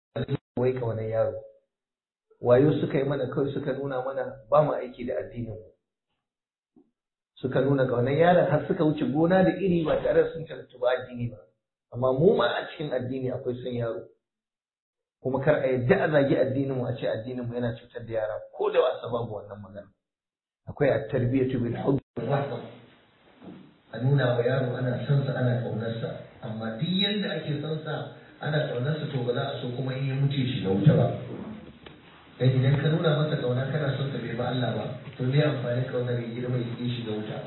wai kaunar yaro wayo suka yi mana kawai suka nuna mana ba mu aiki da addinin mu suka nuna kaunar yaron har suka wuce gona da iri ba tare da sun karanta ba addini ba amma mu ma a cikin addini akwai son yaro kuma kar a yadda a zagi addinin mu a ce addinin mu yana cutar da yara ko da wasa babu wannan magana akwai at-tarbiyatu bil hubb a nuna wa yaro ana son sa ana kaunar sa amma duk yanda ake son sa ana kaunar sa to ba za a so kuma in ya mutu shi da wuta ba dan idan ka nuna masa kauna kana son sa bai ba Allah ba to me amfani kaunar ya girma ya shi da wuta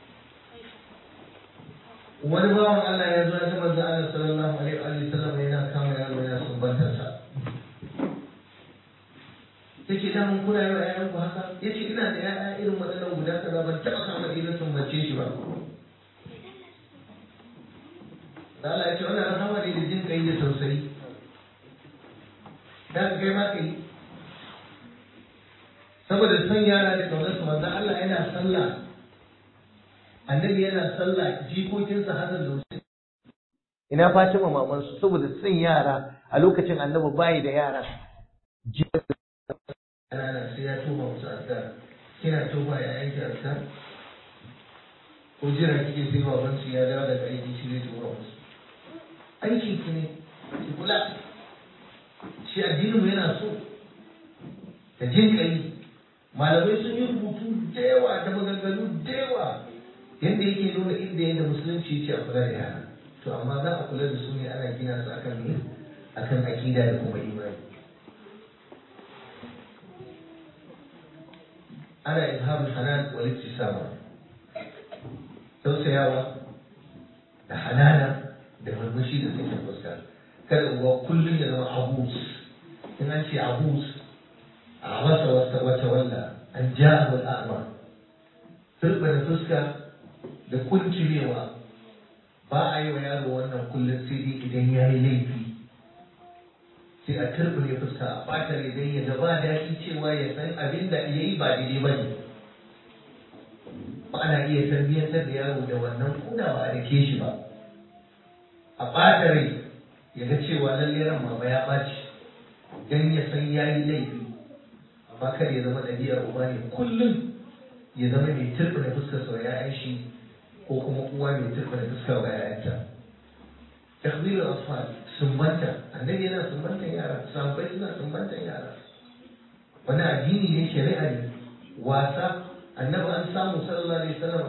wani bawan Allah ya zo ya ga manzo Allah sallallahu alaihi wa sallam yana kama yaro yana sumbantar sa yace da mun kula yawa ƴaƴan ku haka yace ina da ƴaƴa irin waɗannan guda kaza ban taɓa kama irin sumbance shi ba da Allah ya ce wannan rahama ne da jin kai da tausayi da ka kai ma kai saboda son yara da kaunar su manzo Allah yana sallah annabi yana sallah jikokinsa Hassan da Hussein ina Fatima maman su saboda son yara a lokacin annabi bayi da yara ana sai ya tuba musu azkar kina tuba ya yanke azkar ko jira kike sai baban su ya dawo daga aiki shi zai tura musu aikin ki ne ki kula shi addinin mu yana so da jin kai malamai sun yi rubutu da yawa da maganganu da yawa yadda yake nuna inda yadda musulunci ce a kula da yara to amma za a kula da su ne ana gina su akan ne akan akida da kuma imani ana ilhamun hanan wal iktisama tausayawa da hanana da murmushi da suke fuska kada uwa kullum ya zama abus in an ce abus a masa wata wata walla an ja'ahu al'ama turbana fuska da kuncirewa ba a yi wa yaro wannan kullum sai dai idan ya yi laifi sai a turbine fuska a ɓata idan ya gaba daɗi cewa ya san abin da ya yi ba daidai ba ne ba ana iya tarbiyyantar da yaro da wannan kuna ba a dake shi ba a ɓata rai ya ga cewa lallai ran mama ya ɓaci don ya san ya yi laifi amma kar ya zama ɗabi'ar uba ne kullum ya zama mai turbine fuskar sa ya shi ko kuma uwa mai turba da fuskar wa yayanta takbir al-asfal sumbanta annabi yana sumbantan yara sahabbai suna sumbantan yara wani addini ne shari'a ne wasa annabi an samu sallallahu alaihi wasallam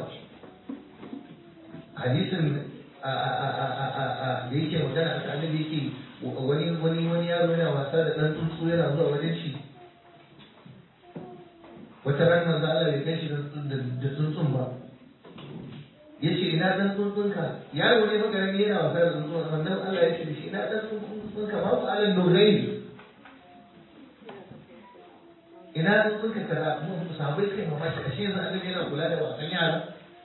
hadisin da yake magana a annabi yake wani wani wani yaro yana wasa da dan tsuntsu yana zuwa wajen shi wata ran manzo Allah bai kai shi da tsuntsun ba ya ce ina dan tsuntsunka yaro ne maka ne yana wasa da tsuntsun wannan Allah ya ce da shi ina dan tsuntsunka ma ku alal nurai ina tsuntsunka kaza mu sabai kai mamaki ashe yanzu annabi yana kula da wasan yara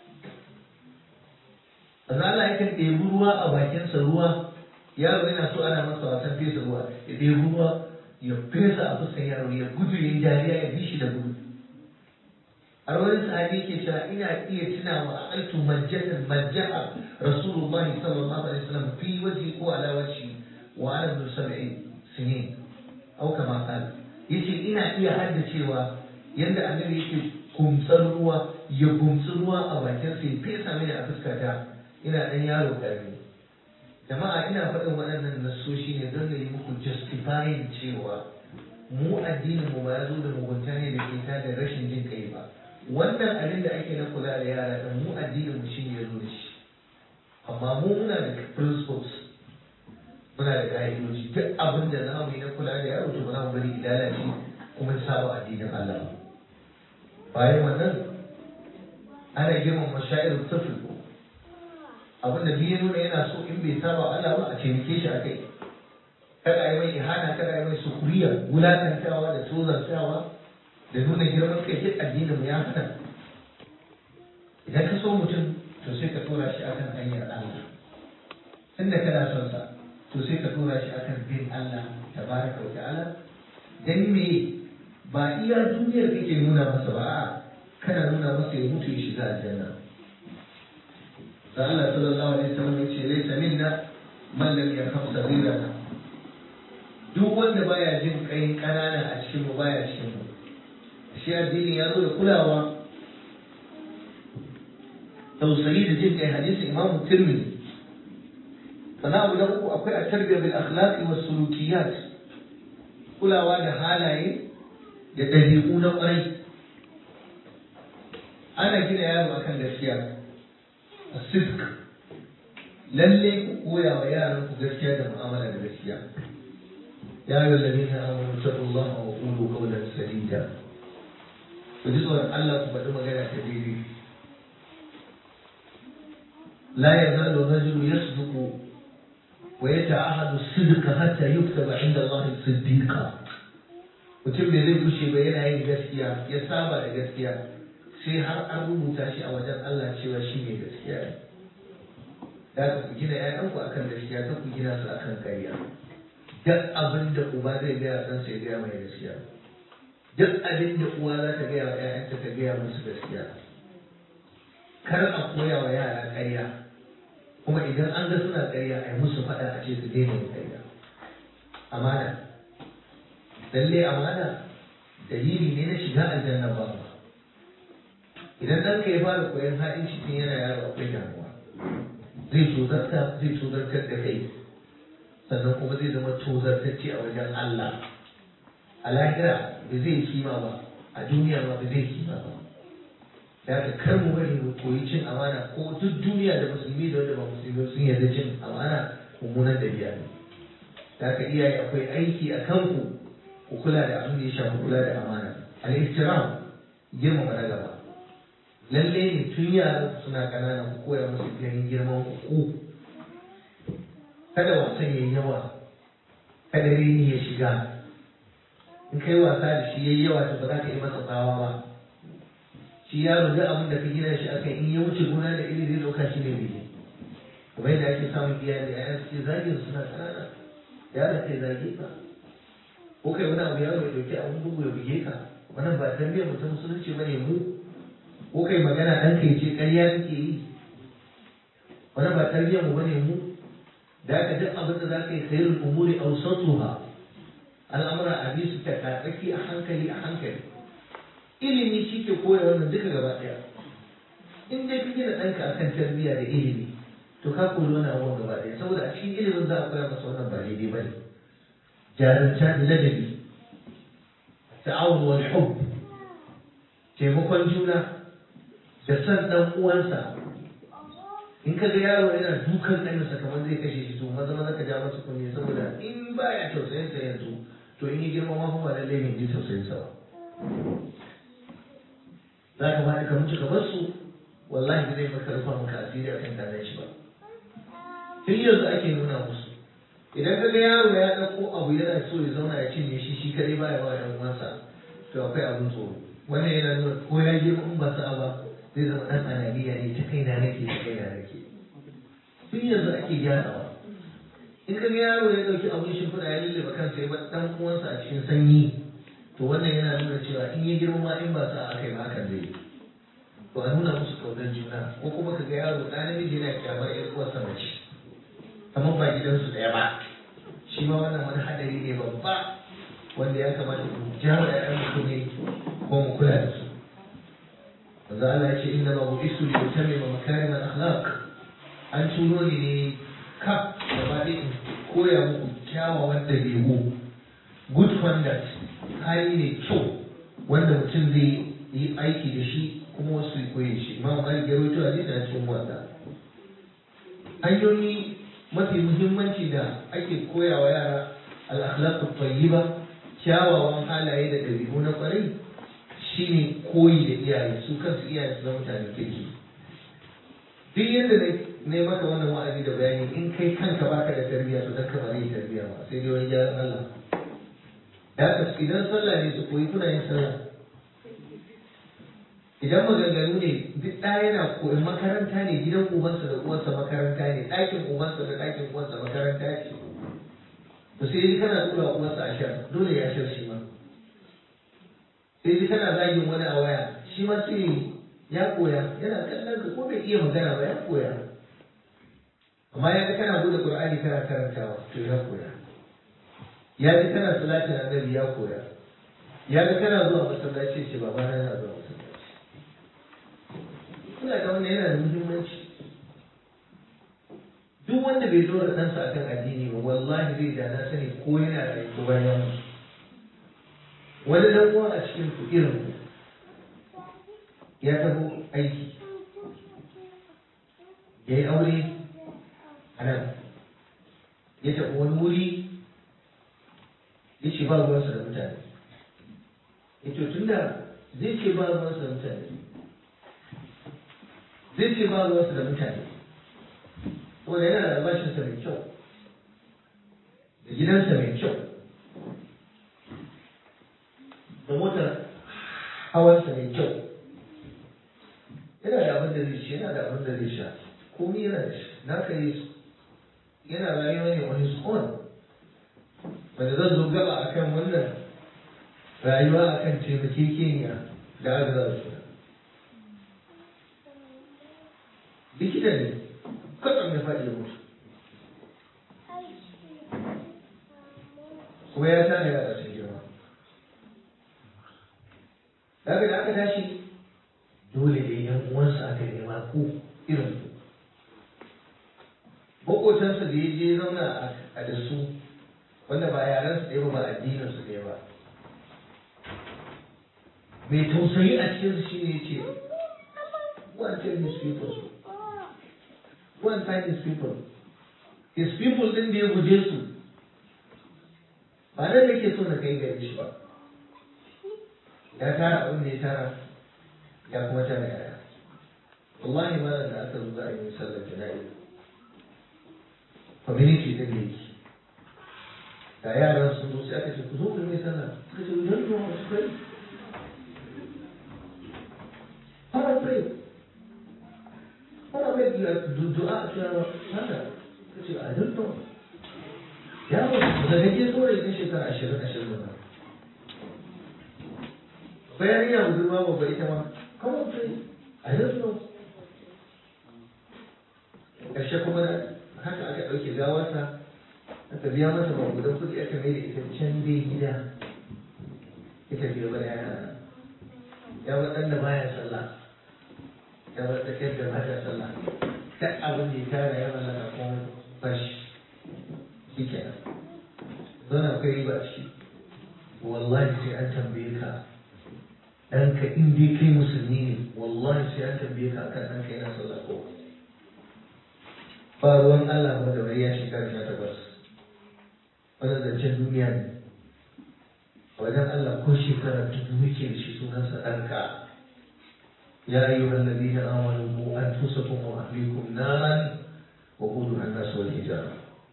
Azza Allah yakan ɗebi ruwa a bakinsa ruwa yaro yana so ana masa wasan fesa ruwa ya ɗebi ruwa ya fesa a fuskan yaro ya gudu ya yi dariya ya bi shi da gudu a wani sahabi ke cewa ina iya tuna wa altu majjatan majja'a rasulullahi sallallahu alaihi wasallam fi waji ko ala waji wa ana bin sab'in sinin au kama qala yace ina iya haddacewa yanda annabi yake kumtsar ruwa ya kumtsi ruwa a bakin sa ya fesa mini a fuskata ina dan yaro karami jama'a ina faɗin waɗannan nassoshi ne don da yi muku justifying cewa mu addinin mu ba ya zo da mugunta ne da ke da rashin jin kai ba wannan abin da ake na kula da yara da mu addinin mu shine ya zo da shi amma mu muna da principles muna da ka'idoji duk abin da za mu yi na kula da yaro to ba za mu bari lalace kuma ya saba addinin Allah bayan wannan ana girmama masha'irin tafil abin da biyu nuna yana so in bai saba Allah ba a taimake shi a kai kada a yi mai ihana kada a yi mai sukuriya wulakantawa da tozartawa da nuna girman kai duk addinin ya hana idan ka so mutum to sai ka tura shi akan hanyar Allah tunda kana son sa to sai ka tura shi akan bin Allah tabaraka wa ta'ala dan me ba iya duniyar kake nuna masa ba a kana nuna masa ya mutu ya shiga aljanna da Allah sallallahu alaihi wasallam ya ce laysa minna man lam yakhaf sabirana duk wanda baya jin kai ƙanana a cikin mu baya cikin mu shi addini ya zo da kulawa tausayi da jin kai hadisin imamu tirmidhi sannan abu na uku akwai a tarbiyyar bil akhlaqi was sulukiyat kulawa da halaye da dabi'u na kwarai ana gina yaro akan gaskiya a sisk lalle ku koya wa yaran ku gaskiya da mu'amala da gaskiya ya yi lalazina amanu taqullaha wa qulu qawlan sadida ku ji tsoron Allah ku faɗi magana ta daidai la yazalu rajulu yasduqu ويتعهد الصدق حتى يكتب عند الله صديقا mutum bai zai gushe ba yana yin gaskiya ya saba da gaskiya sai har an rubuta shi a wajen Allah cewa shi ne gaskiya ne da ka ku gina ƴaƴanku akan gaskiya ta ku gina su akan ƙarya duk abin da uba zai gaya san sai gaya mai gaskiya duk abin da uwa za ta gaya wa ƴaƴanta ta gaya musu gaskiya kar a koya wa yara ƙarya kuma idan an ga suna ƙarya a yi musu faɗa a ce su daina yin ƙarya amana lalle amana dalili ne na shiga aljanna ba idan ɗanka ya fara koyon haɗin cikin yana yaro akwai damuwa zai tozarta zai tozartar da kai sannan kuma zai zama tozartacce a wajen Allah a lahira ba zai kima ba a duniya ma ba zai kima ba da ka kar mu bari mu koyi cin amana ko duk duniya da musulmi da wanda ba musulmi sun yarda cin amana mummunan dabi'a ne da ka iyaye akwai aiki a kanku ku kula da abin da ya shafi kula da amana al-ihtiram girmama na gaba lalle ne tun yaran suna ƙanana ku koya musu ganin girman ku kada wasan yayi yawa kada rini ya shiga in kai wasa da shi yayi yawa to ba za ka yi masa tsawa ba shi yaro da abin da ka gina shi akan in ya wuce gona da iri zai dauka shi ne daidai kuma yadda ake samun iyali a yan suke zagin suna kanana yaron kai zage ka ko kai wani abu yaro ya dauki abin bugu ya buge ka wannan ba tarbiyyar mutum musulunci bane mu ko kai magana dan kai ce ƙarya kake yi wannan ba tarbiyyar mu bane mu da aka duk abin da za ka yi khairul umuri awsatuha al'amura a bi su ta tsaki a hankali a hankali ilimi shi ke koya wannan duka gaba ɗaya in dai ka gina ɗanka akan tarbiyya da ilimi to ka koyi wannan abubuwan gaba ɗaya saboda a cikin ilimin za a koya masa wannan ba daidai ba ne jarumta da ladabi ta'awun wal hub taimakon juna da san ɗan uwansa in ka ga yaro yana dukan ɗansa kamar zai kashe shi to maza maza ka ja masa kunne saboda in baya tausayin sa yanzu to in yi girma ma fa ba lallai ne ji tausayin sa ba za ka bada ka mutu ka bar su wallahi ba zai maka rufa maka asiri akan kanan shi ba tun yanzu ake nuna musu idan ka ga yaro ya ɗauko abu yana so ya zauna ya cinye shi shi kadai baya ba ɗan uwansa to akwai abin tsoro wannan yana nuna ko ya girma in ba sa'a ba zai zama ɗan ananiya ne ta kaina nake ta kaina nake tun yanzu ake gyarawa in ka ga yaro ya ɗauki abin shimfiɗa ya lullube kansa ya bar ɗan uwansa a cikin sanyi to wannan yana nuna cewa in ya girma ma in ba sa aka yi ba hakan zai yi to a nuna musu kaunar juna ko kuma ka ga yaro ɗan namiji yana kyamar ƴar uwarsa mace kamar ba gidansu ɗaya ba shi ma wannan wani haɗari ne babba wanda ya kamata mu jawo ƴaƴan mutum ne ko mu kula da su manzo Allah ya ce inna ma bu'istu li utammima makarim al-akhlaq an turo ni ne kaf gaba ɗaya in koya muku kyawawan ɗabi'u good conduct hali ne kyau wanda mutum zai yi aiki da shi kuma wasu koyi shi imam malik ya rawaito hadisi a cikin wanda hanyoyi mafi muhimmanci da ake koyawa yara al-akhlaq at-tayyiba kyawawan halaye da dabi'u na kwarai shine koyi da iyaye su kansu iyaye su zama mutane kirki duk yadda ne maka wannan wa'azi da bayani in kai kanka baka da tarbiyya to dan ka ba zai tarbiyya ba sai dai wani gyaran Allah da idan sallah ne su koyi kuna yin sallah idan maganganu ne duk ɗaya yana koyi makaranta ne gidan ubansa da uwansa makaranta ne ɗakin ubansa da ɗakin uwansa makaranta ce to sai dai kana tura uwansa a shar dole ya shar shi ma sai dai kana zagin wani a waya shi ma sai ya koya yana kallon ka ko bai iya magana ba ya koya amma ya ga kana bude qur'ani kana karantawa to ya koya ya ji kana salatin annabi ya koya ya ga kana zuwa masallaci ce baba na yana zuwa masallaci kuna da wannan yana da muhimmanci duk wanda bai dora ɗansa akan addini ba wallahi zai da na sani ko yana da ko bayan wani dan uwa a cikin ku irin ku ya taho aiki ya yi aure a nan ya tafi wani wuri ya ce ba ruwansa da mutane ya ce tun da zai ce ba ruwansa da mutane zai ce ba ruwansa da mutane wanda yana da albashinsa mai kyau da gidansa mai kyau da motar hawansa mai kyau yana da abin da zai ci yana da abin da zai sha komai yana da shi na kai yana rayuwa ne on his own wanda zan zo gaba akan wannan rayuwa akan taimakekeniya da agaza su likita ne kwatsam ya faɗi ya mutu kuma ya tana yara sun girma daga da aka tashi dole da yan uwansa aka nema ko irin ku makotansa da ya je zauna a da su wanda ba yaran su ɗaya ba ba addinin su ɗaya ba mai tausayi a cikin su shine yace one tell his people one find his people his people din da ya guje su ba nan nake so na kai gare shi ba ya tara abin da ya tara ya kuma tara yaya wallahi malam da aka zo za a yi sallar jana'i community din da yake da yaran sun zo sai aka ce ku zo ku yi sallah suka ce we don't know how to pray how to pray how to make the du'a to haka suka ce I don't know ya ba da kake so ne shekara ashirin ashirin da bayan yana budurwa babba ita ma come on pray I don't know ƙarshe kuma haka aka ɗauke gawarsa aka biya mata magudan kuɗi aka mai da ita can dai gida ita biyo ba yana ya bar ɗan da baya sallah ya bar tsakiyar da baya sallah duk abin da ya tara ya mallaka kuma bashi shi kenan zana akwai riba a ciki wallahi sai an tambaye ka ɗanka in dai kai musulmi ne wallahi sai an tambaye ka akan ɗanka yana sallah ko ba ruwan Allah ba da wai ya shekara sha takwas wannan zancen duniya ne wajen Allah ko shekara dubu muke da shi sunansa ɗanka ya ayyuhal ladina amanu qu anfusakum wa ahlikum naran wa qudha an-nas wal hijara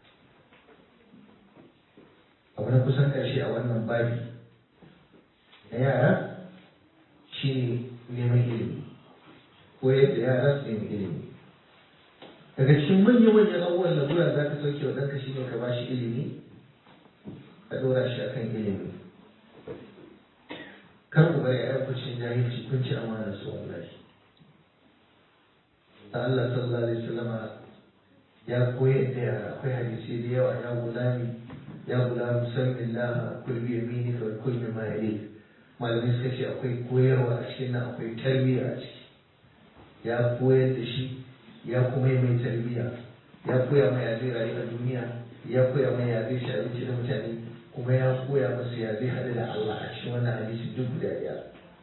abu na kusan ƙarshe a wannan babi na yara shi ne neman ilimi ko yadda yara su nemi ilimi daga cikin manya-manyan abubuwan lalura za ka sauke wa ɗanka shi ne ka ba shi ilimi ka ɗora shi a kan ilimi kar ku bari a kucin jahilci kun ci amana su wallahi da Allah sallallahu alaihi wasallam ya koyar da yara akwai hadisi da yawa ya gulami ya gulamu sallallahu kul bi yaminika wa kul mimma yalik malamai suka ce akwai koyarwa a cikin nan akwai tarbiyya a ciki ya koyar da shi ya kuma yi mai tarbiyya ya koya mai ya zai rayu a duniya ya koya mai ya zai shawarci da mutane kuma ya koya masa ya zai haɗu da Allah a cikin wannan hadisi duk guda ɗaya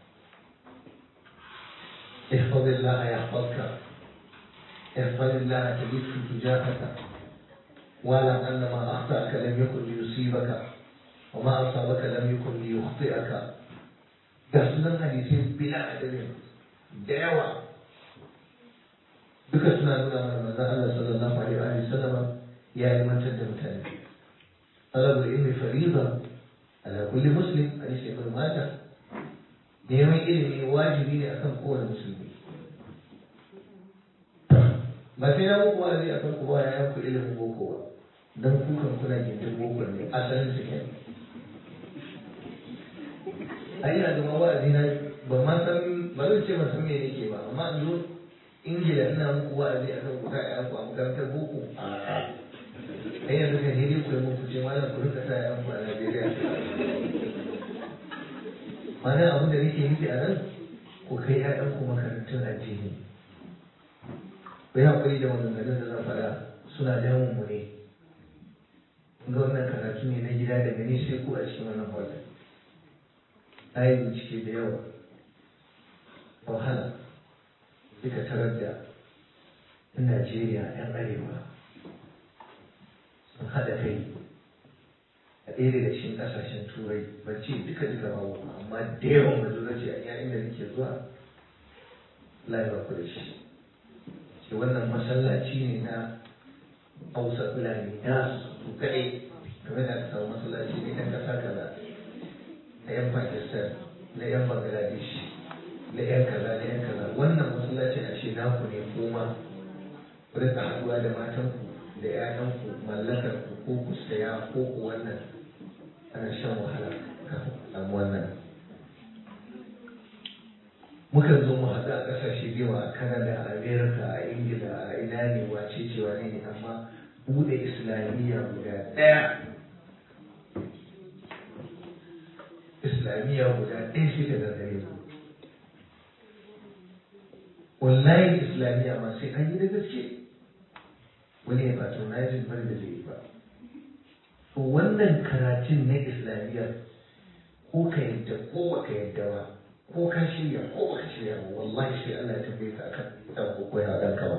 احفظ الله يحفظك احفظ الله تجدك تجاهك واعلم ان ما اخطاك لم يكن ليصيبك وما اصابك لم يكن ليخطئك da sunan hadisai bila adadin da yawa duka suna nuna mana manzon Allah sallallahu alaihi wa sallam ya yi mantar da mutane talabul ilmi fariida ala kulli muslim hadisi ibn majah neman ilimi wajibi ne akan kowane musulmi ba sai na muku wa'azi akan ku ba ya yanku ilimin boko ba dan kukan kuna gindin boko ne asalin su kenan ai ina da wa'azi na ba ma san ba zan ce ba san me yake ba amma in zo ingila ina muku wa'azi a kan kuka ya ku a makarantar boko a ai yanzu kan hiri ku mun kuce malam ku rika sa yan ku a Najeriya mana abin da nake nufi a nan ku kai ƴaƴan ku makarantun addini ku yi haƙuri da wannan da zan faɗa suna damun mu ne ga wannan karatu ne na gida daga ni sai ku a cikin wannan hotel na yi bincike da yawa wahala duka tarar da in Najeriya 'yan arewa sun haɗa kai a ɗaya daga cikin ƙasashen turai ban ce duka duka ba amma da yawan majority a yayin da nake zuwa lai ba ku da shi ce wannan masallaci ne na hausa fulani na su kaɗai game da aka samu masallaci ne na ƙasa kaza na 'yan pakistan na 'yan bangladesh na 'yan kaza na 'yan kaza wannan masallacin a ce naku ne kuma ku rika haɗuwa da matanku da 'ya'yanku mallakar ku ko ku saya ko ku wannan ana shan wahala kafin ku samu wannan mukan zo mu haɗu a ƙasashe da yawa a Canada a America a Ingila a ina ne wace ce wane ne amma buɗe islamiyya guda ɗaya islamiyya guda ɗaya sai da gagare ku wallahi islamiyya ma sai an yi da gaske wani ya patronizing bari da zai yi ba to wannan karatun na islamiyya ko ka yadda ko baka yadda ba ko ka shirya ko baka shirya ba wallahi sai Allah ya tambaye ka akan dan ko koya dan ka ba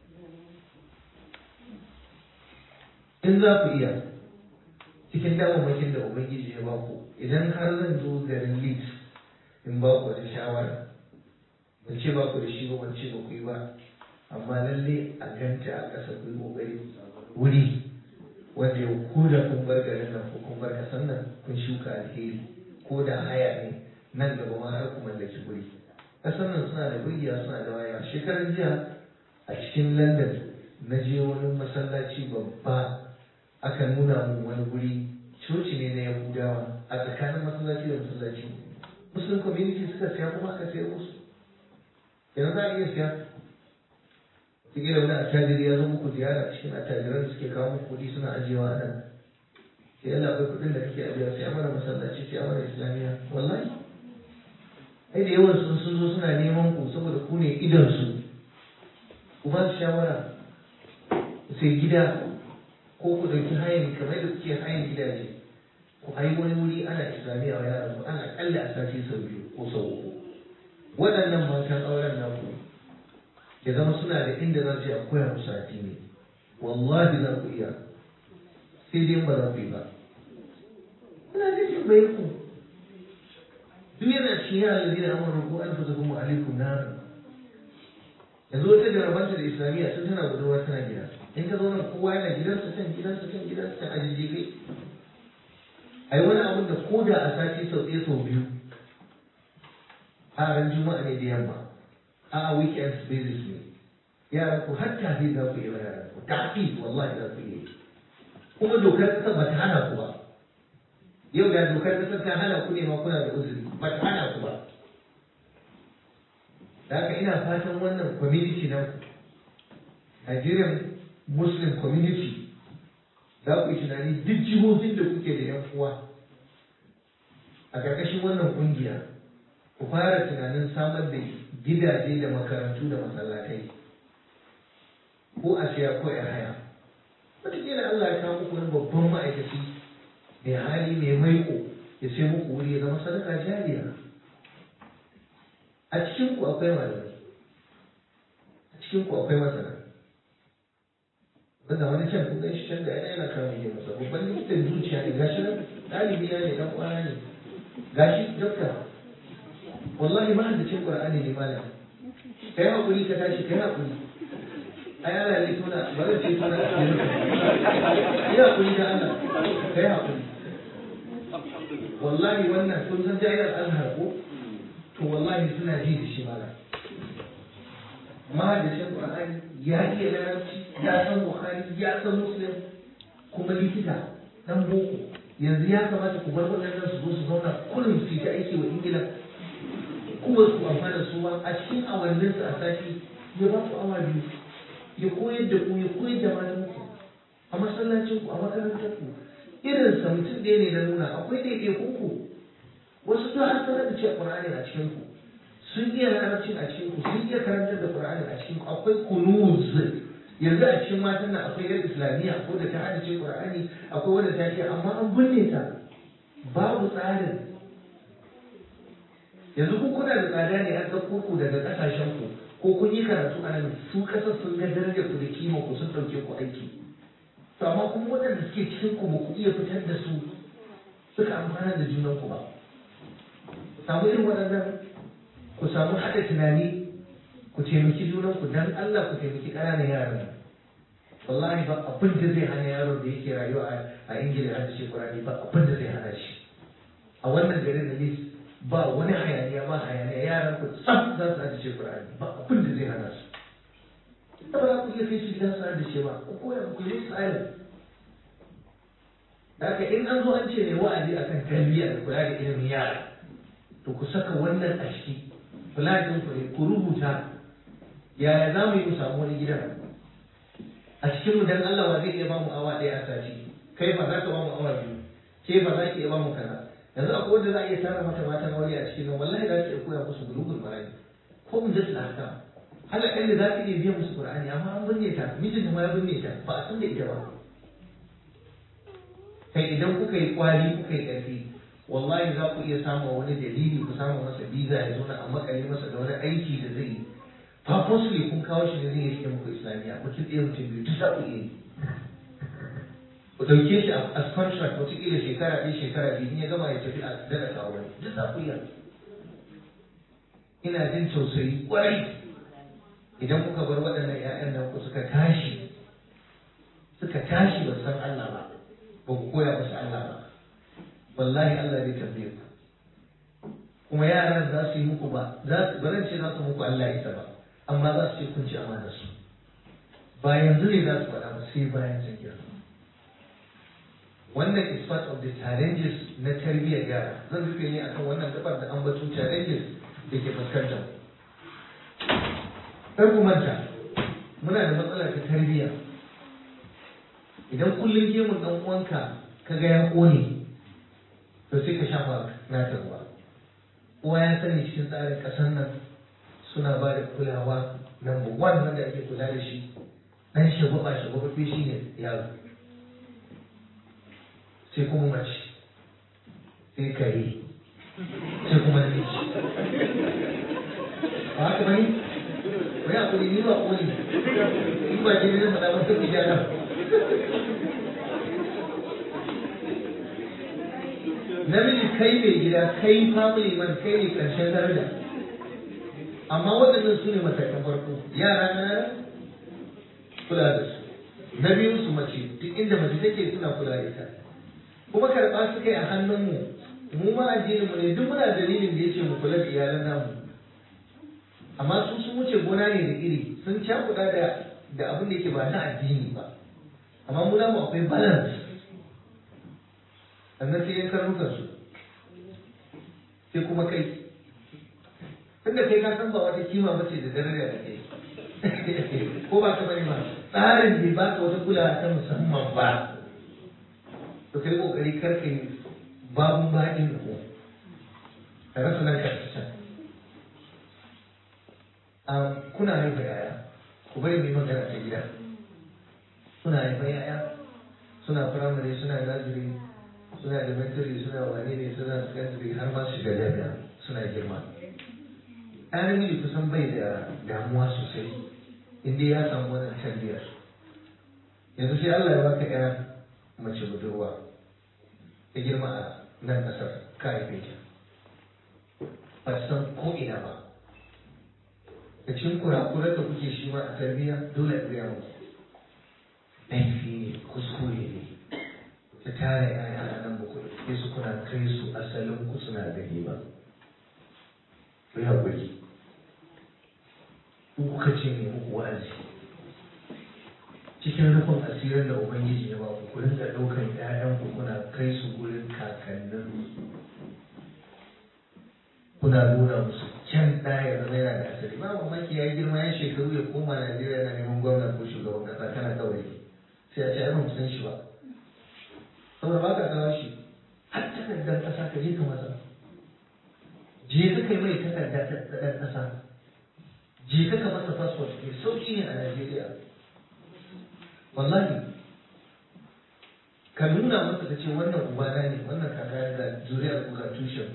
in za ku iya cikin damammakin da ubangiji ya ba ku idan har zan zo garin Leeds in ba ku wata shawara ban ce ba ku da shi ba ban ce ba ku yi ba amma lalle a ganta a ƙasa ku yi ƙoƙari wuri wanda ya ko da kun bar garin nan ko kun bar ƙasar nan kun shuka alheri ko da haya ne nan gaba ma har ku mallaki guri ƙasar nan suna da burgiya suna da waya shekaran jiya a cikin london na je wani masallaci babba aka nuna mun wani guri coci ne na yahudawa a tsakanin masallaci da masallaci muslim community suka siya kuma aka sayar musu yanzu za a iya siya kila wani attajiri ya zo muku ziyara cikin attajiran da suke kawo muku kuɗi suna ajiyewa a nan sai yana akwai kuɗin da kake ajiyewa sai amana masallaci sai amana islamiyya wallahi ai da yawan sun sun zo suna neman ku saboda ku ne idan su ku ba su shawara sai gida ko ku ɗauki hayan kamar da kuke hayan gidaje ku hayi wani wuri ana islamiyya wa yaran ku ana ƙalla a sati sau biyu ko sau uku waɗannan matan auren naku ya zama suna da inda za su yi a koya musu addini wallahi za ku iya sai dai ba za ku yi ba ina da jin bai ku duk yana cikin yaran da zai amurka ko an fasa kuma alaikum na yanzu wata jarabanta da islamiyya sun tana budurwa tana gida in ka zo nan kowa yana gidansa can gidansa can gidansa can a jijjigai a yi wani abin da ko da a sati sau ɗaya sau biyu a ran juma'a ne da yamma a weekend basis ne yaran ku har tafi za ku yi wa yaran ku tafi wallahi za ku yi kuma dokar ƙasar ba ta hana ku ba yau da dokar ƙasar ta hana ku ne ma kuna da uzuri ba ta hana ku ba da haka ina fatan wannan community na Nigerian Muslim community za ku yi tunani duk jihohin da kuke da yan uwa a ƙarƙashin wannan ƙungiya ku fara tunanin samar da gidaje da makarantu da masallatai ko a siya ko a haya wataƙila Allah ya kawo muku wani babban ma'aikaci mai hali mai maiko ya sai muku wuri ya zama sadaka jariya a cikin ku akwai malamai a cikin ku akwai masana wanda wani can kun shi can da yana yana kawo mai masa babban likitan zuciya ne gashi nan ɗalibi na ne dan kwana ne gashi dokta wallahi ma da cin qur'ani ne malam kai hakuri ka tashi kai hakuri ai Allah ne tona ba zai ce tona da ne ya hakuri da Allah kai hakuri wallahi wannan kun san jayar azhar ko to wallahi suna ji da shi malam ma da cin qur'ani ya iya larabci ya san bukhari ya san muslim kuma likita dan boko yanzu ya kamata ku bar waɗannan su zo su zauna kullum su ta aiki wa ingila kuma su amfana su ma a cikin awannin su a sati ya ba ku awa biyu ya koyar da ku ya koyar da malamin ku a masallacin ku a makarantar ku irin sa mutum ɗaya ne na nuna akwai ɗaiɗaikun ku wasu duk an sanar da cewa Qur'ani a cikin ku sun iya larabcin a cikin ku sun iya karantar da Qur'ani a cikin ku akwai kunuz yanzu a cikin matan nan akwai yar islamiyya ko da ta hadace Qur'ani akwai wanda ta iya amma an binne ta babu tsarin yanzu ku kuna da tsada ne an ɗauko ku daga ƙasashen ku ko kun yi karatu a nan su ƙasar sun ga darajar ku da kima ku sun ɗauke ku aiki to amma kuma waɗanda suke cikin ku ba ku iya fitar da su suka amfana da junan ku ba samu irin waɗannan ku samu haɗa tunani ku taimaki junan ku dan Allah ku taimaki ƙananan yaran wallahi ba abin da zai hana yaron da yake rayuwa a ingila har da shekurani ba abin da zai hana shi a wannan garin da lis ba wani hayaniya ba hayaniya yaran ku tsaf za su hada shekurani ba abin da zai hana su ta ba za ku iya kai su gidan su hada shi ba ku koya ku yi tsarin da haka in an zo an ce ne wa'azi akan tarbiyya da kula da ilimin yara to ku saka wannan a ciki kula da ku ne ku rubuta yaya za mu yi mu samu wani gidan a cikin mu dan Allah wa zai iya ba mu awa ɗaya a sati kai ba za ka ba mu awa biyu ke ba za ki iya ba mu kaza yanzu akwai wanda za a iya tara mata mata na wani a cikin nan wallahi za ki iya koya musu bulugul marani ko mun dasu haka hala ɗan da za ki iya biyan musu qur'ani amma an binne ta mijin ma ya binne ta ba a san da ita ba kai idan kuka yi kwari kuka yi ƙarfi wallahi za ku iya samun wani dalili ku samu masa biza ya zo na a makale masa da wani aiki da zai yi purposely kun kawo shi ne zai yi muku islamiyya mutum ɗaya mutum biyu duk za ku iya yi ku ɗauke shi as contract wataƙila shekara ɗaya shekara biyu in ya gama ya tafi a daga kawo wani duk za ku iya ina jin tausayi ƙwarai idan kuka bar waɗannan 'ya'yan nan ku suka tashi suka tashi ba san Allah ba ba ku koya musu Allah ba wallahi Allah zai tambaye ku kuma yaran za su yi muku ba za su ba ce za su muku Allah ita ba amma za su ce kun ci amana su ba yanzu ne za su faɗa ba sai bayan sun girma wannan is part of the challenges na tarbiyyar yara zan rufe ne akan wannan gabar da ambaton challenges da ke fuskantar kar ku manta muna da matsala ta tarbiyya idan kullum gemun dan uwanka ka ga ya kone to sai ka shafa nata ruwa uwa ya sani cikin tsarin ƙasar nan suna ba da kulawa number one wanda ake kula da shi dan shagwaba shagwaba shi ne yaro sai kuma mace sai kare sai kuma namiji ba haka bane wai a kuli ni ba kuli in ba ke ne faɗa wata ku gyara namiji kai mai gida kai family man kai ne karshen daraja amma waɗannan su ne matakan farko yara na kula da su na biyu su mace duk inda mace take suna kula da ita kuma karɓa su kai a hannunmu mu ma addinin mu ne duk muna dalilin da yace mu kula da iyalan namu amma su sun wuce gona ne da iri sun cakuɗa da da abin da yake ba na addini ba amma mu namu akwai balance sannan sai yan karnukan su sai kuma kai tunda kai ka san ba wata kima ba ce da daraja da kai ko ba ka bari ba tsarin bai ba ka wata kulawa ta musamman ba to kai kokari kar ka yi babun baɗin da ko ka rasa nan ka can kuna haifa yaya ku bari mai magana ta gida suna haifa yaya suna firamare suna naziri suna elementary suna wane ne suna secondary har ma su shiga jami'a suna girma ɗan namiji kusan bai da damuwa sosai inda ya samu wannan tarbiyyar yanzu sai Allah ya baka ƴa mace budurwa ta girma a nan ƙasar ka haife ta ba san ko ina ba da cikin kurakuran da kuke shi ma a tarbiyya dole a gaya muku laifi ne kuskure ne ta tara yaya a nan ba ku sai su kuna kai su asalin ku suna gani ba ku yi haƙuri ku kuka ce ne muku wa'azi cikin rufin asirin da ubangiji ya ba ku ku rinka ɗaukar ƴaƴan ku kuna kai su gurin kakannin kuna nuna musu can ɗaya zama yana da asali ba mamaki ya yi girma ya shekaru ya koma Najeriya na neman gwamna ko shugaban ƙasa kana kawai sai a ce ai ban san shi ba saboda ba ka kawo shi har takardar ƙasa ka je ka masa je ka kai mai takarda ta ɗan ƙasa je ka ka masa fasfot ke sauƙi ne a Najeriya wallahi ka nuna masa ka ce wannan ubana ne wannan kaka da zuriyar ku ga tushen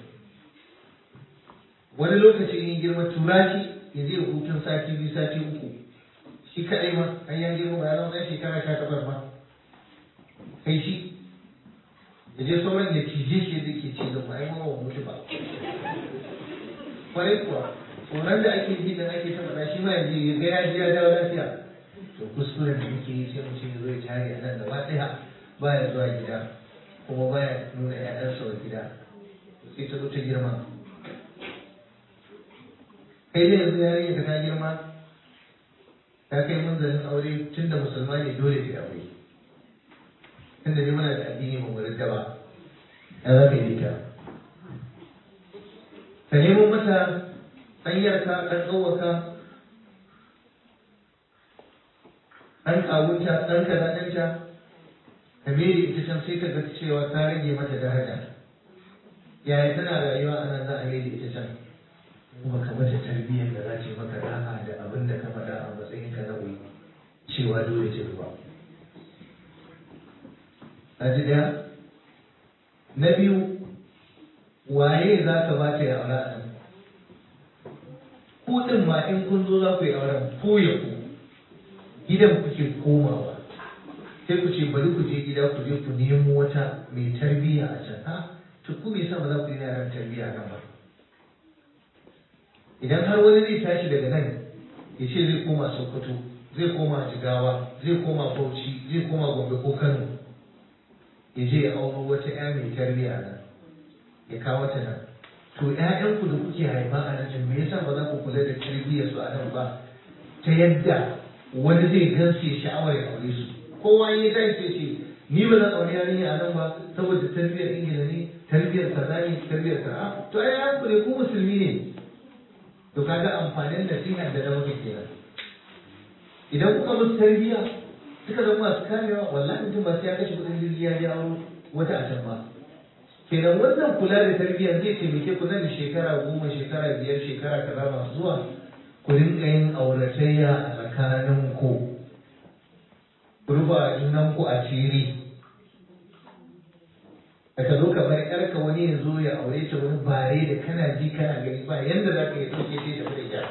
wani lokaci in girma tura shi ya je hutun sati biyu sati uku shi kaɗai ma an yan girma ba ya zama ɗan shekara sha takwas ma kai shi ya je sauran da cije shi da ke ce da ba ai mawa mutu ba kwarai kuwa tsoron da ake ji da ake ta faɗa shi ma yanzu ya ga ya ji ya dawo lafiya to kuskuren da muke yi sai mutum ya zo ya tare a nan gaba ɗaya baya zuwa gida kuma baya nuna ƴaƴansa wa gida sai ta zo ta girma kai dai yanzu yarinya ka ta girma ta kai munzalin aure tun da musulma ne dole ta aure tun da muna da addini ba mu ridda ba ya za ka yi ta ka nemo mata ɗanyarka ɗan tsawaka ɗan kawunta ɗan kazaɗinta ka mere ita can sai ka ga cewa ka rage mata daraja yaya tana rayuwa a nan za a mere ita can kuma ka mata tarbiyyar da za ce maka da'a da abin da ka faɗa a matsayin ka na wuri cewa dole ce ba a ji ɗaya na biyu waye za ka ba ta ya aure a nan ku ɗin ma in kun zo za ku yi auren ko ya ku gidan kuke komawa sai ku ce bari ku je gida ku je ku nemo wata mai tarbiyya a can ha to ku me yasa ba za ku yi yaran tarbiyya nan ba idan har wani zai tashi daga nan ya ce zai koma sokoto zai koma jigawa zai koma bauchi zai koma gombe ko kano ya je ya auro wata ya mai tarbiyya nan ya kawo ta nan to ƴaƴanku da kuke haifa a nan me yasa ba za ku kula da tarbiyyar su a nan ba ta yadda wani zai gansu ya sha'awar ya aure su kowa ya zai ce ce ni ba zan aure yarinya a nan ba saboda tarbiyyar ingila ne tarbiyyar kaza ne tarbiyyar kaza to ai an ne ku musulmi ne to kaga amfanin nasiha da na muke kenan idan kuka musu tarbiyya suka zama masu kamewa wallahi mutum ba sai ya kashe kuɗin jirgi ya jawo wata a can ba kenan wannan kula da tarbiyyar zai taimake ku nan da shekara goma shekara biyar shekara kaza masu zuwa ku rinka yin auratayya a tsakanin ku ku rufa junan ku a ciri da ka zo ka bar yarka wani ya zo ya aure ta wani bare da kana ji kana gani ba yanda za ka yi ɗauke ta tafi da ita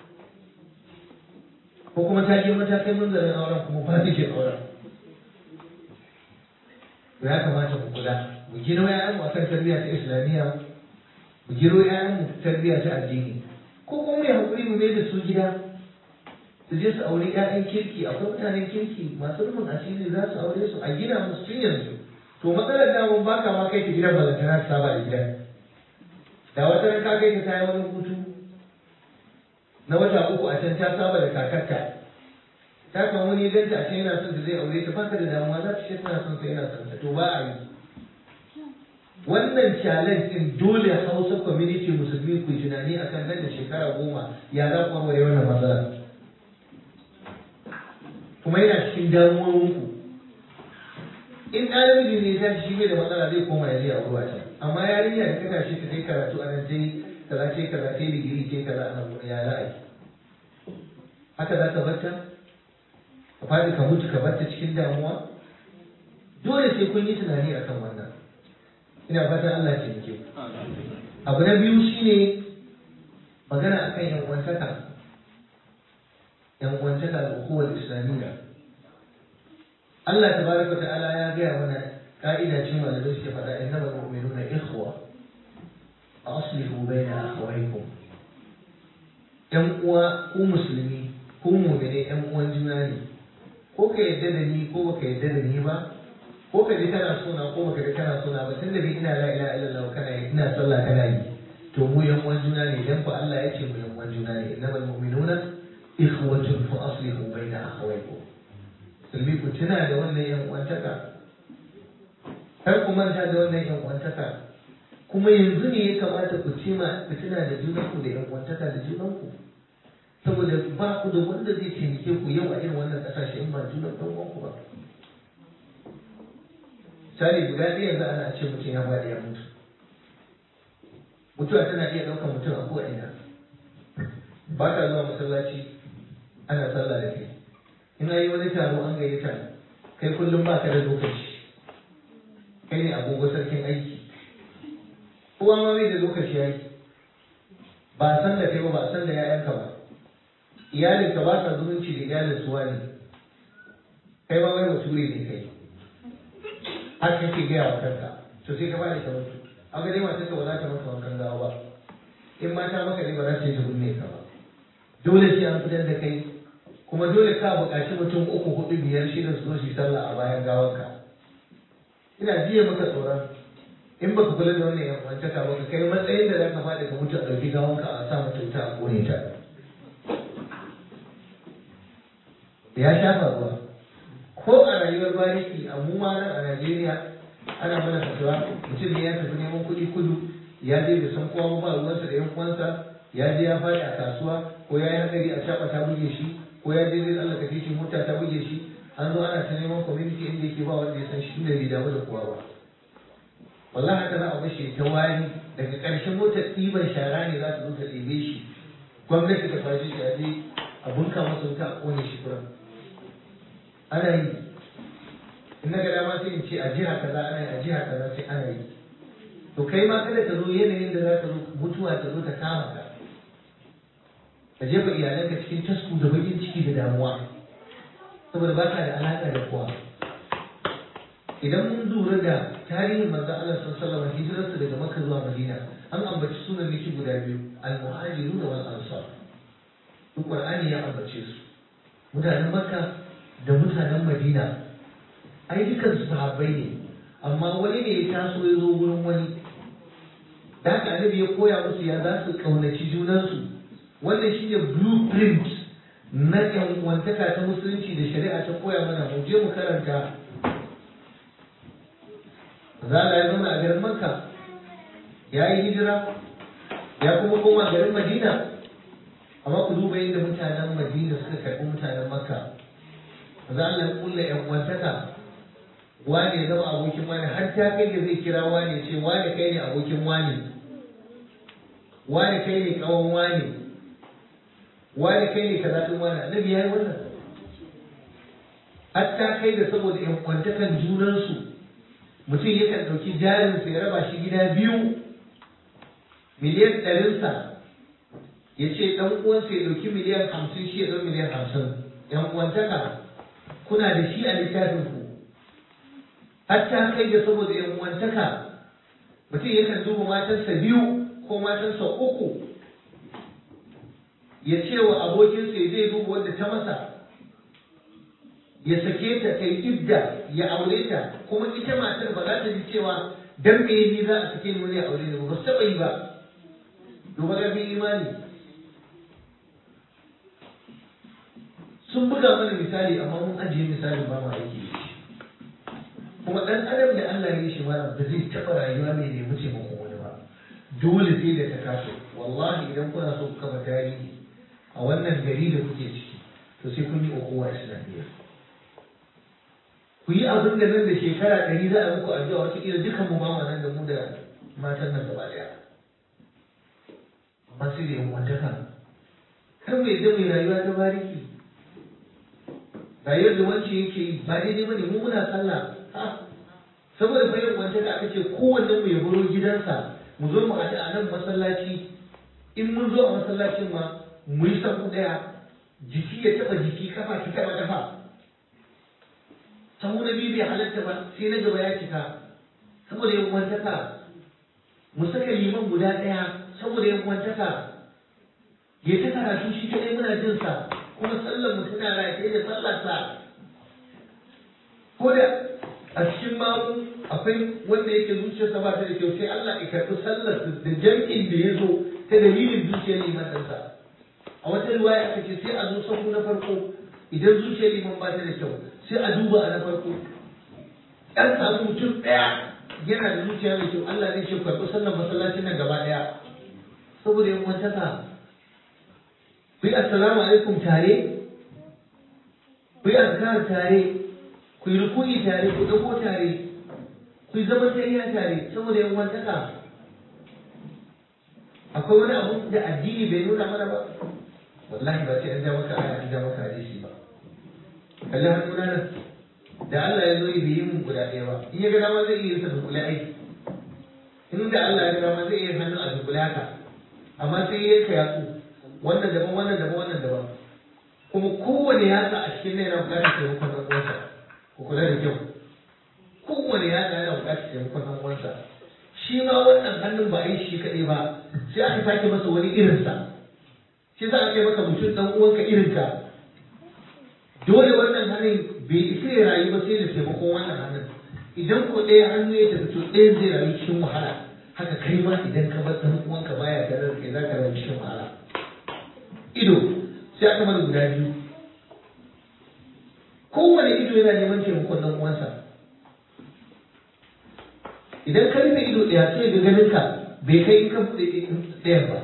ko kuma ta je matakai munzarin auren kuma ba ta ke auren ya kamata mu kula mu gino ƴaƴanmu akan tarbiyya ta islamiyya mu gino ƴaƴanmu tarbiyya ta addini ko kuma mai haƙuri mu mai da su gida su je su aure ƴaƴan kirki akwai mutanen kirki masu rufin asiri za su aure su a gina musu tun yanzu to matsalar da mun baka ma kai ta gidan balantana ta saba da gidan da wata ran ka kai ta tayi wani hutu na wata uku a can ta saba da kakarta ta kan wani ganta a can yana son da zai aure ta baka da damuwa za ta ce tana son sai yana son ta to ba a yi wannan challenge din dole Hausa community musulmi ku yi tunani akan nan da shekara goma ya za ku warware wannan matsala kuma yana cikin damuwowinku in ɗan namiji ne ya shi bai da matsala zai koma ya je a ruwa can amma yarinya da ta tashi ta kai karatu a nan ta yi kaza ce kaza ta yi digiri ce kaza a nan ya za a yi haka za ka bar ta ka faɗi ka mutu ka bar ta cikin damuwa dole sai kun yi tunani akan wannan ina fatan Allah ya taimake abu na biyu shine magana akan yan uwantaka yan uwantaka da hukumar islamiyya Allah tabaraka wa ta'ala ya gaya mana ka'ida ce malamai suke faɗa innamal mu'minuna ikhwa aslihu baina akhawaykum yan uwa ku musulmi ku mu'mine yan uwan juna ne ko ka yadda da ni ko baka yadda da ni ba ko ka ji kana sona ko baka ji kana sona ba tunda dai ina la ilaha illallah kana yi ina sallah kana yi to mu yan uwan juna ne dan fa Allah ya ce mu yan uwan juna ne innamal mu'minuna ikhwatun fa aslihu baina akhawaykum musulmi ku tuna da wannan yan uwantaka kar ku manta da wannan yan uwantaka kuma yanzu ne ya kamata ku cima ku tuna da junanku da yan uwantaka da junanku saboda ba ku da wanda zai taimake ku yau a irin wannan kasashe in ba junan ɗan uwanku ba misali guda ɗaya yanzu ana ce mutum ya faɗi ya mutu mutuwa tana iya ɗaukar mutum a ko'ina ba ka zuwa masallaci ana sallah da kai in yi wani taro an gayyata kai kullum ba ka da lokaci kai ne agogo sarkin aiki kowa ma bai da lokaci ya yi ba san da kai ba ba san da ya'yanka ba iyalinka ba sa zumunci da iyalin suwa ne kai ma wai bature ne kai har kake gaya wa kanka to sai ka bada ka mutu a ga dai matarka ba za ta maka wankan gawa ba in mata maka ne ba za ta yi ta binne ka ba dole sai an fitar da kai kuma dole ka buƙaci mutum uku hudu biyar shida su zo su yi sallah a bayan gawanka ina jiya maka tsoron in baka kula da wannan yan kwantaka ba ka kai matsayin da za ka faɗi ka mutu a ɗauki gawanka a sa mata wuta a ƙone ta ya shafa ruwa ko a rayuwar bariki a mu ma nan a Najeriya ana mana fatawa mutum ne ya tafi neman kuɗi kudu ya je da san kowa ba ruwansa da yan uwansa ya je ya faɗi a kasuwa ko ya yi hankali a shaɓa ta buge shi ko ya je zai tsallaka titin mota ta buge shi an zo ana ta neman community inda yake ba wanda ya san shi inda bai damu da kowa ba wallahi haka za a bashi ta wari daga ƙarshen motar ɗiban shara ne za ta zo ta ɗebe shi gwamnati ta kwashe shi a je a bunka masa wuta a ƙone shi kuran ana yi in na ga dama sai in ce a jiha kaza ana yi a jiha kaza sai ana yi to kai ma kada ka zo yanayin da za ka zo mutuwa ta zo ta kama ka ka jefa iyalanka cikin tasku da bakin ciki da damuwa saboda ba ka da alaƙa da kowa idan mun lura da tarihin manzo Allah sallallahu alaihi hijirarsa daga Makka zuwa Madina an ambaci sunan miki guda biyu al-muhajirun wal ansar duk Qur'ani ya ambace su mutanen Makka da mutanen Madina ai dukan su sahabbai ne amma wani ne ya taso ya zo wurin wani da haka annabi ya koya musu ya za su kaunaci junansu wannan shine blueprint na yan wantaka ta musulunci da shari'a ta koya mana mu je mu karanta Zala ya zauna a garin Makka ya yi hijira ya kuma koma garin Madina amma ku duba yadda mutanen Madina suka karɓi mutanen Makka Zala ya kulla yan wantaka wane ya zama abokin wani har ta kai da zai kira wane ce wane kai ne abokin wane wane kai ne kawon wane wane kai ne kaza din wane annabi yayi wannan hatta kai da saboda yan kwantakan junansu mutum yakan ɗauki jarinsa ya raba shi gida biyu miliyan ɗarinsa ya ce ɗan uwansa ya ɗauki miliyan hamsin shi ya ɗau miliyan hamsin yan uwantaka kuna da shi a littafin ku hatta kai da saboda yan uwantaka mutum yakan duba matansa biyu ko matansa uku ya ce wa abokinsa ya zai duba wanda ta masa ya sake ta ta yi idda ya aure ta kuma ita matar ba za ta ji cewa dan me ni za a sake ni wani aure ne ba su taɓa yi ba duba ƙarfin imani sun buga mana misali amma mun ajiye misali ba mu aiki da shi kuma ɗan adam da Allah ya yi shi mana ba zai taɓa rayuwa mai nemi taimakon wani ba dole sai da ta kaso wallahi idan kuna so ku kafa tarihi a wannan gari da kuke ciki to sai kun yi ukuwa islamiyya ku yi abin da nan da shekara ɗari za a muku addu'a wata kila dukan mu ba mu nan da mu da matan nan gaba ɗaya amma sai da yan wantaka kar mu yadda mai rayuwa ta bariki rayuwar da wance yake yi ba daidai bane mu muna sallah saboda bayan wanta da aka ce kowanne mu ya baro gidansa mu zo mu haɗu a nan masallaci in mun zo a masallacin ma mu yi sabu ɗaya jiki ya taɓa jiki kafa ki taɓa kafa sahu na biyu bai halatta ba sai na gaba ya cika saboda yan wantaka mu saka liman guda ɗaya saboda yan wantaka ya ta karatu shi kaɗai muna jin sa kuma sallar mu tana rataye da sallarsa ko da a cikin mamu akwai wanda yake zuciyarsa ba ta da kyau sai Allah ya karɓi sallar da jam'in da ya zo ta dalilin zuciyar liman ɗansa a wata riwaya aka ce sai a zo sahu na farko idan zuciyar liman ba ta da kyau sai a duba a na farko ɗan samu mutum ɗaya yana da zuciya mai kyau Allah zai ce karɓi sallar masallacin nan gaba ɗaya saboda yan wantaka ku yi assalamu alaikum tare ku yi azkar tare ku yi rukuni tare ku dago tare ku zama tayya tare saboda yan wantaka akwai wani abu da addini bai nuna mana ba wallahi ba sai an ja maka aya an ja maka hadisi ba kalli hannuna nan da Allah ya zo yi bai yi mun guda ɗaya ba in ya ga dama zai iya sa dunkule aiki in da Allah ya ga dama zai iya hannu a dunkule haka amma sai ya ka yatsu wannan daban wannan daban wannan daban kuma kowane yatsa a cikin nan yana buƙatar taimakon ɗan uwansa ku kula da kyau kowane yatsa yana buƙatar taimakon ɗan uwansa shi ma wannan hannun ba a yi shi kaɗai ba sai aka sake masa wani irinsa shi za a kai maka mutum ɗan uwanka irinka dole wannan hannun bai isa ya rayu ba sai da taimakon wannan hannun idan ko ɗaya hannu ya tafi to ɗaya zai rayu cikin wahala haka kai ma idan ka bar ɗan uwanka baya tare da kai za ka rayu cikin wahala ido sai aka mana guda biyu kowane ido yana neman taimakon ɗan uwansa idan ka rufe ido ɗaya sai ga ganin ka bai kai in ka buɗe ɗayan ba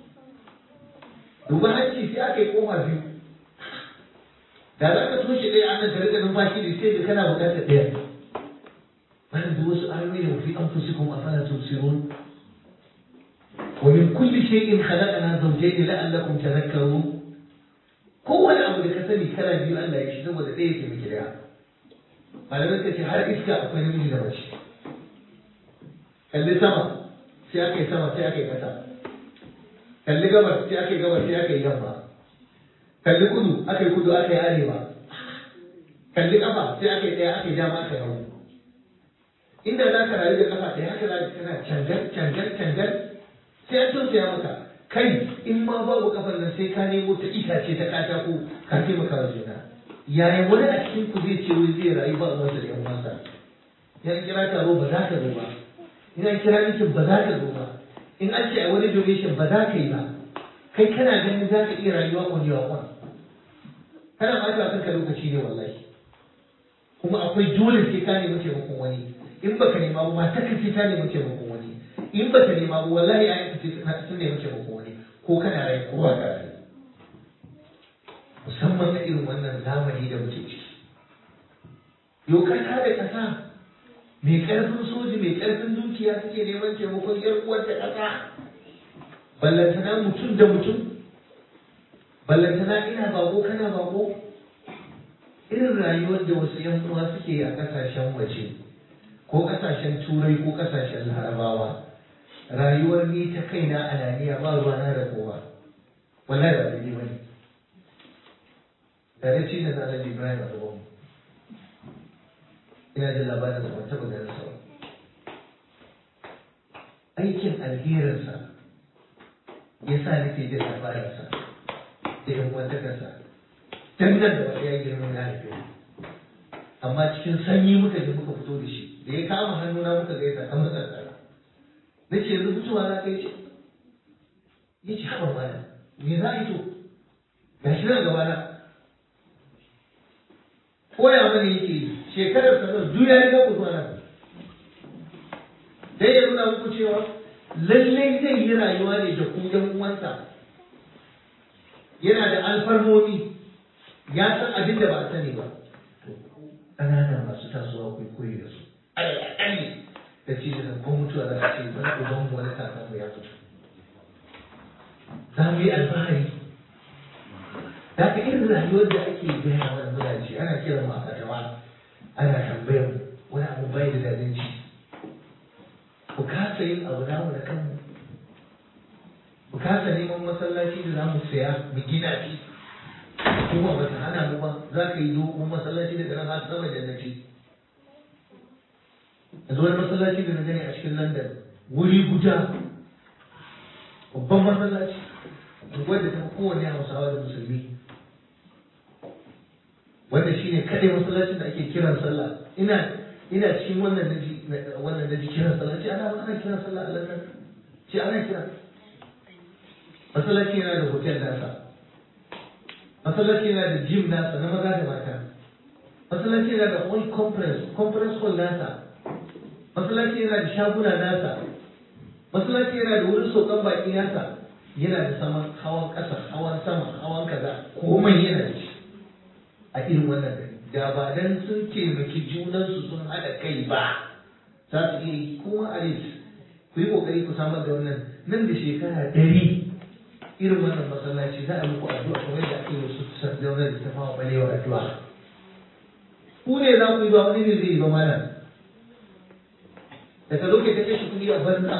duba hanci sai aka yi kofa biyu da za ka toshe ɗaya an nan ka riƙa numfashi da sai da kana buƙatar ɗaya wannan duk wasu ayoyi ne fi anfusikum afala tubsirun wa min kulli shay'in khalaqna zawjayn la'allakum tadhakkarun kowane abu da ka sani kana biyu Allah ya shi saboda ɗaya ke miki daya malamai ka ce har iska akwai namiji da mace kalli sama sai aka yi sama sai aka yi ƙasa kalli gabar sai aka yi gabar sai aka yi yamma kalli kudu aka yi kudu aka yi arewa kalli kafa sai aka yi ɗaya aka yi dama aka yi hagu inda za ka rayu da kafa ɗaya haka za ka kana cangar cangar cangar sai an tausaya maka kai in ma babu kafar nan sai ka nemo ta itace ta katako ka taimaka wa juna yayin wani a cikin ku zai ce wai zai rayu ba uwansa da yan uwansa ya kira taro ba za ka zo ba in an kira mikin ba za ka zo ba in an ce a wani donation ba za ka yi ba kai kana ganin za ka iya rayuwa on your own kana ɓata kanka lokaci ne wallahi kuma akwai dole sai ka nemi taimakon wani in baka nema ba mata ka sai ta nemi taimakon wani in baka nema ba wallahi a yanka sai sun nemi taimakon wani ko kana rai ko ba ka rai musamman na irin wannan zamani da muke ciki yau kasa da kasa mai karfin soji mai karfin dukiya suke neman taimakon yar uwar da kasa ballantana mutum da mutum ballantana ina bako kana bako irin rayuwar da wasu yan uwa suke a kasashen waje ko kasashen turai ko kasashen larabawa rayuwar ni ta kaina ananiya ba ruwana da kowa wallahi ba daidai bane da na ci da na Alhaji Ibrahim a gaban ina da labarin da ban taɓa ganin sa aikin alherinsa ya sa nake jin labarinsa da yan wantakarsa dangan da ba ya girma na haife amma cikin sanyi muka je muka fito da shi da ya kama hannuna muka gaisa an matsa tsara na ce yanzu fitowa na kai ce ya ce haɓar mana me za a yi to ga shi nan gaba na koya mana yake shekarar sanar duk ya riga ku zuwa nan dai ya nuna muku cewa lallai zai yi rayuwa ne da ku yan uwansa yana da alfarmomi ya san abin da ba a sani ba ƙanana masu tasowa kai koyi da su alƙali da ce da ko mutuwa za a ce wani uban mu wani kakan mu ya mutu za mu yi alfahari da ka irin rayuwar da ake gaya wa mulaci ana kiran mu a fatawa ana tambayar wani abu bai da dadin ci ku kasa yin abu namu da kanmu ku kasa neman masallaci da za mu saya mu gina shi kuma ba ta hana mu ba za ka yi dogon masallaci daga nan har sama jannati yanzu wani masallaci da na gani a cikin london wuri guda babban masallaci wanda ta fi kowane hausawa da musulmi wanda shine kaɗai masallacin da ake kiran sallah ina ina cikin wannan naji wannan naji kiran sallah ce ana ana kiran sallah a london ce ana kira masallaci yana da hotel nasa masallaci yana da gym nasa na maza da mata masallaci yana da wani conference conference hall nasa masallaci yana da shaguna nasa masallaci yana da wurin saukan baki nasa yana da saman hawan ƙasa hawan sama hawan kaza komai yana da shi a irin wannan gari da ba dan sun taimaki junansu sun haɗa kai ba za su iya yi kuma a ku yi kokari ku samar da wannan nan da shekara ɗari irin wannan masallaci za a muku addu'a kamar da ake wasu sardauna da ta fama balewa addu'a ku ne za ku yi ba wani ne zai yi ba mana daga lokacin ta kashe kuɗi a banza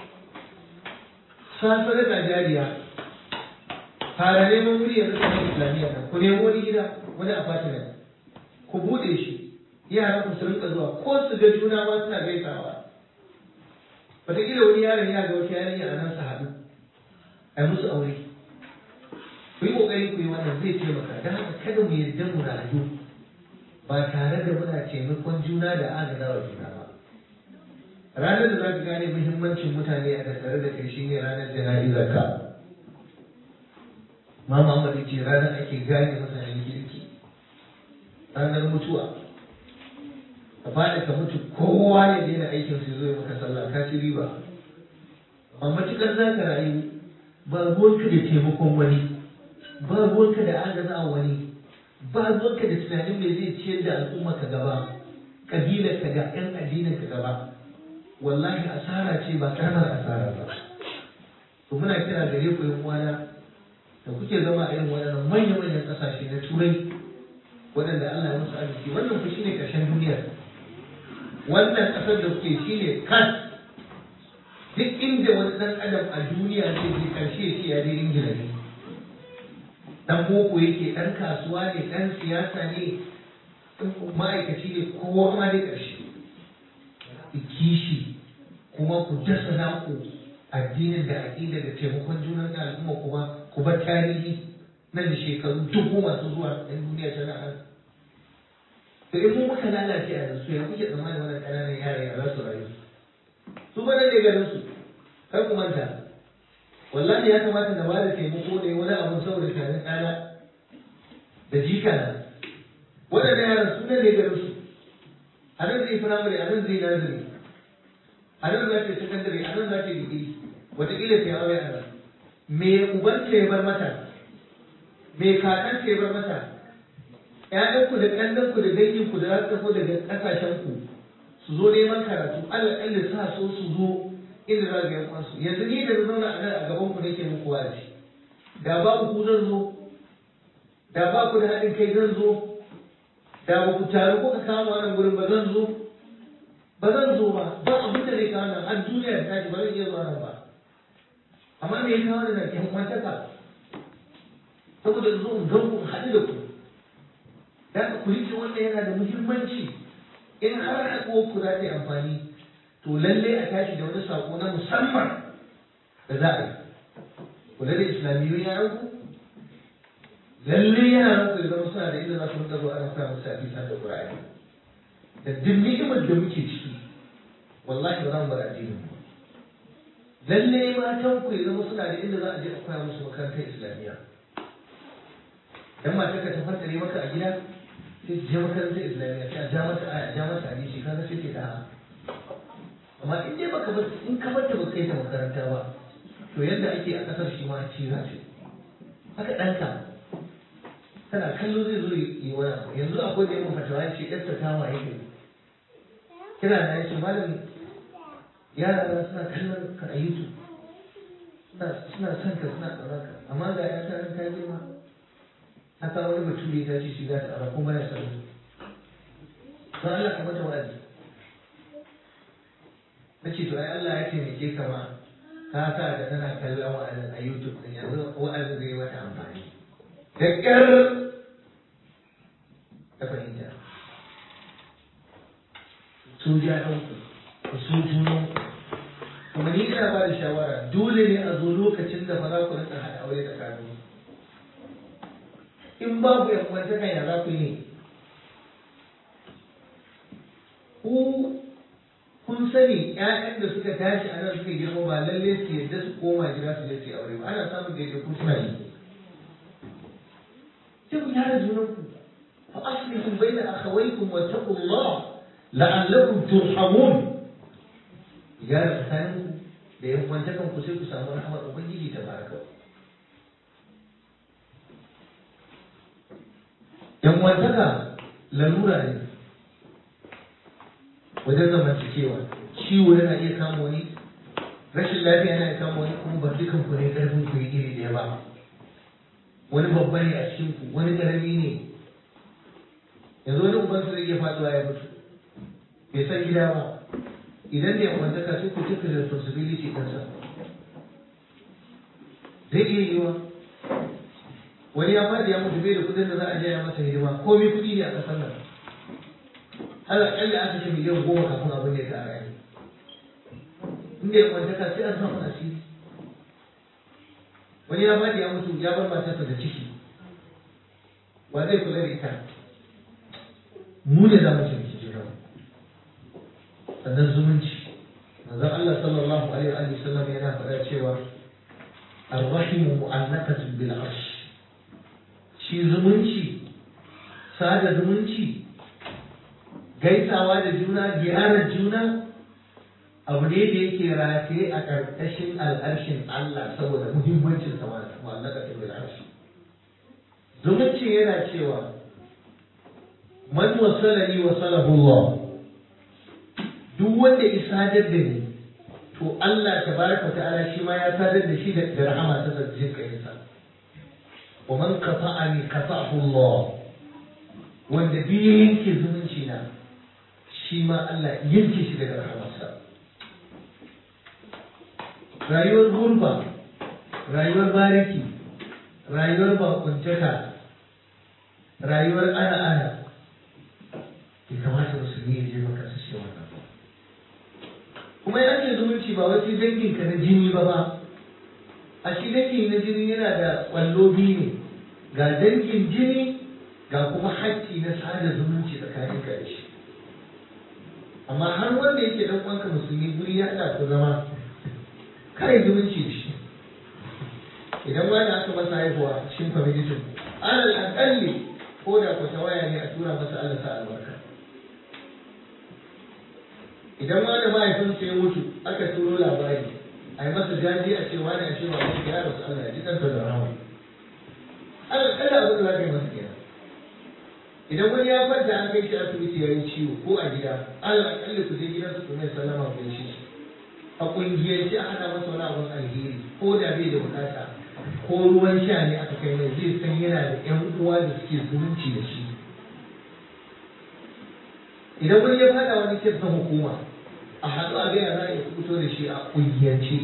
sa sadaka jariya fara neman wuri yanzu kamar islamiyya nan ku nemo wani gida wani apartment ku buɗe shi yaran ku su rinka zuwa ko su ga juna ma suna gaisawa wataƙila wani yaron ya ga wata yarinya a nan su haɗu a yi musu aure ku yi ƙoƙari ku yi wannan zai taimaka don haka kada mu yarda mu rayu ba tare da muna taimakon juna da agaza wa juna ba ranar da za ka gane muhimmancin mutane a tattare da kai shine ranar jana'izar ka ma Muhammad ce ranar ake gane mutanen kirki ranar mutuwa ka faɗi ka mutu kowa ya daina aikin su zo ya maka sallah ka ci riba amma matukar za ka rayu ba ruwanka da taimakon wani ba ruwanka da agaza wani ba ruwanka da tunanin me zai ciyar da al'umma ka gaba kabilar ka ga yan addinin ka gaba wallahi asara ce ba karamar asara ba to muna kira gare ku yan uwana da kuke zama a irin waɗannan manyan manyan ƙasashe na turai waɗanda Allah ya musu arziki wannan ku shine ƙarshen duniyar wannan ƙasar da kuke shine kan duk inda wani ɗan adam a duniya zai je ƙarshe shi ya je ingila ne ɗan boko yake ɗan kasuwa ne ɗan siyasa ne ma'aikaci ne kowa ma dai ƙarshe kishi kuma ku dasa naku addinin da aƙida da taimakon junan da al'umma kuma ku bar tarihi nan da shekaru dubu masu zuwa ɗan duniya tana nan to in mun muka lalace a yanzu ya kuke tsammanin wannan ƙananan yara ya za su rayu su ba ne garin su kar ku manta wallahi ya kamata na ba da taimako ne wani abu saboda tunanin ɗana da jika na waɗannan yaran su ne garin su a nan zai firamare a nan zai nazari a nan za ta yi sakandare a nan za ta yi digiri wataƙila ta yi aure a nan me uban ta ya bar mata me kakan ta ya bar mata ƴaƴanku da ƙannanku da danginku da za su tafi daga ƙasashenku su zo neman karatu alaƙalla sa so su zo inda za ga yan uwansu yanzu ni da zauna a nan a gaban ku nake muku wazi da babu ku zan zo da ba ku da haɗin kai zan zo da ba ku taru kuka kama wannan gurin ba zan zo ba zan zo ba ba abin da zai kawo nan har duniya ta tashi ba zan iya zuwa nan ba amma me ya kawo da nan yan kwantaka saboda zo in gan ku haɗu da ku da ku rike wannan yana da muhimmanci in har haɗuwar ku za ta yi amfani to lalle a tashi da wani sako na musamman da za a yi kula da islamiyyun yaran ku lalle yaran ku ya zama suna da inda za su rinka zuwa ana koya musu hadisa da qur'ani da duk ni'imar da muke ciki wallahi ba za mu bar addinin mu lalle matan ku ya zama suna da inda za a je a koya musu makarantar islamiyya dan matar ka ta fantare maka a gida sai je makarantar islamiyya sai a ja mata aya ja mata hadisi kaga sai ke da'a amma in dai baka bar in ka bar ta baka kai ta makaranta ba to yadda ake a kasar shi ma ci za ce haka ɗanka kana kallo zai zo yi wani abu yanzu akwai da yawan fatawa ce ɗarsa ta waye ne kira na yace malam yara na suna kallon ka a youtube suna suna son ka suna tsoron ka amma ga ya ta ta girma ta kawo wani bature ta ce shi za ta ara kuma ya sani don Allah ka mata wa'azi na ce to ai Allah ya taimake ka ma ka sa da tana kallon wa'azin a YouTube din yanzu wa'azin zai mata amfani da ƙyar ta fahimta su ja ɗanku ku su junan kuma ni ina ba da shawara dole ne a zo lokacin da ba za ku rika haɗa aure tsakanin in babu yan kwantaka ya za ku yi ne ku kun sani ƴaƴan da suka tashi a nan suka girma ba lalle su yadda su koma gida su je su yi aure ba ana samun daidaiku suna yi sai ku gyara junanku fa aslihu baina akhawaykum wa taqullah la'allakum turhamun gyara tsakaninku da yan kwantakan ku sai ku samu rahmar ubangiji ta baraka yan kwantaka lalura ne wajen zamantakewa ciwo yana iya kama wani rashin lafiya yana iya kama wani kuma ba dukan ku ne karfin ku yi iri ɗaya ba wani babba ne a cikin ku wani ƙarami ne yanzu wani ubansa zai iya faɗuwa ya mutu bai san gida ba idan da yamma zaka sai ku tafi da responsibility ɗinsa zai iya yiwa wani ya faɗi ya mutu bai da kuɗin da za a je ya masa hidima komai kuɗi ne a ƙasar nan ala ƙalla aka ce miliyan goma kafin abin da ya ta rayu inda ya kwantaka sai an samu asiri wani ya faɗi ya mutu ya bar matarsa da ciki wa zai kula da ita mu ne za mu taimaki juna sannan zumunci manzon Allah sallallahu alaihi wa sallam yana faɗa cewa arrahimu mu'allaqatun bil arsh shi zumunci sada zumunci gaisawa da juna ziyarar juna abu ne da yake rataye a ƙarƙashin al'arshin Allah saboda muhimmancin sa mu'allaqatun bil arsh zumunci yana cewa man wasalani wasalahu Allah duk wanda ya sadar da ni to Allah tabaraka ta'ala shi ma ya sadar da shi da rahama ta jin kai sa wa man qata'ani qata'ahu Allah wanda duk yanke zumunci na shi ma Allah yanke shi daga rahamarsa rayuwar gurba rayuwar bariki rayuwar bakuntaka rayuwar ana ana ya kamata musulmi ya je maka su ce wannan kuma ya ce zumunci ba wasu dangin ka na jini ba ba a shi dangi na jini yana da kwallo biyu ne ga dangin jini ga kuma haƙƙi na sada zumunci tsakanin ka da shi amma har wanda yake dan uwanka musulmi guri ya haɗa ku zama kai zumunci da shi idan wani aka masa haihuwa cikin kwamitin alal aƙalli ko da ku ta waya ne a tura masa Allah sa albarka idan ma da mahaifinsa ya mutu aka turo labari a yi masa jaji a ce wani a ce ba wani ya rasu Allah ya ji ɗansa da rahama Allah kada abin da za ka yi masa kenan idan wani ya kwanta an kai shi asibiti ya yi ciwo ko a gida Allah akalli ku je gidansu ku mai sallama ku shi a ƙungiyarci a hana masa wani abin alheri ko da bai da bukata ko ruwan sha ne aka kai mai zai san yana da ƴan uwa da suke zumunci da shi idan wani ya fada wani kirsan hukuma a haɗu a gaya za a fito da shi a ƙungiyance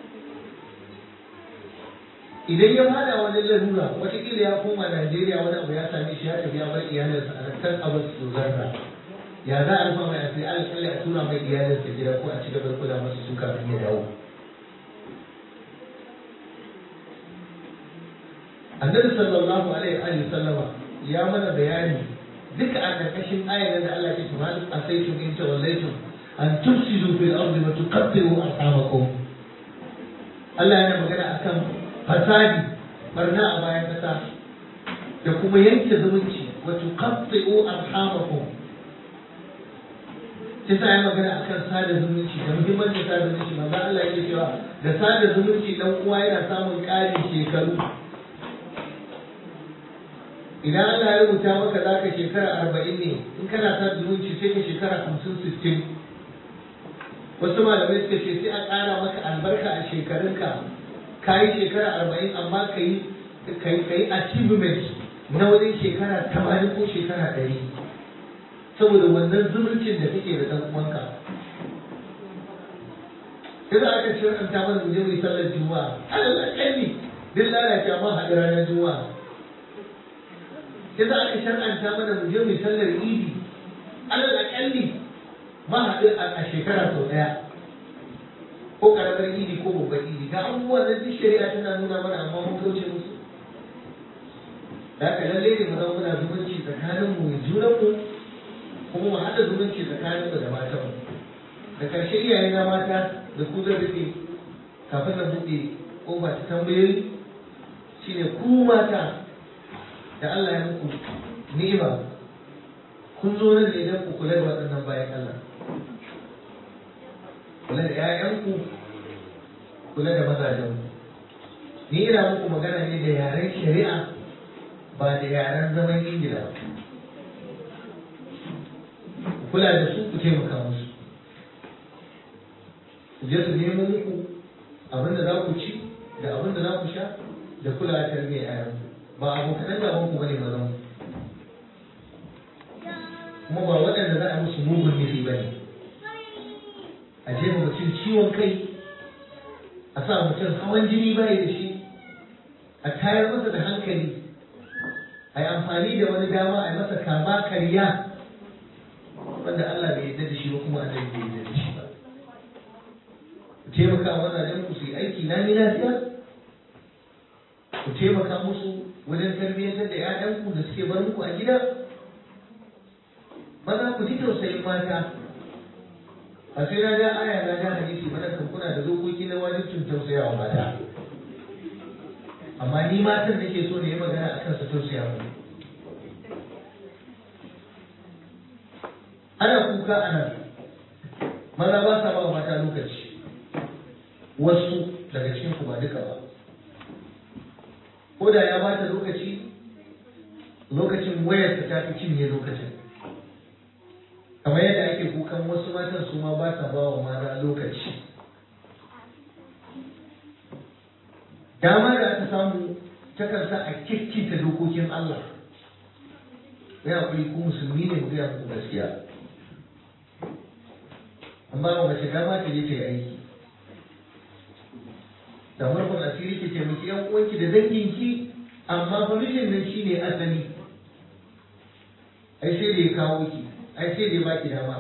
idan ya fada wani larura watakila ya koma najeriya wani abu ya same shi ya tafi ya bar iyalinsa a kan abin su zarra ya za a rufa mai asiri alƙalli a tura mai iyalinsa gida ko a ci gaba da kula masa su kafin ya dawo annabi sallallahu alaihi wa sallama ya mana bayani duka a ƙarƙashin ayar da Allah ke kuma a sai tun in tawallaitum an tufsidu fil ardi wa tuqatti'u arhamakum Allah yana magana akan fasadi barna a bayan kasa da kuma yanke zumunci wa tuqatti'u arhamakum sai sa ya magana akan sada zumunci da muhimmancin sada zumunci manzo Allah yake cewa da sada zumunci dan uwa yana samun ƙarin shekaru idan Allah ya rubuta maka za ka shekara arba'in ne in kana sa zumunci sai ka shekara hamsin sittin wasu malamai suka ce sai a ƙara maka albarka a shekarunka ka yi shekara arba'in amma ka yi ka yi achievement na wajen shekara tamanin ko shekara ɗari saboda wannan zumuncin da kake da ɗan uwanka Yadda aka ce an ta mana mu je mu yi sallar juma'a alal akalli duk lalace amma haɗu ranar juma'a sai za a shar'anta mana mu je mu sallar idi alal akalli ma haɗu a shekara sau ɗaya ko karamar idi ko babban idi ga abubuwan da duk shari'a tana nuna mana amma mun kauce musu da haka lalle ne mu zama muna zumunci tsakanin mu junan mu kuma mu haɗa zumunci tsakanin mu da matan mu da ƙarshe iyaye na mata da ku zan rufe kafin na buɗe ƙofa ta tambayoyi shine ku mata da Allah ya muku ni'ima kun zo nan ne don ku kula da waɗannan bayan Allah kula da ‘ya'yanku kula da mazajenku ni ina muku magana ne da yaren shari'a ba da yaren zaman ingila kula da su ku taimaka musu su je su nemo muku abin da za ku ci da abin da za ku sha da kula da tarbiyyar yayan ba abokanan gaban ku bane mazan kuma ba waɗanda za a musu mugun nufi bane a je mutum ciwon kai a sa mutum hawan jini bai da shi a tayar masa da hankali a yi amfani da wani dama a yi masa kama karya wanda Allah bai yarda da shi ba kuma Allah bai yarda da shi ba ku taimaka mazajen ku su yi aiki na ni lafiya ku taimaka musu wajen tarbiyyantar da 'ya'yanku da suke bar muku a gida maza ku ji tausayin mata a sai na ja aya na ja hadisi mana kan kuna da dokoki na wajibcin tausayawa mata amma ni matan nake so ne yi magana akan su tausaya mu ana kuka ana maza ba sa ba mata lokaci wasu daga cikin ku ba duka ba ko da ya bata lokaci lokacin wayarsa ta fi cinye lokacin kamar yadda ake kukan wasu matan su ma ba sa ba wa mata lokaci dama da aka samu takan sa a kikkita dokokin Allah ya kuri ku musulmi ne mu gaya muku gaskiya an ba wa mace dama ta je ta yi aiki da murfin asiri ke taimaki yan uwanki da danginki amma fa mijin nan shine asali ai sai da ya kawo ki ai sai da ya baki dama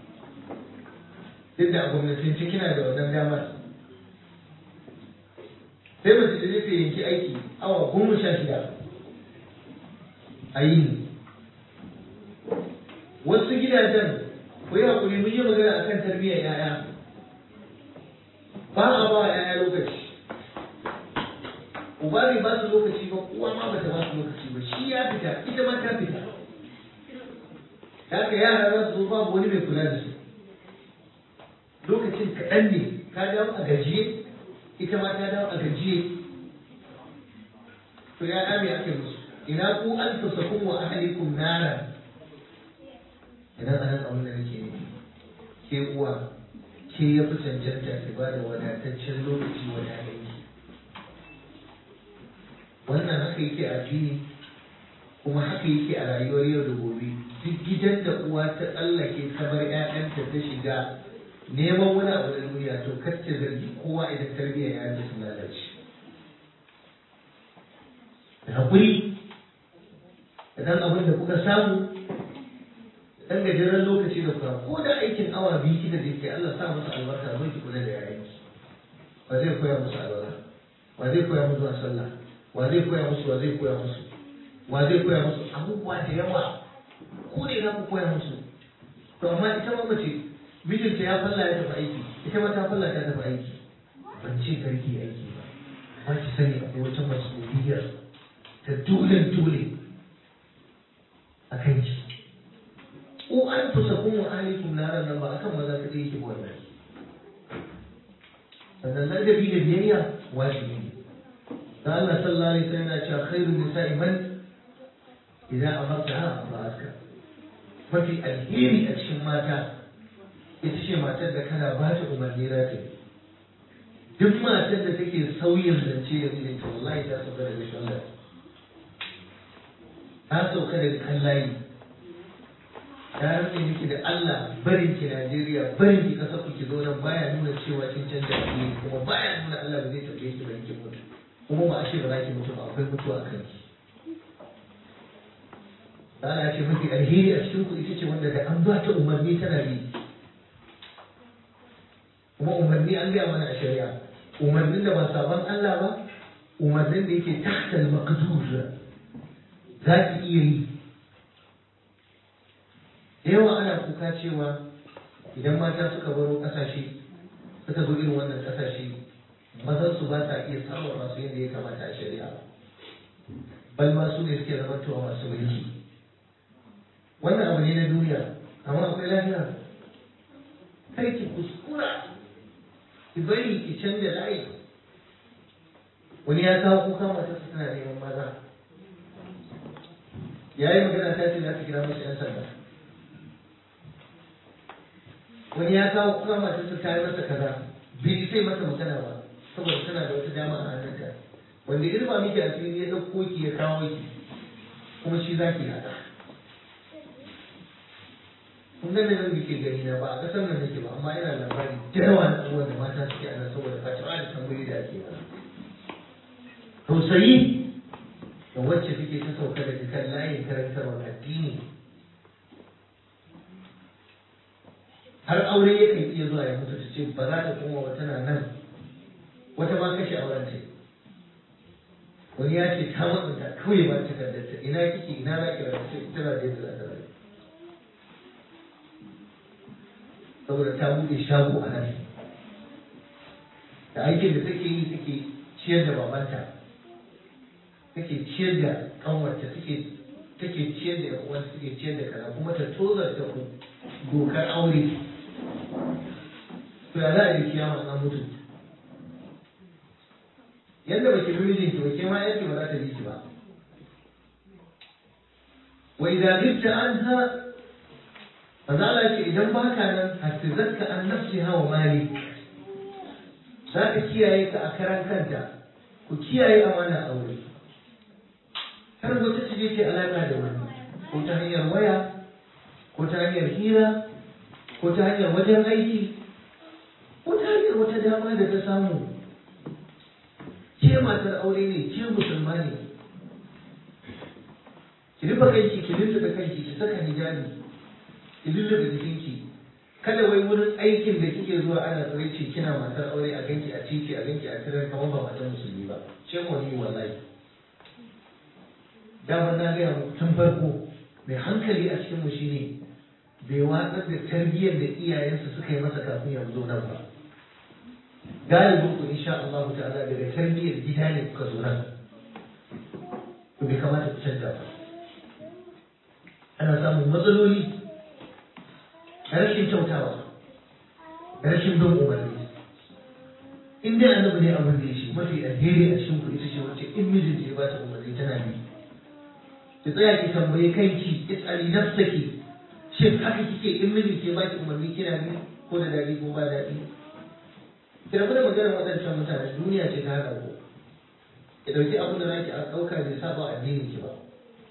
duk da a gwamnatin kina da wannan damar sai mace da zai yanki aiki awa goma sha shida a yi wasu gidajen ku yi hakuri mun yi magana a kan tarbiyyar 'ya'ya ba a ba 'ya'ya lokaci uba bai ba su lokaci ba uwa ma bata ba su lokaci ba shi ya fita ita ma ta fita haka yara za su zo babu wani mai kula da su lokacin kaɗan ne ka dawo a gajiye ita ma ta dawo a gajiye to ya ame ake musu ina ku an tasakun wa ahlikum nara idan anan abin da nake nufi ke uwa ke ya fi cancanta ki ba da wadataccen lokaci wa ƴaƴanki wannan haka yake a addini kuma haka yake a rayuwar yau da gobe duk gidan da uwa ta tsallake ta bar ƴaƴanta ta shiga neman wani abu na duniya to kar ta zargi kowa idan tarbiyyar ƴaƴanta sun lalace da haƙuri idan abin da kuka samu dan gajeren lokaci da kuka ko da aikin awa biyu kika je ke Allah sa musu albarka zai ki kula da yayanki wa zai koya musu albarka wa zai koya musu sallah wa zai koya musu wa zai koya musu wa zai koya musu abubuwa da yawa ko ne za ku koya musu to amma ita ma mace mijinta ya falla ya tafi aiki ita ma ta falla ta tafi aiki ban ce karki aiki ba ba ki sani akwai wata mas'uliyar ta dole dole a kanki ko an fusa kun wa ahlikum naran nan ba akan maza kaɗai yake wannan sannan ladabi da biyayya wajibi ne da Allah sallallahu alaihi wasallam yana cewa khairun nisa'i man idan amarta ba'atka mafi alheri a cikin mata ita ce matar da kana ba ta umarni za ta yi duk matar da take sauyin zance da mijinta wallahi ta sauka daga shallar ta sauka daga kan layi ta rantsa miki da Allah barin ki Najeriya barin ki kasar ku ki zo nan baya nuna cewa kin canja addini kuma baya nuna Allah ba zai tafiye ki barin ki mutu kuma ba a ce ba za ki mutu ba akwai mutuwa a kanki Allah ce mafi alheri a cikin ku ita ce wanda da an ba ta umarni tana bi kuma umarni an gaya mana a shari'a umarnin da ba sabon Allah ba umarnin da yake tahtal maqdur za ki iya yi da yawa ana kuka cewa idan mata suka baro kasashe suka zo irin wannan kasashe mazan su ba sa iya samun masu yadda ya kamata a shari'a bal ma su ne suke zama tuwa masu mulki wannan abu ne na duniya amma akwai lafiya kai ki kuskura ki bari ki canja layi wani ya kawo kuka matarsa tana neman maza ya yi magana ta ce za ta kira mashi 'yan sanda wani ya kawo kuka matarsa ta yi masa kaza bai sai masa magana ba saboda tana da wata dama a hannunta wanda irba miki a cikin ya ɗauko ki ya kawo ki kuma shi za ki haɗa kun ga nan da ke gani na ba a ƙasar nan nake ba amma ina labari da yawa na abubuwan da mata suke a nan saboda fatawa da tambayi da ake ba tausayi da wacce suke ta sauka daga kan layin karantarwar addini har aure yakan iya zuwa ya mutu ta ce ba za ta koma ba tana nan wata ma kashe auren ce wani ya ce ta matsanta kawai ba ta kaddarta ina kike ina za ki rabu ce tana da yadda za ta rayu saboda ta buɗe shago a nan da aikin da take yi take ciyar da babanta take ciyar da kanwarta take take ciyar da yan take ciyar da kaza kuma ta tozar da dokar aure to ya za a yi kiyama an mutu yadda baki bi mijinki ba ke ma yanki ba za ta bi ki ba wa idan ghibta anha manzo Allah ce idan baka nan hafizaka an nafsiha wa malik za ka kiyaye ka a karan kanta ku kiyaye amana aure kar wata ce ce alaka da wani ko ta hanyar waya ko ta hanyar hira ko ta hanyar wajen aiki ko ta hanyar wata dama da ta samu ke matar aure ne ke musulma ne ki rufe kanki ki rufe da kanki ki saka hijabi ki rufe da jikinki kada wai wurin aikin da kike zuwa ana tsaraici kina matar aure a ganki a titi a ganki a tirar kamar ba matar musulmi ba ce mu ni wallahi dama na gaya muku tun farko mai hankali a cikin mu shine bai watsar da tarbiyyar da iyayensa suka yi masa kafin ya zo nan ba galibin ku insha Allah ta'ala daga tarbiyyar gida ne kuka zo nan ku bai kamata ku canza ba ana samun matsaloli da rashin kyautawa da rashin bin umarni in dai annabi ne abin da ya shi mafi alheri a cikin ku ita ce wacce in mijin ya ba ta umarni tana bi ki tsaya ki tambaye kanki isali nafsaki shin haka kike in mijin ke baki umarni kina bi ko da dadi ko ba dadi ki rabu da maganar waɗancan mutane duniya ce ta haɗa ku ki ɗauki abin da zaki a ɗauka bai saba addinin ki ba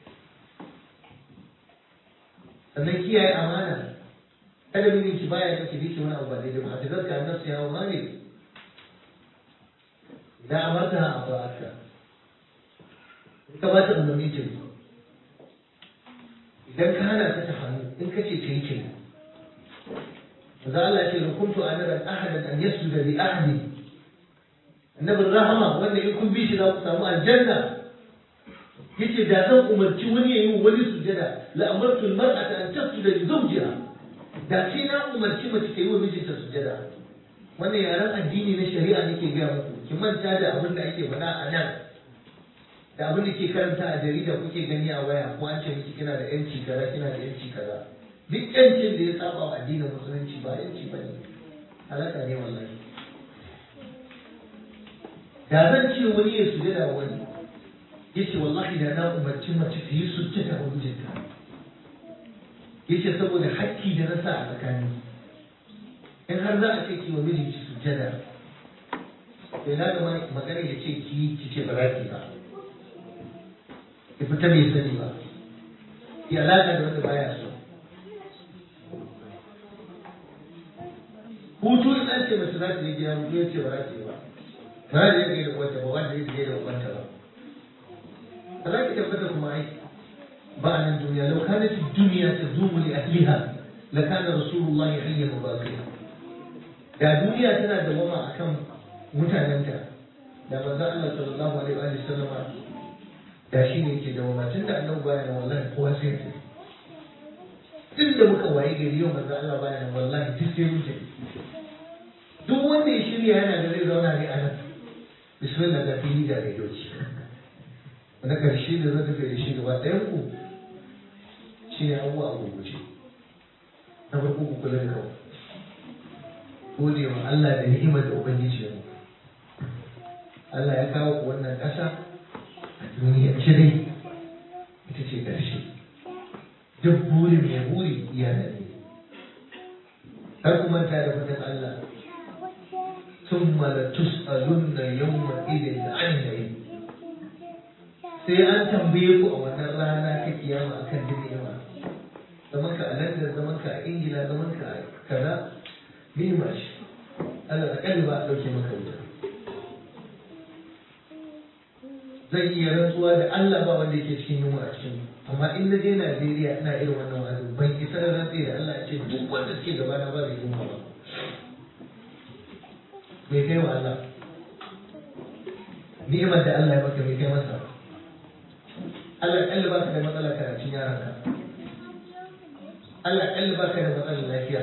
sannan kiyaye amana kada mijin ki baya miki biki wani abu ba daidai ba ta gaska nafsi ya wa malik idan amarta a ba'atka ka ba ta umarni ta yi idan ka hana ta ta hannu in ka ce ta yi kenan maza Allah ce da kuntu amiran ahadan an yasjuda li ahadi annabin rahama wanda in kun bi shi za ku samu aljanna yace da zan umarci wani ya yi wani sujada la amartu almar'ata an tasjuda li zawjiha da sai na umarci mace ta yi wa mijinta sujada wannan yaren addini na shari'a nake gaya muku ki manta da abin da ake faɗa a nan da abin da ke karanta a jarida kuke gani a waya ko an ce miki kina da yanci kaza kina da yanci kaza duk yancin da ya saba wa addinin musulunci ba yanci ba ne halaka ne wallahi da zan ce wani ya sujada wa wani ya ce wallahi da na umarci mace ta yi sujada wa mijinta ya ce saboda hakki da na sa a tsakani in har za a ce ki wa mijinki sujada to ina da magana ya ce ki ki ce ba za ki ba ya fita bai sani ba ya alaƙa da wanda baya so hutu in an ce mace za ta je gida hutu ya ce ba za ta yi ba ba za ta yi da uwanta ba wanda ya je da uwanta ba ba za ki tabbata kuma ai ba a nan duniya lau kanat duniya ta zumu li ahliha la kana rasulullahi hayyan mubakiya da duniya tana da wama akan mutanenta da manzo Allah sallallahu alaihi wa sallama da shi ne ke da mamacin da annabi baya nan wallahi kowa sai ya duk da muka waye gari yau manzo Allah baya nan wallahi duk sai wuce duk wanda ya shirya yana da zai zauna ne a nan bismillah da fili da rediyoci na karshe da zan tafi da shi gaba ɗayan ku shi ne abubuwa a gurguje na farko ku kula da kanku gode wa Allah da ni'imar da ubangiji ya muku Allah ya kawo ku wannan ƙasa duniya ce dai ita ce ƙarshe duk burin mai buri iya da ne har ku manta da fatan Allah thumma la tus'alunna yawma idin 'anil na'im sai an tambaye ku a wannan rana ta kiyama akan ni'ima zaman ka a London zaman ka a Ingila zaman ka a kaza ni'ima shi Allah akalli ba a dauke maka wuta zan iya rantsuwa da Allah ba wanda yake cikin yunwa a cikin amma in na je Najeriya ina irin wannan wa'azi ban isa da rantsi da Allah ce duk wanda suke gaba na ba zai yunwa ba me kai wa Allah ni'imar da Allah ya maka me kai masa Allah kalli baka da matsalar karatun yaranka Allah kalli baka da matsalar lafiya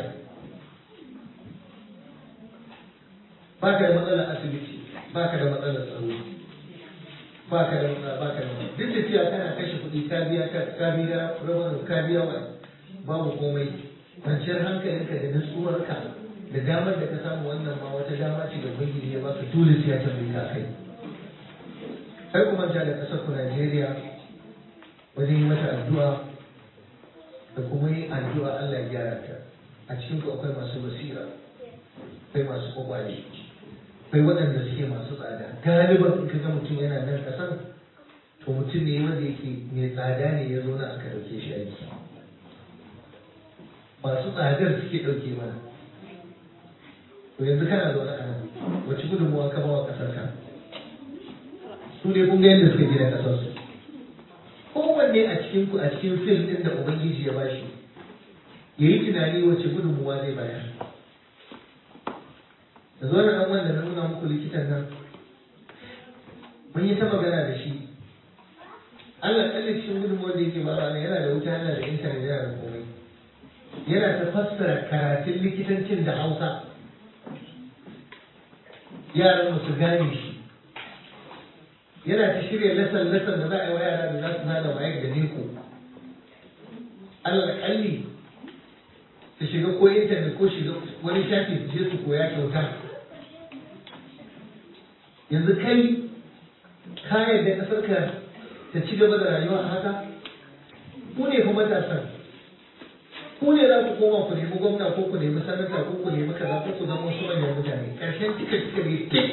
baka da matsalar asibiti baka da matsalar tsaro baka da matsala baka da matsala duk da cewa kana kashe kuɗi ka biya ka biya rabar ka biya wa babu komai kwanciyar hankalinka da nutsuwarka da damar da ka samu wannan ma wata dama ce da ubangiji ya baka dole sai ya tambaye ka kai sai kuma ja da kasar ku Najeriya wajen yi mata addu'a da kuma yi addu'a Allah ya gyara ta a cikin ku akwai masu basira akwai masu kwakwale akwai waɗanda suke masu tsada galiban in ka ga mutum yana nan kasan to mutum ne wanda yake mai tsada ne ya zo na aka ɗauke shi aiki masu tsadar suke ɗauke mana to yanzu kana zaune a nan wacce gudunmuwa ka bawa ƙasar ka su ne kun ga yadda suka gina ƙasar su kowanne a cikin ku a cikin fil ɗin da ubangiji ya bashi ya yi tunani wacce gudunmuwa zai bayar da zo nan wanda na nuna muku likitan nan mun yi ta magana da shi Allah kalli cikin gudunmuwar da yake bara ne yana da wuta yana da intanet yana da komai yana ta fassara karatun likitancin da hausa yaran su gane shi yana ta shirya lasan lasan da za a yi wa yara da za su hada wayar da neko Allah kalli su shiga ko intanet ko shiga wani shafi su je su koya kyauta yanzu kai ka yarda kasar ka ta ci gaba da rayuwa a haka ku ne kuma matasan ku ne za ku koma ku nemi gwamna ko ku nemi sanata ko ku nemi kaza ko ku zama wasu manyan mutane ƙarshen tika tika ne tik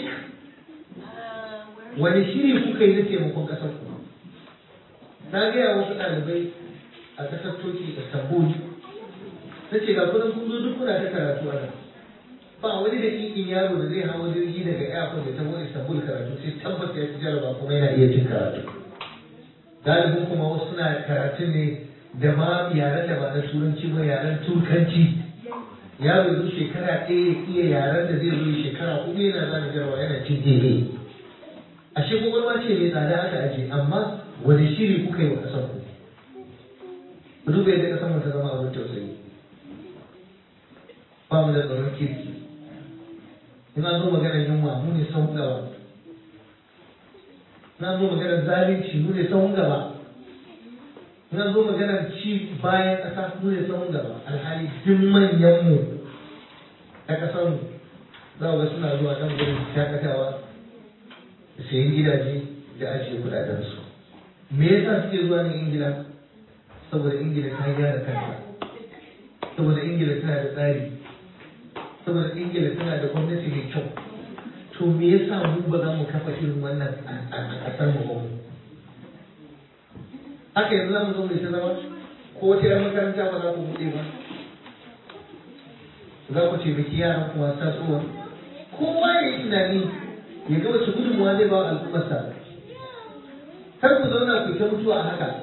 wani shiri kuka yi na taimakon ƙasar ku na gaya wasu ɗalibai a ƙasar turki istanbul na ce ga kudin kun zo duk kuna ta karatu a nan ba wani da ƙiƙin yaro da zai hawa jirgi daga airport da taho istanbul karatu sai tabbata ya fi jaraba kuma yana iya cin karatu galibin kuma wasu suna karatun ne da ma yaren da ba na turanci ba yaren turkanci yaro yanzu shekara ɗaya ya iya yaren da zai zo shekara hudu yana zana jarawa yana cin daidai ashe kwakwalwa ce mai tsada aka aje amma wani shiri kuka yi wa ƙasar ku ku duba yadda ƙasar mu ta zama abin tausayi ba mu da tsaron kirki in an zo maganar yunwa mu ne sahun gaba in an zo maganar zalunci mu ne sahun gaba in an zo maganar ci bayan ƙasa mu ne sahun gaba alhali duk manyanmu a ƙasar mu za ga suna zuwa nan gurin shakatawa da sayan gidaje da ajiye kuɗaɗensu me yasa suke zuwa nan ingila saboda ingila ta gyara kanta saboda ingila tana da tsari saboda ingila tana da gwamnati mai kyau to me yasa mu ba za mu kafa irin wannan a ƙasar mu ba haka yanzu za mu zo mai ta zama ko wata yar makaranta ba za ku buɗe ba za ku taimaki yaran kuma tasowa kowa ya yi tunani ya ga wace gudunmuwa zai ba wa al'ummarsa kar ku zauna ku ta mutuwa a haka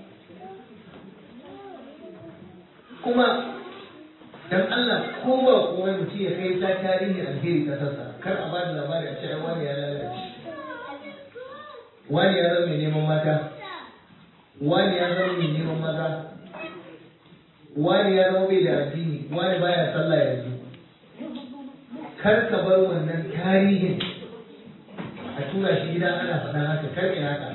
kuma dan Allah ko ba komai mutum ya kai ta tarihi alheri kasarsa kar a ba da labari a ce ai wani ya lalace wani ya zama mai neman mata wani ya zama mai neman maza wani ya zama bai da addini wani baya sallah yanzu kar ka bar wannan tarihin a tura shi gida ana faɗa haka kar ka haka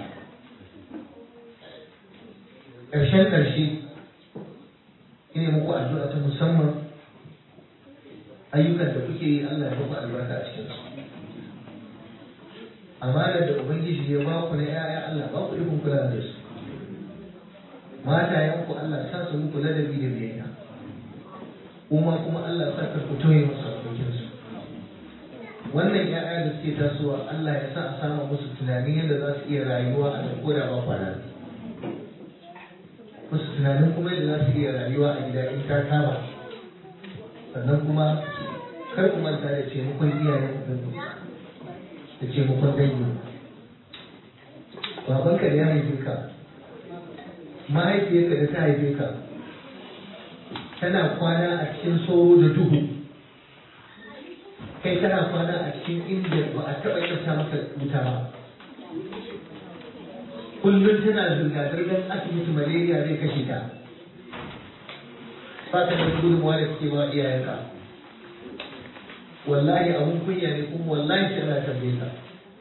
ƙarshen ƙarshe ina muku addu'a ta musamman ayyukan da kuke yi Allah ya muku albarka a cikin su amanar da ubangiji ya ba ku na yaya Allah ba ku ikon kula da su matayen ku Allah sa su muku ladabi da biyayya kuma kuma Allah sa ka ku toye musu abokin su wannan ya'ya da suke tasowa Allah ya sa a sama musu tunanin yadda za su iya rayuwa a nan koda ba kwana musu tunanin kuma yadda za su iya rayuwa a gida in ta kama sannan kuma kar ku manta da taimakon iyayen ku da taimakon dangi babanka da ya haife ka mahaifiyarka da ta haife ka tana kwana a cikin sauro da duhu kai kana kwana a cikin inda ba a taɓa yanta maka wuta ba kullum tana zirga-zirgar asibiti malaria zai kashe ta ba ta da gudunmawa da suke ba iyayenka wallahi abun kunya ne kuma wallahi sai ana tambaye ka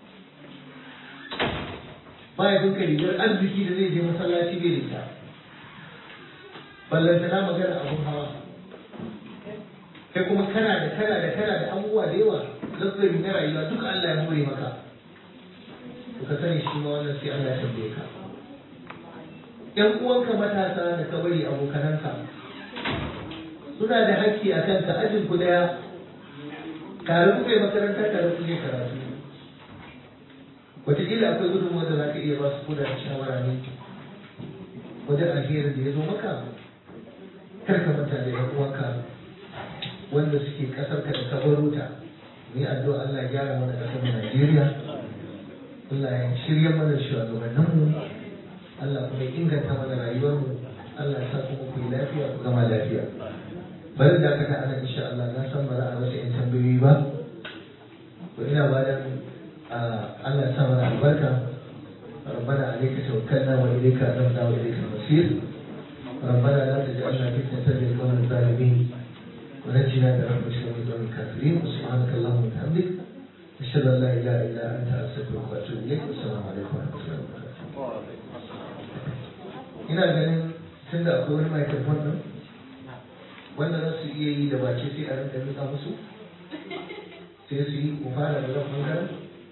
ba ya duka rigar arziki da zai je masallaci bai da ita ballantana magana abun hawa kai kuma kana da kana da kana da abubuwa da yawa zazzari na rayuwa duka Allah ya more maka to ka sani shi ma wannan sai Allah ya tambaye ka ƴan uwanka matasa da ka bari abokananka suna da haƙƙi a kanka ajin ku daya tare kuka yi makaranta tare kuke karatu wataƙila akwai gudunmuwa da za ka iya ba su kuda shawara ne wajen alherin da ya zo maka kar ka manta da ƴan uwanka wanda suke ƙasar ka da ka baro ta ni addu'a Allah ya gyara mana ƙasar Najeriya Allah ya shirya mana shugabanninmu Allah kuma ya inganta mana rayuwarmu Allah ya sa kuma ku yi lafiya ku gama lafiya bari da aka ana insha Allah na san ba za a rasa yan tambayoyi ba to ina ba da Allah ya sa mana albarka ربنا عليك توكلنا واليك انبنا واليك المصير ربنا لا تجعلنا فتنة للقوم الظالمين ونجنا برحمتك من دون الكافرين وسبحانك اللهم وبحمدك أشهد أن لا إله إلا أنت أستغفرك وأتوب إليك والسلام عليكم ورحمة الله وبركاته. ina ganin tun da akwai wani microphone nan wanda za su iya yi da baki sai a rinka nika musu sai su yi mu fara da zan bangaren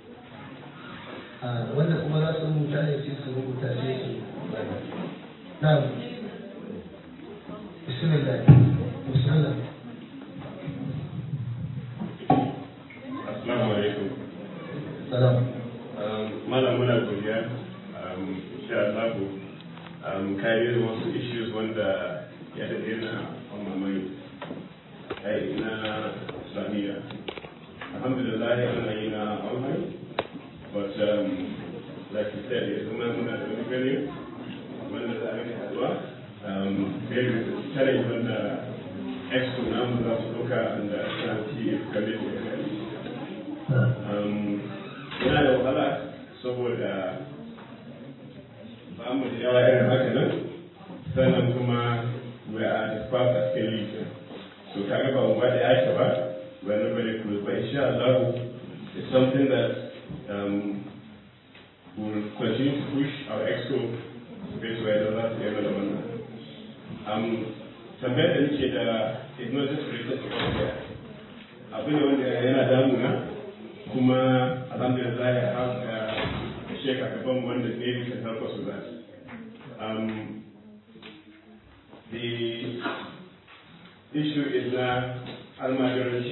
wanda kuma za su rubuta ne sai su rubuta sai su na bismillah bismillah Assalamu alaikum. salam Malam muna godiya. Insha Allah kayi wasu issues wanda ya daɗe na mamamai ai na Islamiyya. Alhamdulillah ana yi na online but um, like you said yanzu ma muna da wani gani wanda za a yi haɗuwa um, very challenge wanda expo namu za su ɗauka da santi kamar da yana da wahala saboda ba mu da yawa irin haka nan sannan kuma we are dispersed as a legion so kaga ba mu ba da yake ba we are not very close but insha Allah it's something that um, will continue to push our exco space where the last year da wannan um, tambayar da nake da is not just related to India abu ne wanda yana damuna kuma alhamdulillah I have uh, a sheikh a gaban wanda maybe can help us with that. Um, the issue is now almajiranci.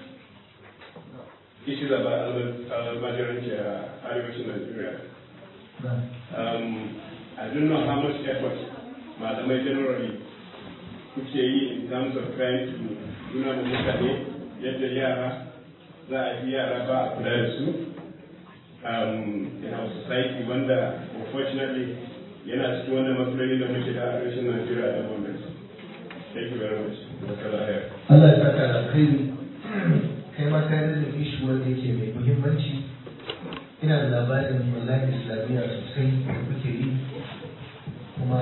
Issues about almajiranci a arewacin Nigeria. Um, I don't know how much effort malamai generally kuke yi in terms of trying to nuna da mutane yadda yara za a yi yara ba a kula da su um, in our society wanda unfortunately yana cikin wannan matsaloli da muke da arewacin Najeriya da moment. Thank you very much. Allah ya saka da alkhairi kai ma ka da ishi wanda yake mai muhimmanci ina da labarin wallahi islamiyya sosai da kuke yi kuma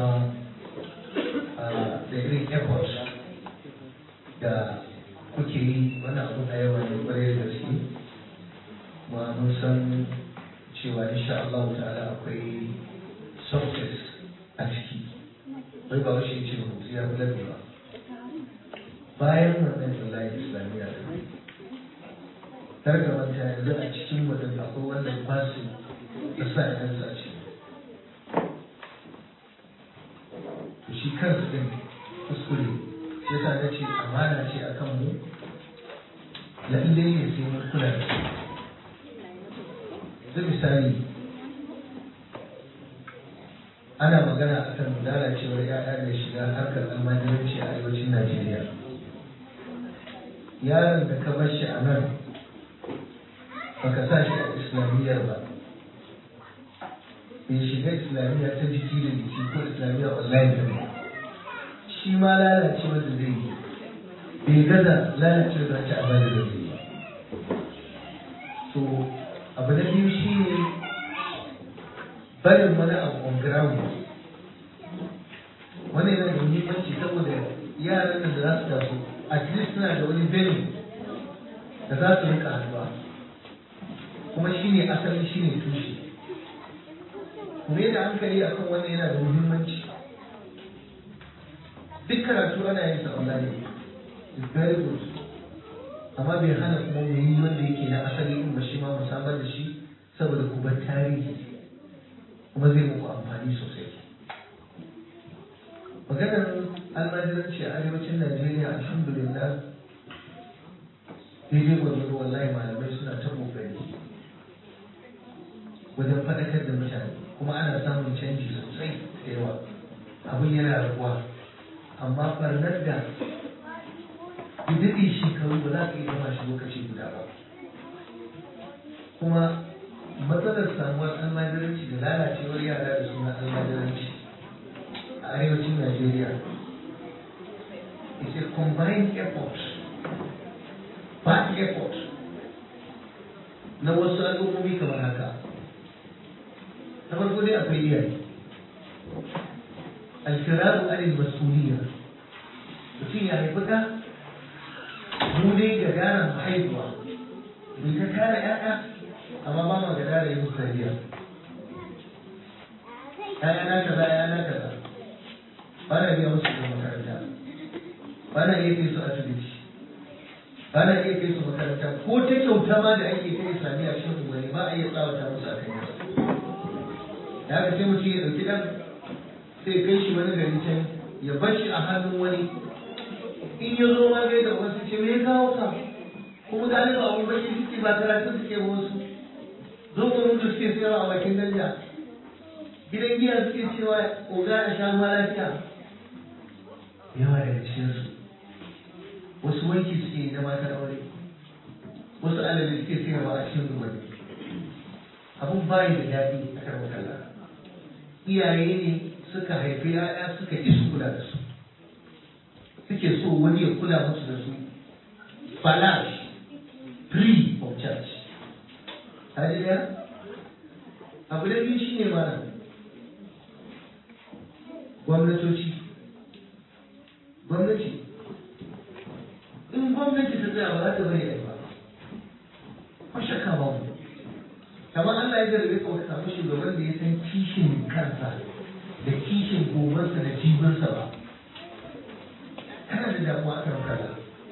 da irin effort da kuke yi wannan abu a yawa ne kwarai da gaske kuma mun san cewa insha Allah ta'ala akwai success a ciki bai ba wasu ce ba mutu ya kula ba bayan wannan wallahi islamiyya da kar ka manta yanzu a cikin mutum akwai wannan basu da sa idan sa ce to shi kansa din kuskure sai sa na ce amana ce akan mu lallai ne sai mun kula da su zai misali ana magana a kan lalacewar ya'ya da shiga harkar almajiranci a arewacin najeriya yaron da ka bar shi a nan baka sa shi a islamiyyar ba bai shiga islamiyya ta jiki da jiki ko islamiyya online ba shi ma lalacewar da zai yi bai gaza lalacewar da ta abada da zai yi so abu na biyu shi ne barin wani abu on ground wani yana da muhimmanci saboda yaran da za su taso at least suna da wani benin da za su rika haduwa kuma shi ne asali shi ne tushe kuma da hankali akan wannan yana da muhimmanci duk karatu ana yin sa online is very good amma bai hana kuma mu yi wanda yake na asali in ba shi ma mu samar da shi saboda ku bar tarihi kuma zai muku amfani sosai maganar almajiranci a arewacin najeriya alhamdulillah daidai gwargwado wallahi malamai suna ta kokari wajen faɗakar da mutane kuma ana samun canji sosai da yawa abin yana raguwa amma barnar da daɗe shekaru ba za ka iya gama shi lokaci guda ba kuma matsalar samuwar almajiranci da lalacewar yara da suna almajiranci a arewacin najeriya is a combined effort bad effort na wasu al'ummomi kamar haka na farko dai akwai iyaye alfiraru anil mas'uliyya mutum ya haifi ka mu dai ga daren haihuwa mu ta kare ƴaƴa amma ba mu ga daren yin tarbiyya ƴaƴa na kaza ƴaƴa na kaza ba na biya musu da makaranta ba na iya kai su asibiti ba na iya kai su makaranta ko ta kyauta ma da ake kai islamiyya cikin unguwanni ba a iya tsawata musu a kan yasa da haka sai mutum ya ɗauki ɗan sai kai shi wani gari can ya bar shi a hannun wani in ya zo ma gai da wasu ce me ya kawo ka kuma galiba abun baki suke ba karatu suke ba wasu zo mu mutu suke sayarwa a bakin danja gidan giya suke cewa oga a sha ma lafiya yawa daga cikinsu wasu wanki suke na matan aure wasu alade suke sayarwa a cikin zubar abun bayi da daɗi a karɓar kalla iyaye ne suka haifi ya'ya suka ƙi su kula da su suke so wani ya kula musu da su falash free of charge kaji daya abu da biyu shine mana gwamnatoci gwamnati in gwamnati ta tsaya ba za ta bari ba ko shakka ba mu kamar Allah ya zarge ka ka samu shugaban da ya san kishin kansa da kishin gobarsa da jibinsa ba kana da damuwa akan kaza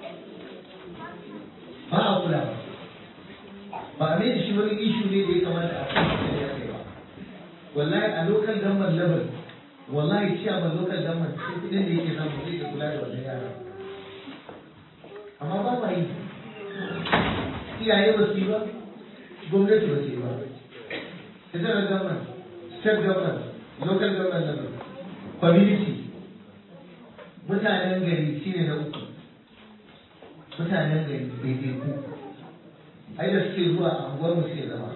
ba a kula ba ba a mai da shi wani ishu ne da ya kamata a kuma da ya kai ba wallahi a local government level wallahi ci a local government sai kudin da yake samu zai kula da wannan yara amma ba ma yi iyaye ba su yi ba gwamnati ba su yi ba federal government state government local government level community mutanen gari shine na uku mutanen gari daidai ku ai da suke zuwa a unguwar mu suke zama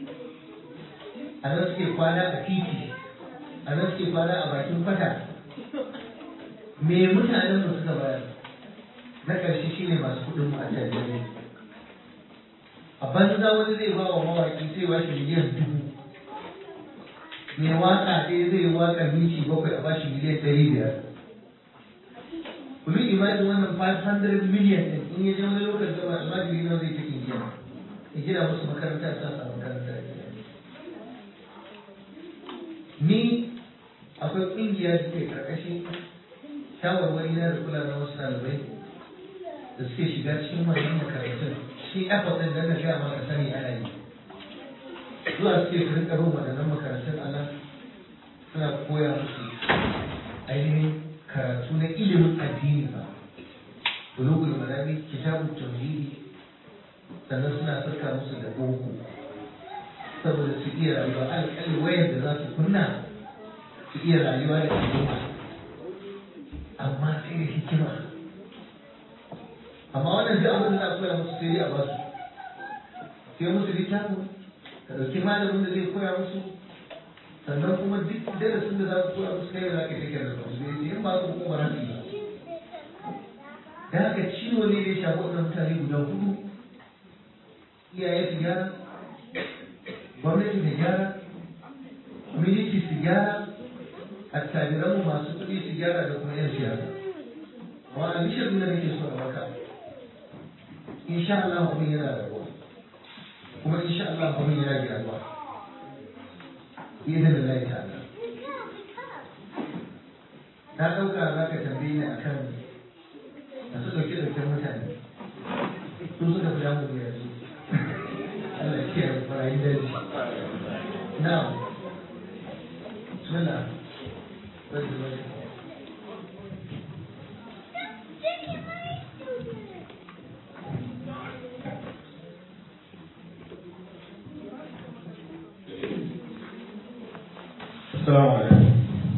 a nan suke kwana a titi a nan suke kwana a bakin kwata me mutanen mu suka bayar na ƙarshe shine masu kuɗin mu a tajiri a banza wani zai ba wa mawaƙi sai ba shi miliyan dubu mai waƙa ɗaya zai yi waƙa minti bakwai a bashi miliyan ɗari biyar Kuli imajin wannan 500 million ɗin in ya je wani lokacin da almajiri na zai take gina ya gina musu makaranta ta sa makaranta ya gina ni akwai ƙungiya da ke ƙarƙashin shawarwari na da kula na wasu ɗalibai da suke shiga cikin wannan makarantun shi effort ɗin da na gaya maka sani ana yi zuwa suke su rinka bin waɗannan makarantun a nan suna koya musu ainihin karatu na ilimin addini ba bulugul marami kitabun tauhidi sannan suna saka musu da boko saboda su iya rayuwa alƙalin wayar da za su kunna su iya rayuwa da al'umma amma sai da hikima amma wannan duk abin da za a koya musu sai dai a ba su sai musu littafin ka ɗauki malamin da zai koya musu sannan kuma duk darasin da za su koya musu kai za ka yi da su sai in ba su kuma ba su yi da haka ciwo ne da ya shafi wannan mutane guda hudu iyaye su gyara gwamnati ta gyara miliki su gyara attajiranmu masu kuɗi su gyara da kuma 'yan siyasa wa a bishir da nake so a maka insha Allah abin yana da ruwa kuma insha Allah abin yana gyaruwa idan da lai ta'ala na ɗauka za ka tambaye ni akan masu ɗauke ɗauken mutane su suka fi damu da yanzu Allah ya kiyaye barayin daji na'am bismillah Assalamu alaikum.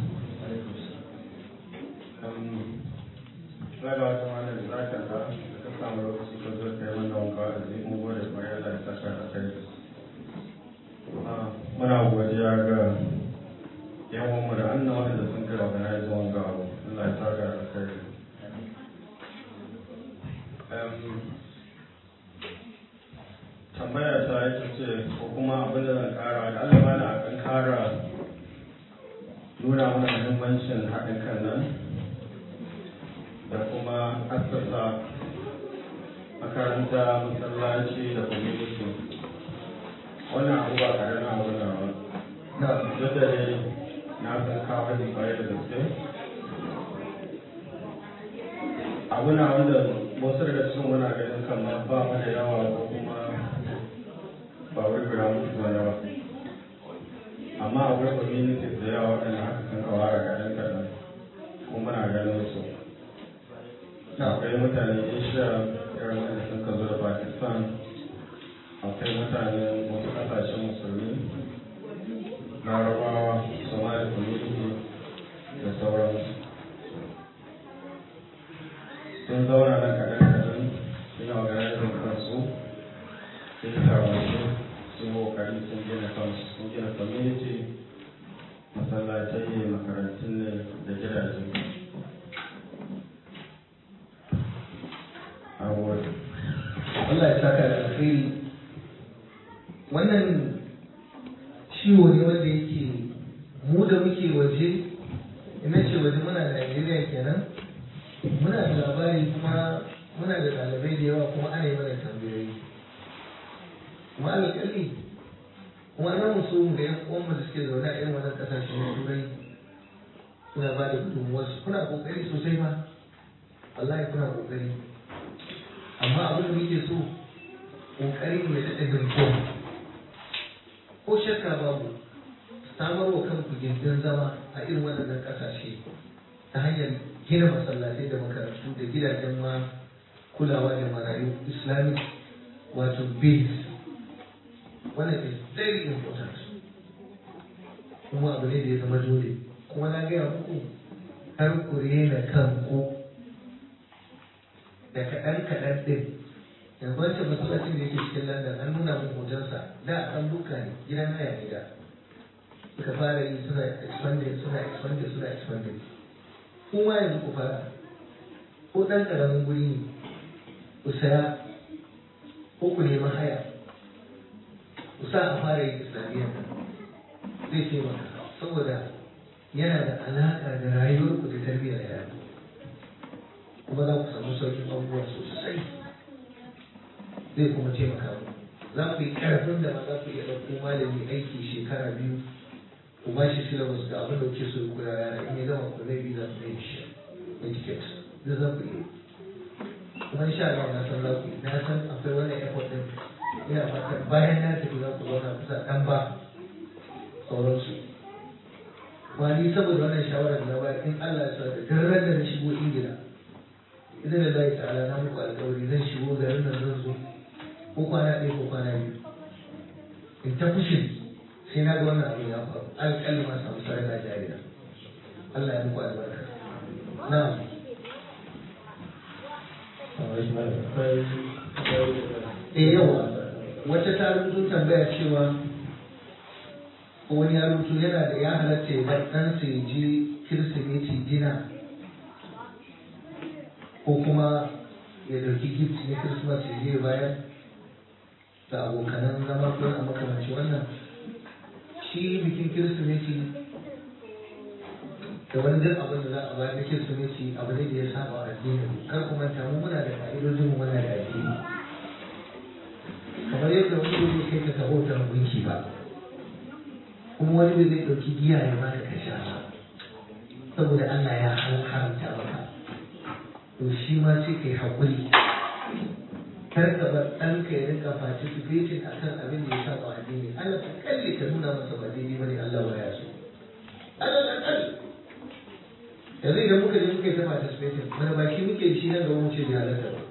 Raga wata mana da zaka ga da ka samu lokaci ka zo kai mana wanka da zai mu gode mai Allah ya saka da kai. Muna godiya ga yan uwanmu da annan wanda sun kai organize wanga abu. Allah ya saka da kai. Tambaya ta ita ce ko kuma abin da zan kara da Allah mana a kan kara nuna mana muhimmancin haɗin kan nan da kuma assasa makaranta masallaci da community wannan abu ba ƙaramin abu na ba duk da ne na san kawo da kwaye da gaske abu na wanda wasu daga cikin muna ganin kamar ba mu da yawa ko kuma ba wai guda mutu ba yawa amma akwai communities da yawa waɗanda haka sun kawara kaɗan kaɗan kuma muna ganin su akwai mutane asia irin wanda sun ka zo da pakistan akwai mutane wasu ƙasashen musulmi larabawa somali community da sauransu sun zauna nan kaɗan kaɗan sun yi organizing kansu sun yi tawaye sun kokari sun gina kansu sun gina community masallatai makarantun ne da gidaje Allah ya saka da alkhairi wannan ciwo ne wanda yake mu da muke waje ina ce waje muna da Najeriya kenan muna da labari kuma muna da ɗalibai da yawa kuma ana yi mana tambayoyi kuma alƙali kuma na musu da yan uwanmu da suke zaune a irin wannan ƙasashen turai suna ba da gudunmuwarsu kuna ƙoƙari sosai ba wallahi kuna ƙoƙari amma abin da muke so ƙoƙari mai daɗa birkin ko shakka babu samar wa kanku gindin zama a irin waɗannan ƙasashe ta hanyar gina masallatai da makarantu da gidajen ma kulawa da marayu islamic wato base wannan is very important kuma abu ne da ya zama dole kuma na gaya muku har ku rena kanku da kaɗan kaɗan ɗin yanzu wancan masallacin da yake cikin london an nuna min hotonsa da an duka ne gidan haya ne da suka fara yi suna expanding suna expanding suna expanding kuma yanzu ku fara ko ɗan ƙaramin guri ne ku saya ko ku nemi haya ku sa a fara yin islamiyyar zai taimaka saboda yana da alaƙa da rayuwarku da tarbiyyar yara kuma za ku samu sauƙin abubuwa sosai zai kuma taimaka mu za ku yi ƙarfin da ma za ku iya ɗauko malami aiki shekara biyu ku ba shi syllabus ga abin da kuke so ku koya yara in ya gama ku zai bi za ku yi shi etiquette duk za ku yi kuma insha Allah na san za ku yi na san akwai wannan effort din ina fatan bayan na tafi za ku zauna kusa ɗan ba sauransu kuma ni saboda wannan shawarar da na bayar in Allah ya sa da daren da na shigo Ingila idan da zai ta'ala na muku alƙawari zan shigo garin nan zan zo ko kwana ɗaya ko kwana biyu in ta fushin sai na ga wannan abin ya faru alƙalin ma samu sadaka jariya Allah ya muku albarka na'am eh yawa wata ta rubuto tambaya cewa ko wani ya rubuto yana da ya halatta ya bar ɗansa ya je kirsimeti dina ko kuma ya ɗauki gift na christmas ya je bayan da abokanan zama ko a makamanci wannan shi bikin kirsimeti da wani duk abin da za a bayar na kirsimeti abu ne da ya saba a addinin kar ku manta mu muna da ka'idojin mu muna da addini kamar yadda wani zai kai ka taho ta gunki ba kuma wani bai zai ɗauki giya ya ba ka sha ba saboda Allah ya haramta maka to shi ma sai kai haƙuri kar ka bar ɗanka ya rinka participating akan abin da ya saba addini Allah ta kalle ka nuna masa ba daidai bane Allah ba ya so Allah ta kalle yanzu idan muka je muka yi ta participating wani baki muke shi nan gaba mu ce bai halatta ba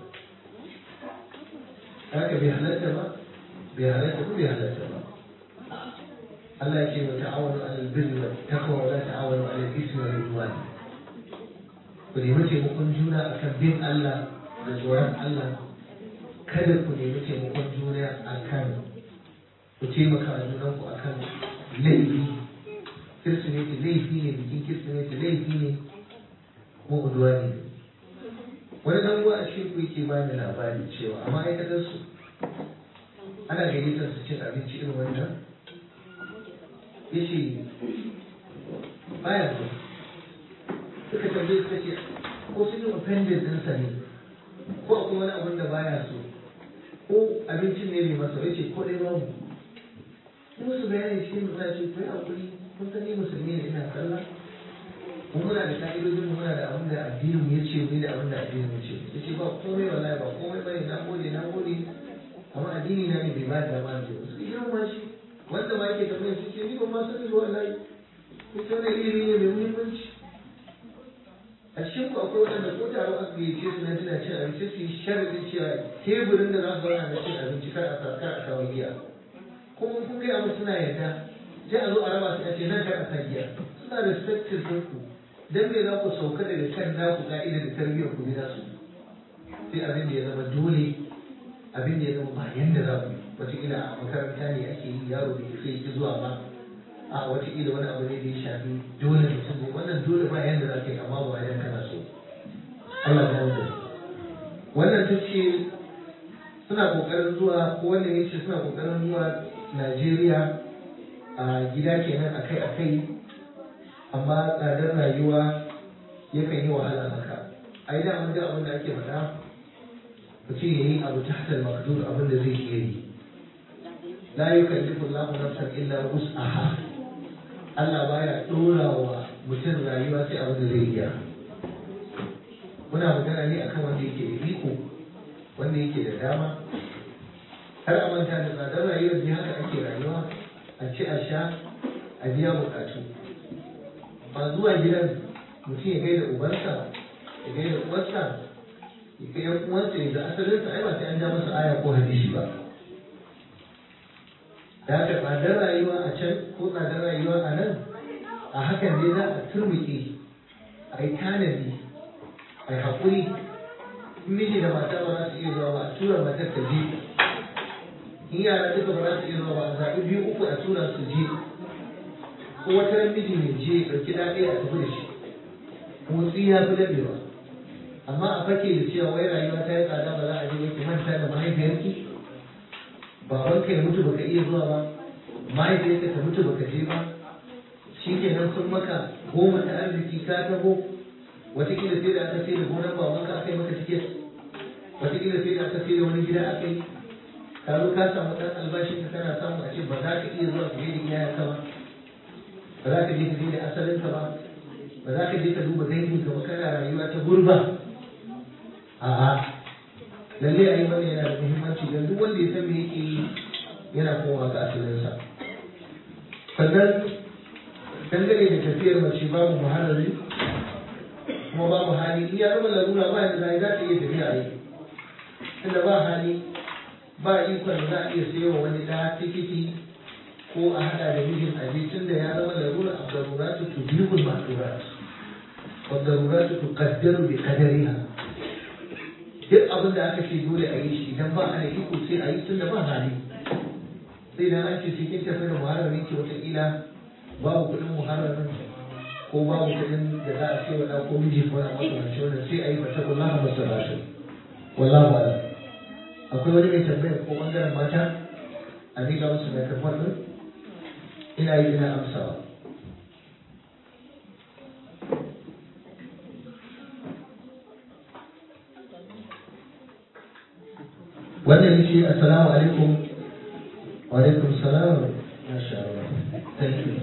haka bai halatta ba bai halatta ba bai halatta ba Allah ya ce wa ta'awanu 'alal birri wat taqwa wa la ta'awanu 'alal ismi wal 'udwan ku nemi taimakon juna akan bin Allah da tsoron Allah kada ku nemi taimakon juna akan ku taimaka a junanku akan laifi kirsimeti laifi ne bikin kirsimeti laifi ne ko uduwa ne wani dan uwa a cikin ku yake ba ni labari cewa a ma'aikatar su ana gayyatar su cin abinci irin wannan yace baya so suka tambaye suka ce ko sun yi offended ɗinsa ne ko akwai wani abin da baya so ko abincin ne mai masa yace ko dai babu in musu bayani shi mu za ce kai hakuri kun san ni musulmi ne ina sallah mun muna da ka'idojin mu muna da abin da addinin mu yace mu da abin da addinin mu yace yace ba komai wallahi ba komai bane na gode na gode amma addini na ne bai ba da ba ne su yi ma shi wanda ma yake tambayar su ce ni ba ma sani ba wallahi ita wani ilimi ne mai muhimmanci a cikin ku akwai wanda ko taro aka gayyace su na tana cin abinci su yi sharadin cewa teburin da za su zauna na cin abinci kar a kar a kawo giya kuma kun gaya musu suna yarda sai a zo a raba su a ce nan kar a sa giya suna respected din ku dan me za ku sauka daga kan naku ka'ida da tarbiyyar ku gida su sai abin da ya zama dole abin da ya zama ba yanda za ku yi wataƙila a makaranta ne ake yi yaro bai sai ki zuwa ba a wataƙila wani abu ne da ya shafi dole mutum ne wannan dole ba yanda za ka yi amma ba wajen kana so Allah ya wuce wannan ta ce suna ƙoƙarin zuwa ko wannan ya ce suna ƙoƙarin zuwa Najeriya a gida kenan akai-akai amma tsadar rayuwa yakan yi wahala maka a yi da da abin da ake faɗa mutum ya yi abu ta hatar makdur abin da zai iya yi la yukallifu Allahu nafsan illa wus'aha Allah baya dora wa mutum rayuwa sai abin da zai iya muna magana ne akan wanda yake da iko wanda yake da dama har a manta da tsadar rayuwar ne haka ake rayuwa a ci a sha a biya bukatu ba zuwa gidan mutum ya gaida ubansa ya gaida uwarsa ya kai yan uwansa ya ga asalinsa ai ba sai an ja masa aya ko hadisi ba da haka tsadar rayuwa a can ko tsadar rayuwa a nan a hakan ne za a turmuke a yi tanadi a yi haƙuri miji da mata ba za su iya zuwa ba a tura matar ta je in yara duka ba za su iya zuwa ba a zaɓi biyu uku a tura su je ko wata ran miji mai je ɗauki ɗa ɗaya a tafi da shi motsi ya fi daɗewa amma a fake da cewa wai rayuwa ta yi tsada ba za a je ba ki manta da mahaifiyarki babanka ya mutu baka iya zuwa ba mahaifiyarka ta mutu baka je ba shi kenan sun maka goma ta arziki ka taho watakila sai da aka sai da gonar babanka aka yi maka tiket watakila sai da aka sai da wani gida aka yi ka zo ka samu ɗan albashin ka kana samu a ce ba za ka iya zuwa ka gaida iyayenka ba ba za ka je ka gaida asalinka ba ba za ka je ka duba danginka ba kana rayuwa ta gurba a'a lalle a yi wannan yana da muhimmanci don duk wanda ya san me yake yi yana kowa ga asalinsa sannan dangane da tafiyar mace babu muharrari kuma babu hali in ya zama larura ba yadda zai za ta iya tafiya a yi tunda ba hali ba ikon da za a iya sayo wani ɗaya tikiti ko a hada da mijin abincin da ya zama larura a daruratu tu bihul ma'durat wa daruratu tu qaddaru bi qadariha duk abin da aka ce dole a yi shi idan ba a da iko sai a yi tun da ba hali sai idan an ce sai kin tafi da muharramin ki wataƙila babu kuɗin muharramin ko babu kuɗin da za a ce wa ɗan ko miji ko na makamancin wannan sai a yi fata kullaha masu rasu wallahu a'lam akwai wani mai tambayar ko bangaren mata a miƙa musu microphone ɗin ina yi ina amsawa wannan yake assalamu alaikum wa alaikum salam masha Allah thank you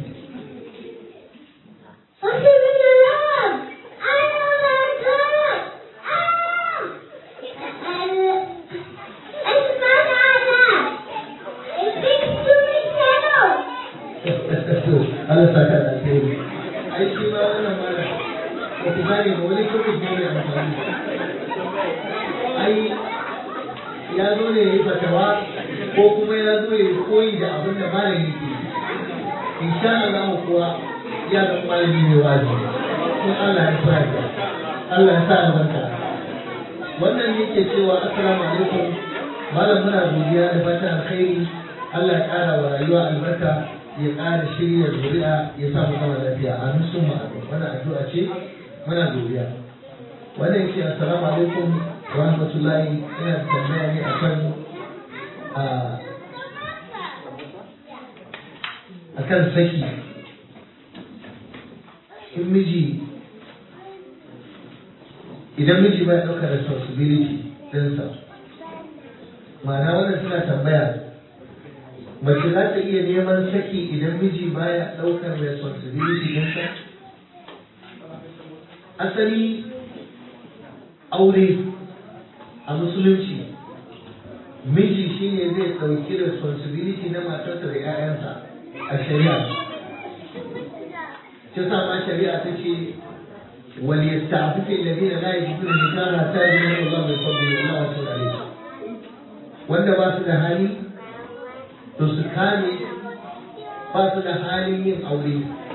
Allah saka da alheri ai shi ma wannan mara ko ku gane ba wani kuma ne mai amfani ai ya zo ne ya yi fatawa ko kuma ya zo ya koyi da abin da malami ke insha Allah kuwa ya ga malami mai wazi kun Allah ya fara ka Allah ya sa albarka wannan yake cewa assalamu alaikum malam muna godiya da fatan alkhairi Allah ya ƙara wa rayuwa albarka ya ƙara shirya zuri'a ya sa mu zama lafiya amin sun ma wannan addu'a ce muna godiya wannan yake assalamu alaikum wa rahmatullahi ina da tambaya ne akan a akan saki in miji idan miji bai ɗaukar responsibility ɗinsa ma'ana wannan suna tambaya mace za ta iya neman saki idan miji baya ɗaukar responsibility ɗinsa asali aure a musulunci miji shine zai ɗauki responsibility na matarsa da 'ya'yansa a shari'a ta sa ma shari'a ta ce وليستعفف الذين لا يجدون نكاحا حتى يجدون الله من فضله والله واسع عليه wanda ba su da hali to su kame ba su da halin yin aure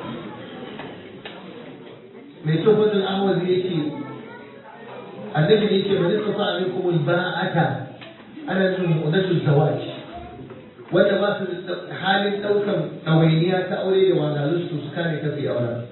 mai tsofaffin ahmad ya ce annabi ne ce bari tsofa a minkum alba'ata ana nufin mu'udatul zawaj wanda ba su da halin ɗaukar ɗawainiya ta aure da wahalhalun su su kame kafi auren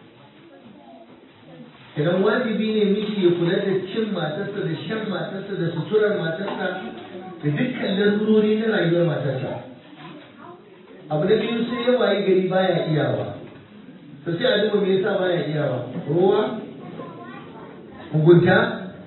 idan wajibi ne miji ya kula da cin matarsa da shan matarsa da suturar matarsa da dukkan larurori na rayuwar matarsa abu da biyu sai ya waye gari baya iyawa to sai a duba me yasa baya iyawa ruwa mugunta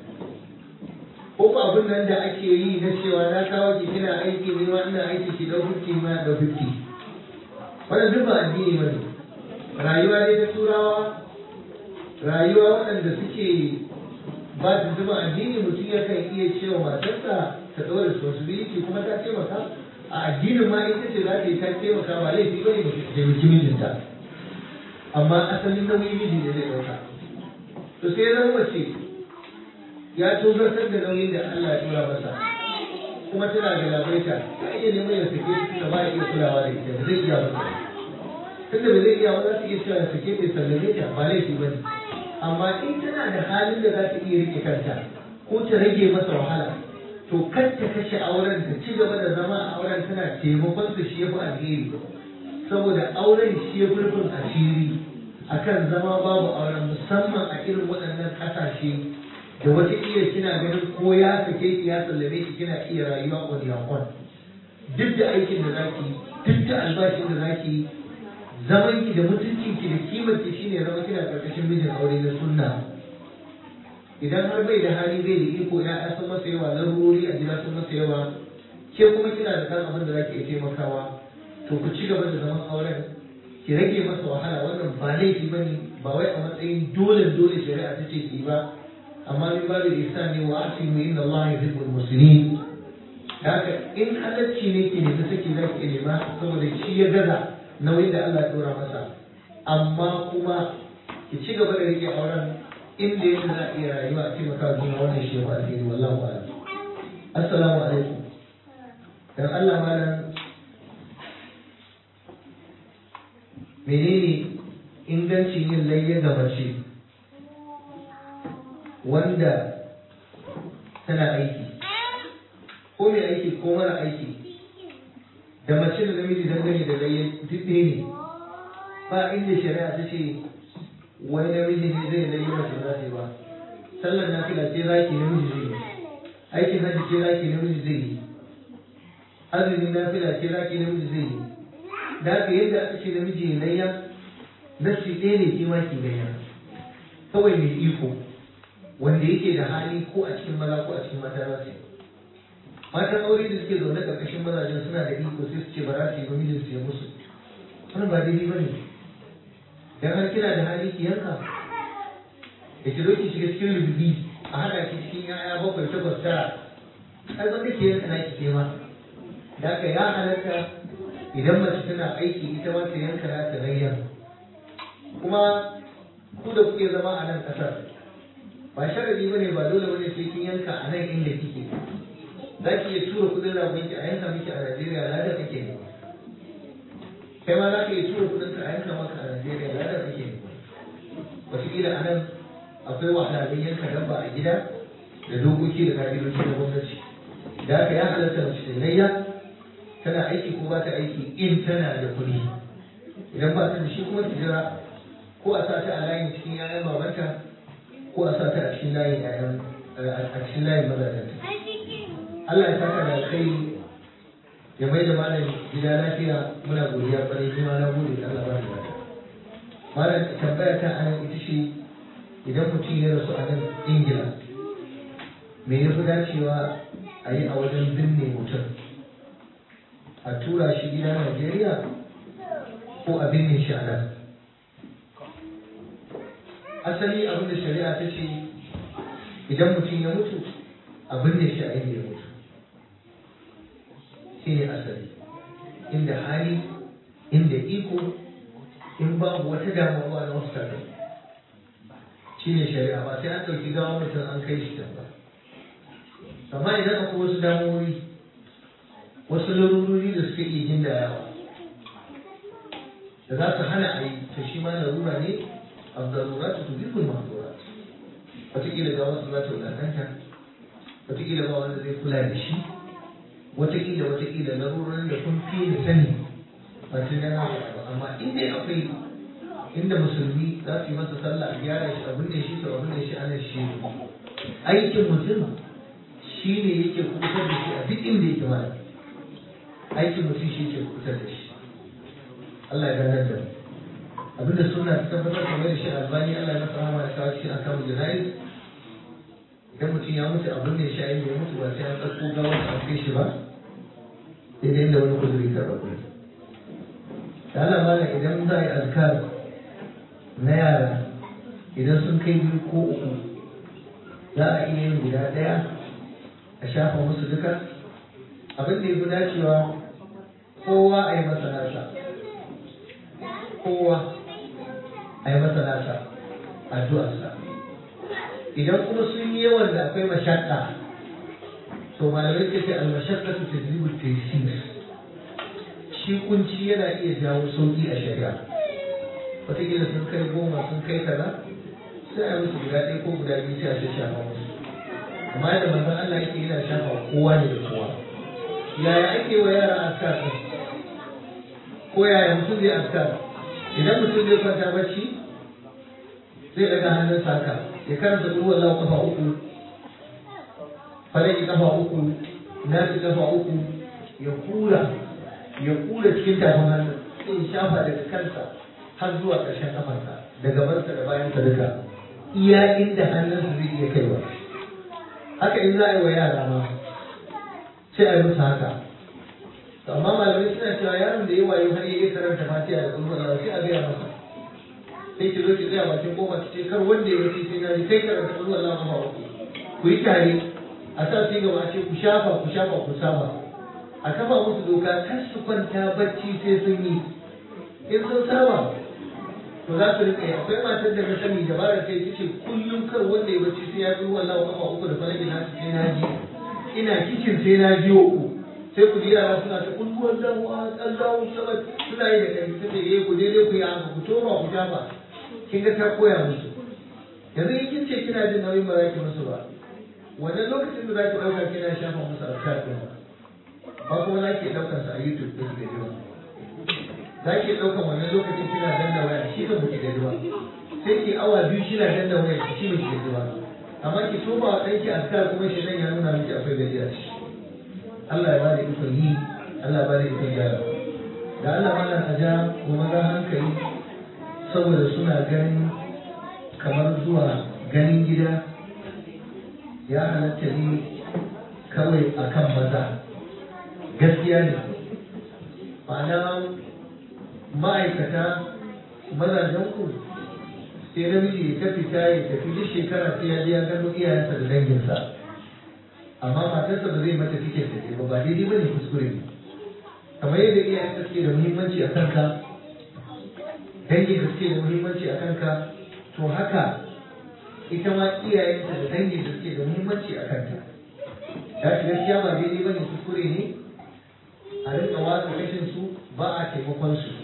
ko ko abin nan da ake yi na cewa na kawo ki kina aiki ne ma ina aiki ki dau 50 ma dau 50 wannan duk ba addini bane rayuwa ne ta turawa rayuwa waɗanda suke ba su zuba addini mutum ya kan iya cewa matarsa ta ɗaura responsibility kuma ta taimaka a addinin ma ita ce za ta yi ta taimaka ba laifi ba ne ba ta taimaki mijinta amma asalin nauyin miji ne zai ɗauka to sai zama mace ya tozartar da nauyin da Allah ya tura masa kuma tana da labaita ta iya neman ya sake ta ba ya iya kulawa da ita ba zai iya ba tunda ba zai iya ba za su iya cewa sake ta sallame ta ba laifi ba ne amma in tana da halin da za ta iya rike kanta ko ta rage masa wahala to kar ta kashe auren ta ci gaba da zama a auren tana taimakon su shi yafi alheri saboda auren shi ya rufin asiri akan zama babu auren musamman a irin waɗannan ƙasashe da wata iya kina ganin ko ya sake ki ya sallame ki kina iya rayuwa on your own duk da aikin da zaki duk da albashin da zaki zaman ki da mutuncin ki da kimar ki shine zama kina karkashin mijin aure na sunna idan har bai da hali bai da iko ya sun masa yawa larurori a gida sun masa yawa ke kuma kina da kan abin da zaki iya taimakawa to ku ci gaba da zaman auren ki rage masa wahala wannan ba laifi bane ba wai a matsayin dole dole shari'a ta ce ki ba amma min babu ihsan ne wa asimu inna Allah yuhibbul muslimin haka in halacci ne ki nemi saki zaki nema saboda shi ya gaza nauyin da Allah ya dora masa amma kuma ki ci gaba da rike auren inda yadda za a iya rayuwa a taimaka juna wannan shi ba alheri wallahu a'lam assalamu alaikum dan Allah malam menene ingancin yin layya ga mace wanda tana aiki ko mai aiki ko mara aiki da mace da namiji dangane da layya duk ɗaya ne ba inda shari'a ta ce wani namiji ne zai layya mace za ta yi ba sallar nafila ce zaki namiji zai yi aikin hajji ce zaki namiji zai yi azumin nafila ce zaki namiji zai yi da haka yadda aka ce namiji ya layya nasi ɗaya ne ke ma ki layya kawai mai iko wanda yake da hali ko a cikin maza ko a cikin mata za su yi matan aure da suke zaune ƙarƙashin mazajen suna da iko sai su ce ba za su yi ba mijin su ya musu wannan ba daidai ba ne dan har kina da hali ki yanka da ki zo ki shiga cikin rububi a haɗa ki cikin ya'ya bakwai takwas tara ai wanda ke yanka naki ke ma da haka ya halatta idan mace tana aiki ita ma ta yanka na ta rayya kuma ku da kuke zama a nan ƙasar ba sharadi ba ne ba dole bane sai kin yanka a nan inda kike za ki iya tura kudin ragon ki a yanka miki a Najeriya lada kake ne kai ma za ka iya tura kudin ka a yanka maka a Najeriya lada kake ne wataƙila a nan akwai wahalhalun yanka dabba a gida da dokoki da ka'idoji na gwamnati da haka ya halatta mace ta layya tana aiki ko ba ta aiki in tana da kuɗi idan ba ta da shi kuma ta jira ko a sa ta a layin cikin 'ya'yan babanta ko a sa ta a cikin layin 'ya'yan a cikin layin mazajenta Allah ya saka da alkhairi ya mai da malam gida lafiya muna godiya kwarai kuma na gode da Allah ba da lafiya malam tambaya ta anan ita ce idan mutum ya rasu a nan ingila me ya fi dacewa a yi a wajen binne mutum a tura shi gida najeriya ko a binne shi a nan asali abinda shari'a ta ce idan mutum ya mutu a binne shi a inda ya mutu shi ne asali inda hali inda iko in babu wata damuwa na wasu tafi shi ne shari'a ba sai an ɗauki gawa mutum an kai shi can ba amma idan akwai wasu damuwoyi wasu larurori da suka iya gindayawa da za su hana a yi to shi ma larura ne a zarura ta tuzi kun mahzura wataƙila ga wasu za ta wadantanta wataƙila ba wanda zai kula da shi wataƙila wataƙila larurorin da kun fi da sani ba tun yana ba amma inda akwai inda musulmi za su yi masa sallah a gyara shi abin da shi to abin da shi ana shi aikin mutum shi ne yake kubutar da shi a duk inda yake mana aikin mutum shi yake kubutar da shi Allah ya ganar da mu abinda suna ta tabbatar kamar da shi albani Allah ya masa rahama ya kawo shi a kan janayi idan mutum ya mutu abin da ya sha yin ya mutu ba sai an ɗauko gawar a kai shi ba sai dai inda wani kuzuri ta ɗauko da Allah malam idan za a yi azkar na yara idan sun kai biyu ko uku za a iya yin guda ɗaya a shafa musu duka abin da ya fi dacewa kowa a yi masa nasa kowa a yi masa nasa addu'arsa idan kuma sun yi yawan da akwai mashakka to malamai ke ce almashakka su ta zibu tesir shi kunci yana iya jawo sauki a shari'a wataƙila sun kai goma sun kai kaza sai a musu guda ɗaya ko guda biyu sai a shi shafa musu amma yadda manzon Allah yake yana shafa kowa ne da kowa yaya ake wa yara askar ɗin ko yaya mutum zai askar idan mutum zai kwanta bacci zai daga hannun saka ya karanta duk wallahu kafa uku falaki kafa uku nasi kafa uku ya kula ya kula cikin tafin hannu sai ya shafa daga kansa har zuwa ƙarshen kafarsa da gabansa da bayansa duka iya inda hannunsa zai iya kaiwa haka in za a yi wa yara ma sai a yi musu haka to amma malamai suna cewa yaron da ya wayo har ya iya karanta fatiha da kuma Allah sai a gaya masa sai ki zo ki gaya bakin kofa ki ce kar wanda ya wuce sai na ji kai karanta kuma Allah kuma uku ku yi tare a sa su gaba ce ku shafa ku shafa ku saba a kafa musu doka kar su kwanta bacci sai sun yi in sun saba to za su rika yi akwai matar da na sani dabarar kai ta ce kullum kar wanda ya bacci sai ya fi wallahu kafa uku da falaki na sai na ji ina kicin sai na ji uku sai ku ji yara suna ta kulkuwar damuwa an dawo sama suna yi da kai ta ce eh ku je dai ku yi haka ku toma ku tafa kin ga ta koya musu yanzu in kin ce kina jin nauyin ba za ki musu ba wannan lokacin da za ki ɗauka kina shafa musu alkar ɗin ba kuma za ki ɗaukar su a youtube ɗin da yawa za ki ɗaukar wannan lokacin kina danna waya shi ba ki gaji ba sai ki awa biyu kina danna waya shi ba ki gaji ba amma ki toma wa ɗanki alkar kuma shi nan ya nuna miki akwai gajiya ce Allah ya bada ikon yi Allah ya bada ikon gyara da Allah mana a ja wa maza hankali saboda suna ganin kamar zuwa ganin gida ya halatta ne kawai akan maza gaskiya ne ma'ana ma'aikata mazajenku sai namiji ya ta fita ya tafi duk shekara sai ya je ya gano iyayensa da danginsa amma matarsa ba zai mata tiket da ba ba daidai ba ne kuskure ne kamar yadda iyayenka suke da muhimmanci a kanka dangin da suke da muhimmanci a kanka to haka ita ma iyayenta da dangin da suke da muhimmanci a kanta ya shi gaskiya ba daidai ba ne kuskure ne a rinka watsa rashin su ba a taimakon su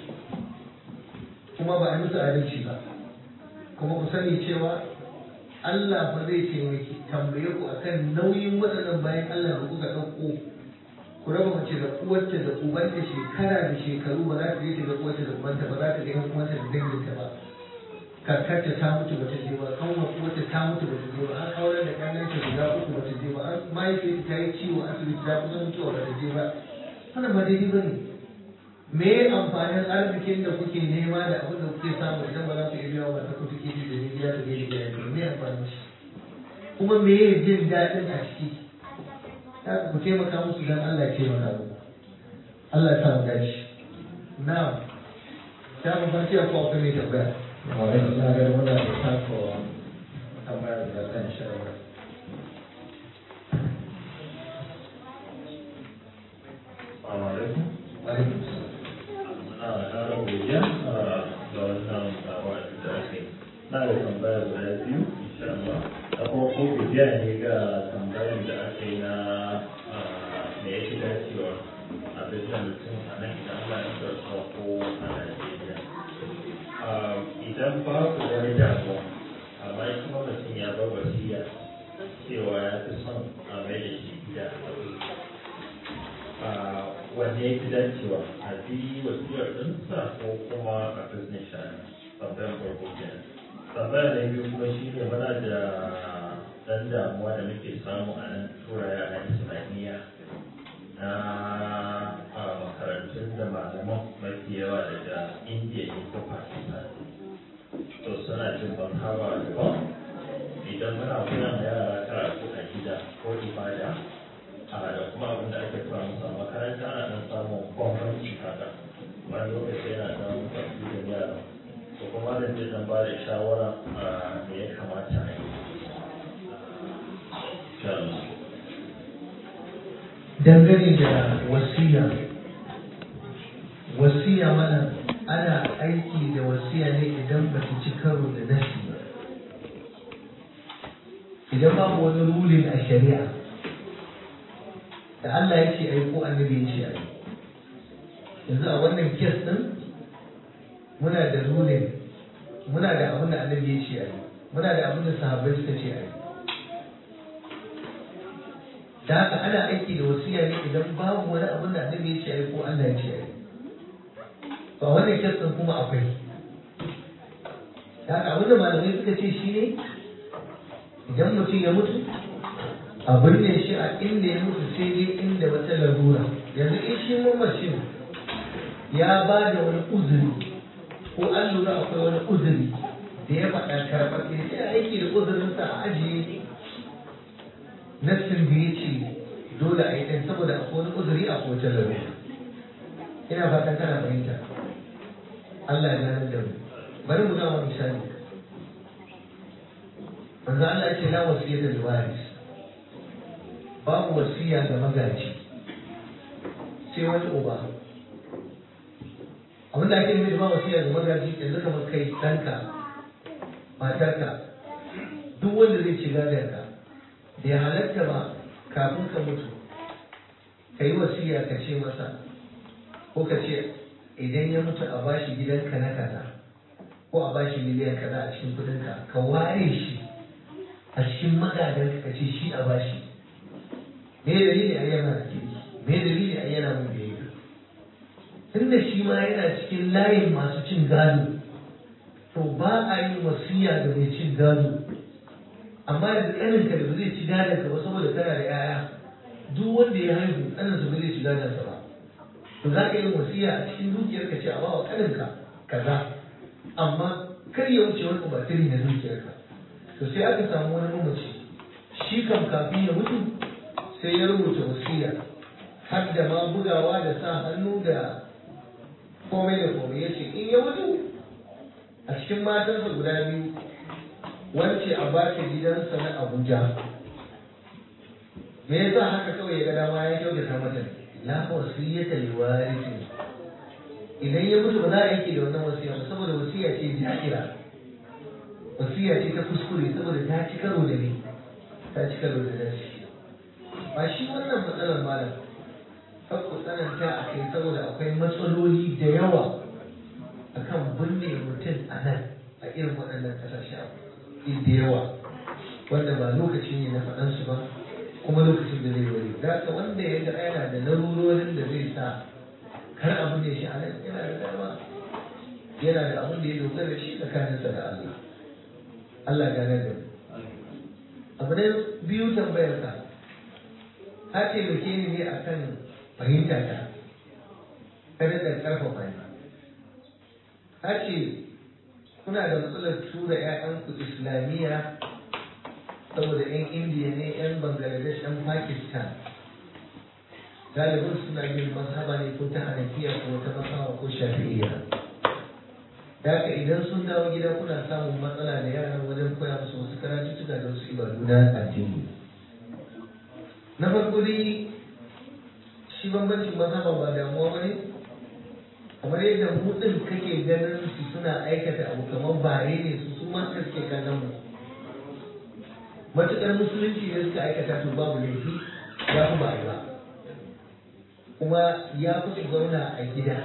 kuma ba a musu adalci ba kuma ku sani cewa Allah ba zai taimaki tambaye ku akan nauyin waɗannan bayan Allah da kuka ɗauko ku raba mace da uwarta da ubanta shekara da shekaru ba za ta je ta ga uwarta da ubanta ba za ta ga yan uwanta da danginta ba kakarta ta mutu ba ta je ba kanwar uwarta ta mutu ba ta je ba an aurar da ƙannanta guda uku ba ta je ba an mahaifiyarta ta yi ciwo asibiti ta kusa mutuwa ba ta je ba wannan ba daidai ba ne me amfanin arzikin da kuke nema da abin da kuke samu idan ba za ku iya biya wa ta kuɗi ke da gida ta gaishe da yanzu me amfanin shi kuma me ya jin daɗin a ciki ta ku taimaka musu don Allah ya taimaka muku Allah ya sa mu dace na ta mu farci ko akwai mai tambaya wani na ga muna da tako tambaya da zan shawara Assalamu alaikum. alaikum Muna ƙara godiya ga wannan wa'azi da ake. Na da tambaya guda biyu, insha Allah. Da kuma ko godiya ne ga tambayar da aka yi na me ya fi dacewa a bisa mutum a nan idan Allah ya sarfa ko a Najeriya. Idan babu wani damuwa, amma kuma mutum ya bar wasiya cewa ya fi son a mai da shi gida a wanne ya fi dacewa a bi wasiyar ɗinsa ko kuma a business shani tambayar farko kenan tambaya na biyu kuma shi ne muna da ɗan damuwa da muke samu a nan tura yaran islamiyya na a makarantun da malaman mafi yawa daga indiya ne ko pakistan to suna jin ban haba daban idan muna koyan yara karatu a gida ko ibada a da kuma abin da ake koya musu a makaranta ana dan samun bambanci haka wani lokaci yana dan kwafi da yara to kuma da zai dan ba da shawara a me ya kamata a yi dangane da wasiya wasiya mana ana aiki da wasiya ne idan ba su ci karo da nasi ba idan babu wani rulin a shari'a da Allah ya ce ai ko annabi ya ce ai yanzu a wannan kes din muna da rulin muna da abin da annabi ya ce ai muna da abin da sahabbai suka ce ai da haka ana aiki da wasiya ne idan babu wani abin da annabi ya ce ai ko Allah ya ce ai ba wannan kes din kuma akwai da haka abin da malamai suka ce shi ne idan mutum ya mutu a binne shi a inda ya mutu sai dai inda wata larura yanzu in shi mamacin ya ba da wani uzuri ko an lura akwai wani uzuri da ya faɗa karɓar ɗaya sai a aiki da uzurinsa a ajiye nassin da ya ce dole a yi ɗan saboda akwai wani uzuri a kowace larura ina fatan kana fahimta Allah ya gane da mu bari mu gama misali manzo Allah ya ce la wasiyata lil waris babu wasiya ga magaji sai wani uba abin da ake nufi ba wasiya ga magaji yanzu kamar kai ɗanka matarka duk wanda zai ci gadonka bai halatta ba kafin ka mutu ka yi wasiya ka ce masa ko ka ce idan ya mutu a bashi gidanka na kaza ko a bashi miliyan kaza a cikin kudinka ka ware shi a cikin magadan ka ce shi a bashi me dalili a yana da kirki me dalili a yana mun biyayya tunda shi ma yana cikin layin masu cin gado to ba a yi wasiya da mai cin gado amma yanzu ƙaninka da ba zai ci gadon ka ba saboda kana da 'ya'ya duk wanda ya haihu ƙaninsa ba zai ci gadon sa ba to za ka yi wasiya a cikin dukiyar ka ce a bawa ƙaninka kaza amma kar ya wuce wani batiri na dukiyar ka to sai aka samu wani mamaci shi kam kafin ya mutu sai ya rubuta wasiya har da ma bugawa da sa hannu da komai da komai ya ce in ya mutu a cikin matansa guda biyu wance a ba ta gidansa na Abuja. Me yasa haka kawai ya ga dama ya kyautata mata la wasiyata li warisi. Idan ya mutu ba za a yanke da wannan wasiya ba saboda wasiya ce jahira. Wasiya ce ta kuskure saboda ta ci karo da ni. Ta ci karo da nasi. Ba shi wannan matsalar malam. Kan ku tsananta a kai saboda akwai matsaloli da yawa akan binne mutum a nan a irin waɗannan ƙasashe abu. da yawa wanda ba lokaci ne na faɗan su ba kuma lokacin da zai wari da ka wanda ya ga yana da larurorin da zai sa kar abin da shi a nan yana da dama yana da abin da ya dogara da shi tsakaninsa da Allah Allah gane da abu na biyu tambayar ka ka ce muke ni ne akan fahimta ta kada da karfafa ni ka ce kuna da matsalar tura 'ya'yanku islamiyya saboda 'yan indiya ne 'yan bangladesh 'yan pakistan galibin suna yin mazhaba ne ko ta hanafiya ko ta masawa ko shafi'iyya da haka idan sun dawo gida kuna samun matsala da yaran wajen koya musu wasu karatuttuka da wasu ibadu na addini na farko dai shi bambancin mazhaba ba damuwa ba ne kamar yadda mu din kake ganin su suna aikata abu kamar bare ne su su ma suke kallon mu matuƙar musulunci ne suka aikata to babu laifi ya fi ba ba kuma ya fi su zauna a gida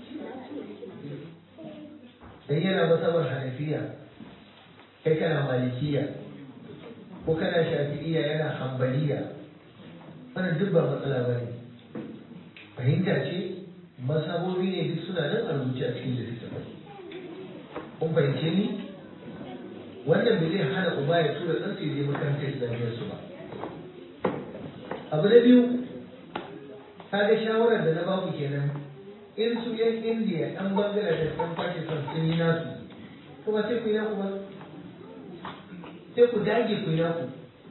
dan yana masabar hanafiya kai kana malikiya ko kana shafi'iya yana hambaliya wannan duk ba matsala ba ne fahimta ce masabobi ne duk suna nan a rubuce a cikin littattafai kun fahimce ni wannan bai zai hana uba ya tura ɗan sai je makarantar islamiyyar su ba abu na biyu kaga shawarar da na baku kenan in su yan indiya ɗan bangladesh ɗan pakistan sun yi nasu kuma sai ku yi naku ba sai ku dage ku yi naku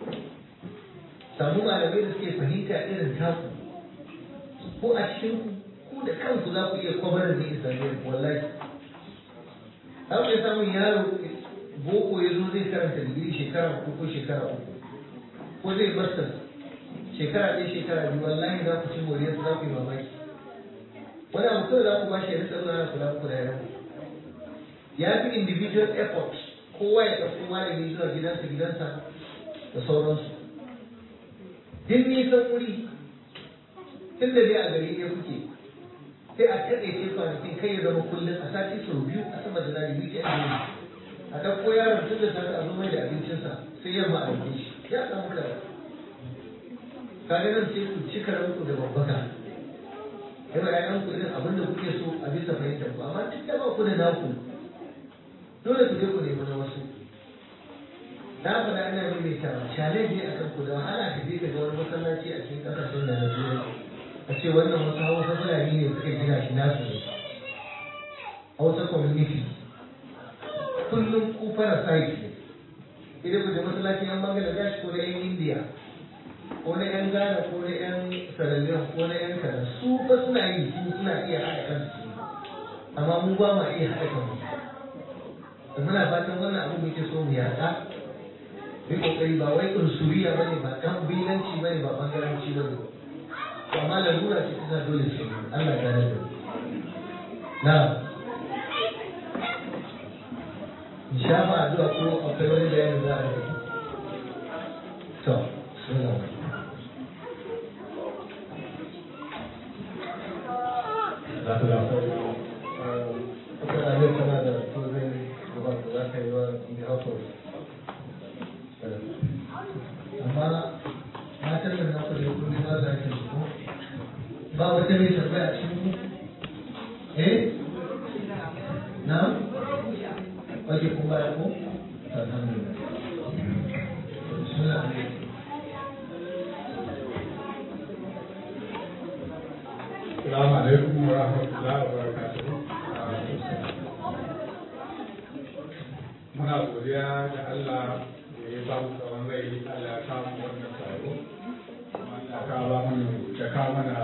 samu malamai da suke fahimta irin taku ko a cikin ku ku da kanku za ku iya kwabarar da islamiyyar wallahi za ku iya samun yaro boko ya zo zai karanta digiri shekara uku ko shekara uku ko zai masters shekara ɗaya shekara biyu wallahi za ku ci moriyarsa za ku yi mamaki wani abu kawai za ku ba shi ya rika zuwa na kula muku da yaran ya fi individual effort kowa ya ɗauko malami zuwa gidansa gidansa da sauransu duk nisan wuri tun da dai a gari ne kuke sai a taɗaice kwanakin kai ya zama kullum a sati sau biyu a sama da zari biyu ke a ɗauko yaron tun da safe a zo mai da abincinsa sai yamma a yi shi ya samu da kaga nan sai ku cika ranku da babbaka yawa ƴaƴan ku irin abin da kuke so a bisa fahimtar ku amma duk da ba ku da naku dole ku je ku nemi na wasu na faɗa ina maimaitawa challenge ne akan ku da wahala ka je ka ga wani masallaci a cikin ƙasashen da na turai a ce wannan wasu hausa fulani ne suka gina shi nasu ne hausa community kullum ku parasite ne idan ku je masallacin yan bangladesh ko na yan india ko na yan ghana ko na yan sierra ko na yan kaza su fa suna yi su suna iya haɗa kansu amma mu ba ma iya haɗa kanmu da muna fatan wannan abu muke so mu yaɗa yi kokari ba wai unsuriya ba ne ba ɗan bilanci ba ne ba bangaranci ba ne amma lalura ce ta dole ce Allah ya rage na in sha ma addu'a ko akwai wani bayanin za a yi to bismillah wanda bai tambaya a cikin ku eh na wace kun baya ko alhamdulillah bismillah alaikum Assalamu alaikum wa rahmatullahi wa barakatuh. Muna godiya da Allah da ya ba mu tsawon rai Allah ya kawo mu wannan taro. Ya kawo mana ya kawo mana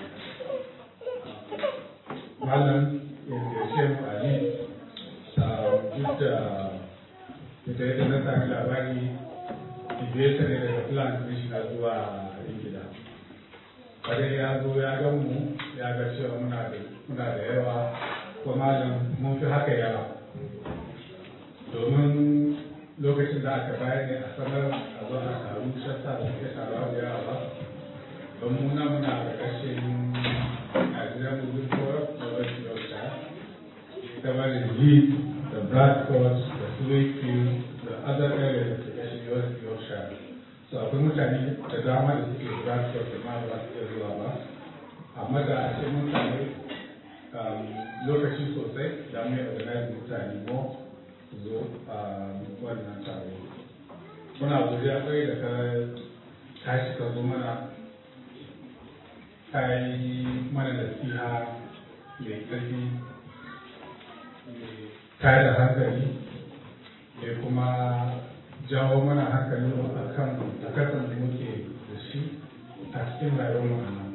malam ya ziyarce mu a ne duk da ita yadda na sami labari ibiyarsa ne daga plan ɗin shi na zuwa ingila. Kare ya zo ya gan mu ya ga cewa muna da muna da yawa ko malam mun fi haka yawa domin lokacin da aka bayar ne a sanar a zo a taru shasta da suke taruwa da yawa ba don muna muna da ƙarshen Nigerian Moving Forum da West Yorkshire ita ma da Leeds da Bradford da Wakefield da other areas da ƙarshen West Yorkshire so akwai mutane da dama da suke Bradford da ma ba su iya zuwa ba amma da a ce mutane lokaci sosai da mai organize mutane mo su zo a wannan taro muna godiya kai da ka tashi ka zo mana ka yi mana nasiha mai ƙarfi tare da hankali da kuma jawo mana hankali a kan takasan da muke da shi a cikin rayuwar mu a nan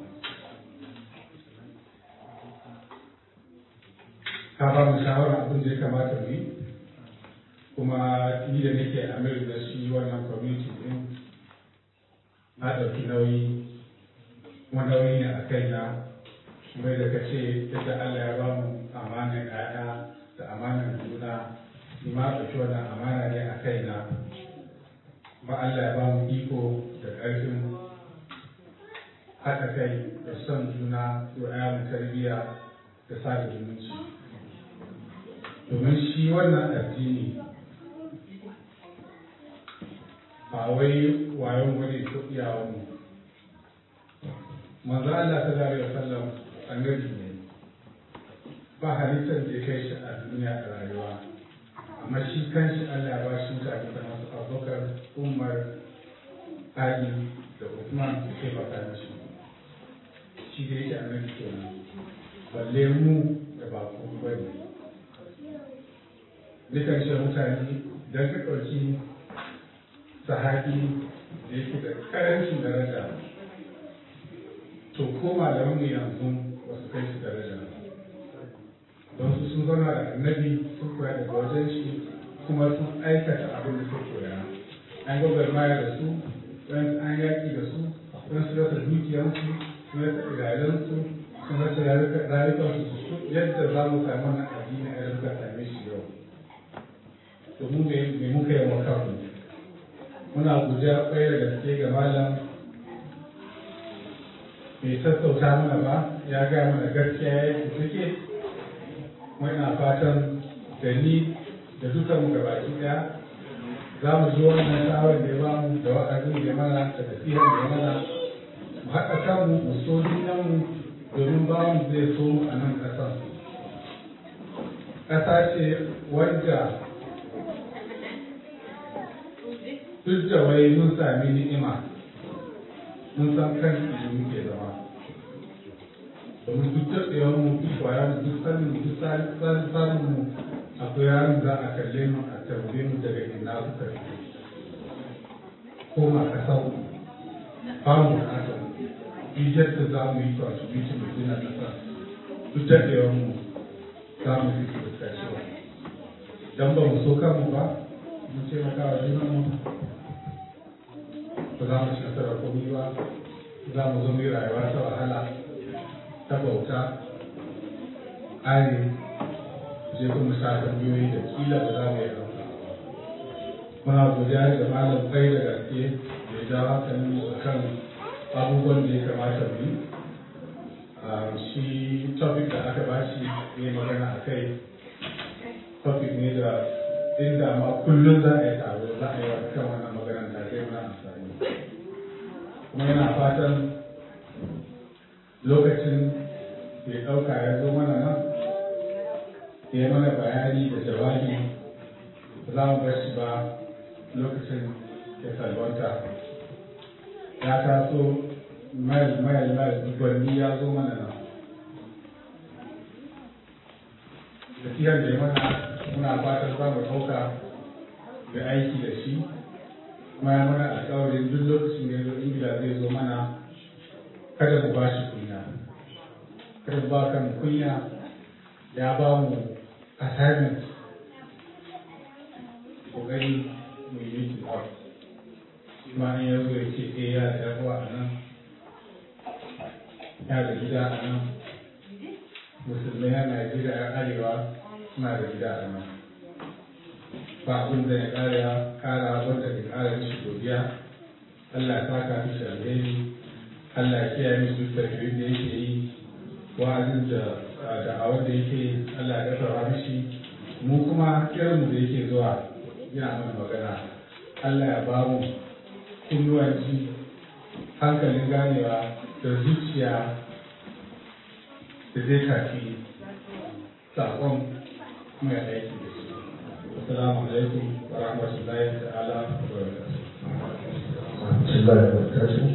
ka ba mu shawara abin da ya kamata mu yi kuma ni da nake amir da shi wannan community din na ɗauki nauyi kuma nauyi ne a kaina mai da ka ce yadda Allah ya ba mu amanar ƴaƴa da amanar juna ni ma ɗauki wannan amana ne a kaina kuma Allah ya ba mu iko da ƙarfin haɗa kai da son juna da ƴaƴan tarbiyya da sada zumunci domin shi wannan addini ba wai wayon wani ko iyawan mu manzo Allah ta zare sallam annabi ne ba halittar da ya kai shi a duniya a rayuwa amma shi kanshi Allah ya ba shi mutane da masu abubakar umar ali da Uthman da ke baka mishi shi da yake annabi kenan balle mu da ba ku bane dukan shi mutane don ka ɗauki sahabi da yake da ƙarancin daraja to ko malaman mu yanzu ba su kai shi daraja don su sun zauna da annabi sun koya daga wajen shi kuma sun aikata abin da suka koya an gwagwarmaya da su wani an yaƙi da su wani su rasa dukiyarsu sun rasa iyalansu sun rasa rayukansu su yadda za mu samu wannan addini a yanzu ka same shi yau domin me muka yi wa kanmu muna guja kwaye da gaske ga malam bai sassauta mana ba ya gaya mana gaskiya ya yi suke muna fatan da ni da dukan mu gabaki daya za mu ji wannan shawar da ya ba mu da wa'azin da ya mana da tafiyar da ya mana mu haɗa kanmu mu so junanmu domin ba mu zai so mu a nan ƙasar ƙasa ce wadda duk da wai mun sami ni'ima mun san kan da muke zama domin duk da tsayawar mu duk kwaya mu duk sanin duk sanin mu akwai yaron za a kalle mu a tambaye mu daga ina suka fi ko ma ka sau ba mu kasa duk yadda za mu yi contribution mu gina kasa duk da tsayawar mu za mu fi su da cewa dan ba mu so kanmu ba mu ce maka wa junanmu ba za mu ci nasarar komai ba za mu zo mu yi rayuwa ta wahala ta bauta ari je kuma sa tambayoyi da kila ba za mu yi ɗauka muna godiya da malam kai da gaske da ya ja hankalin mu kan abubuwan da ya kamata mu yi shi topic da aka bashi ne magana a kai topic ne da inda ma kullum za a yi taro za a yi wa kan wannan maganar da zai mana amfani kuma yana fatan lokacin ya ɗauka ya zo mana nan ya yi mana bayani da jawabi ba za mu bar shi ba lokacin ya salwanta ya taso mayal mayal mayal dubbanni ya zo mana nan tafiyar da ya mana muna fatan za mu ɗauka da aiki da shi kuma ya mana alƙawarin duk lokacin da ya zo ingila zai zo mana kada mu ba shi kunya kada mu ba kan kunya ya ba mu assignment kokari mu yi meeting out kuma in ya zo ya ce eh ya da yawa a nan ya da gida a nan musulmai na Najeriya ya arewa suna da gida a nan ba abin da ya kara ya kara wanda ya kara mishi godiya Allah ya saka mishi alheri Allah ya kiyaye mishi duk tarbiyyar da yake yi wa'azin da da'awar da yake yi Allah ya dafa mishi mu kuma irinmu da yake zuwa yana mana magana Allah ya ba mu kunnuwan ji hankalin ganewa da zuciya da zai tafi saƙon kuma ya aiki da shi. Assalamu alaikum wa rahmatullahi ta'ala wa barakatuh. بسم الله الرحمن الرحيم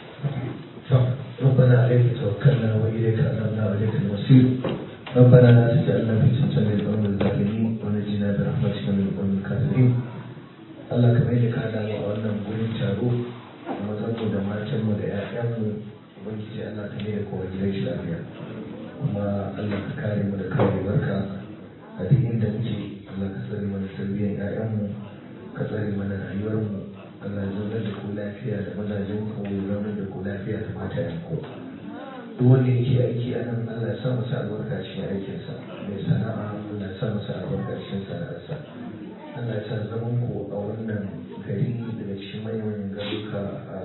ربنا عليك توكلنا واليك انبنا واليك المصير ربنا لا تجعلنا في فتنه للقوم الظالمين ونجنا برحمتك من القوم الكافرين Allah kamar yadda ka dawo a wannan gurin taro a mazanmu da matanmu da 'ya'yanmu ubangiji Allah ka ne da kowa gidan shi lafiya kuma Allah ka kare mu da karewarka a duk inda muke Allah ka tsare mana tarbiyyar 'ya'yanmu ka tsare mana rayuwarmu Allah ya zaunar da ku lafiya da mazajen ku ya zaunar da ku lafiya da matayen ku duk wanda yake aiki a nan Allah ya sa masa albarka cikin aikinsa mai sana'a Allah ya sa masa albarka cikin sana'arsa Allah ya sa zaman ku a wannan gari daga cikin manyan garuka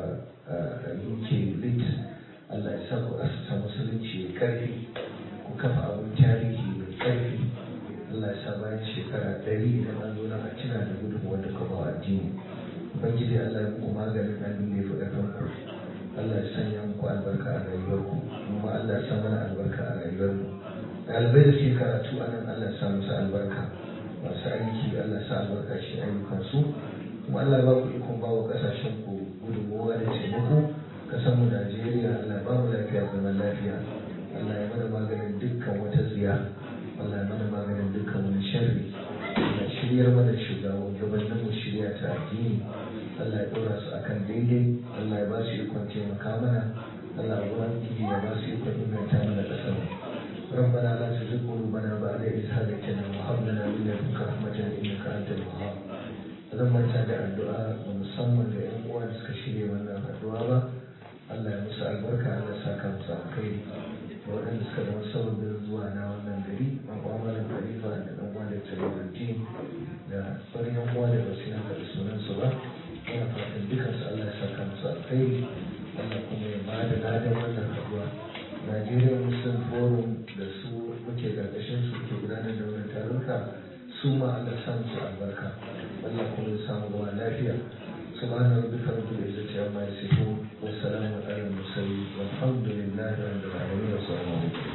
a UK Lit Allah ya sa ku asusa musulunci mai karfi ku kafa abin tarihi mai karfi Allah ya sa bayan shekara ɗari idan an zo na a tuna da gudunmuwar da kuma addini ubangiji Allah ya muku maganin abin da ya fi ƙarfin ku Allah ya sanya muku albarka a rayuwarku kuma Allah ya sa mana albarka a rayuwarmu ɗalibai da suke karatu a nan Allah ya sa musu albarka masu aiki Allah ya sa albarka shi ayyukansu kuma Allah ya ba ku ikon ba wa ƙasashen ku gudunmuwa da taimako ƙasar mu Najeriya Allah ya ba mu lafiya zaman lafiya Allah ya mana maganin dukkan wata tsiya Allah ya mana maganin dukkan wani sharri Allah ya shiryar mana shugaban gabanin mu shirya ta addini Allah ya ɗora su akan daidai Allah ya ba su ikon taimaka mana Allah ya ubangiji ya ba su ikon inganta mana ƙasar ربنا لا تزغ قلوبنا بعد إذ هديتنا وهب لنا من لدنك رحمة إنك أنت الوهاب zan manta da addu'a da musamman da yan uwa da suka shirya wannan addu'a ba Allah ya musu albarka Allah ya saka musu alkhairi da waɗanda suka zama sababin zuwa na wannan gari makwamalar khalifa da ɗan uwa da tsariruddin da sauran yan uwa da basu yana faɗi sunansu ba ina fatan dukansu Allah ya saka musu alkhairi Allah kuma ya bada ladan wannan addu'a Nigeria Muslim Forum da su muke ƙarƙashin su ke gudanar da wannan taruka su ma Allah sa musu albarka Allah kuma ya samu ruwa lafiya سبحان ربك رب العزة عما يصفون والسلام على المرسلين والحمد لله رب العالمين والسلام عليكم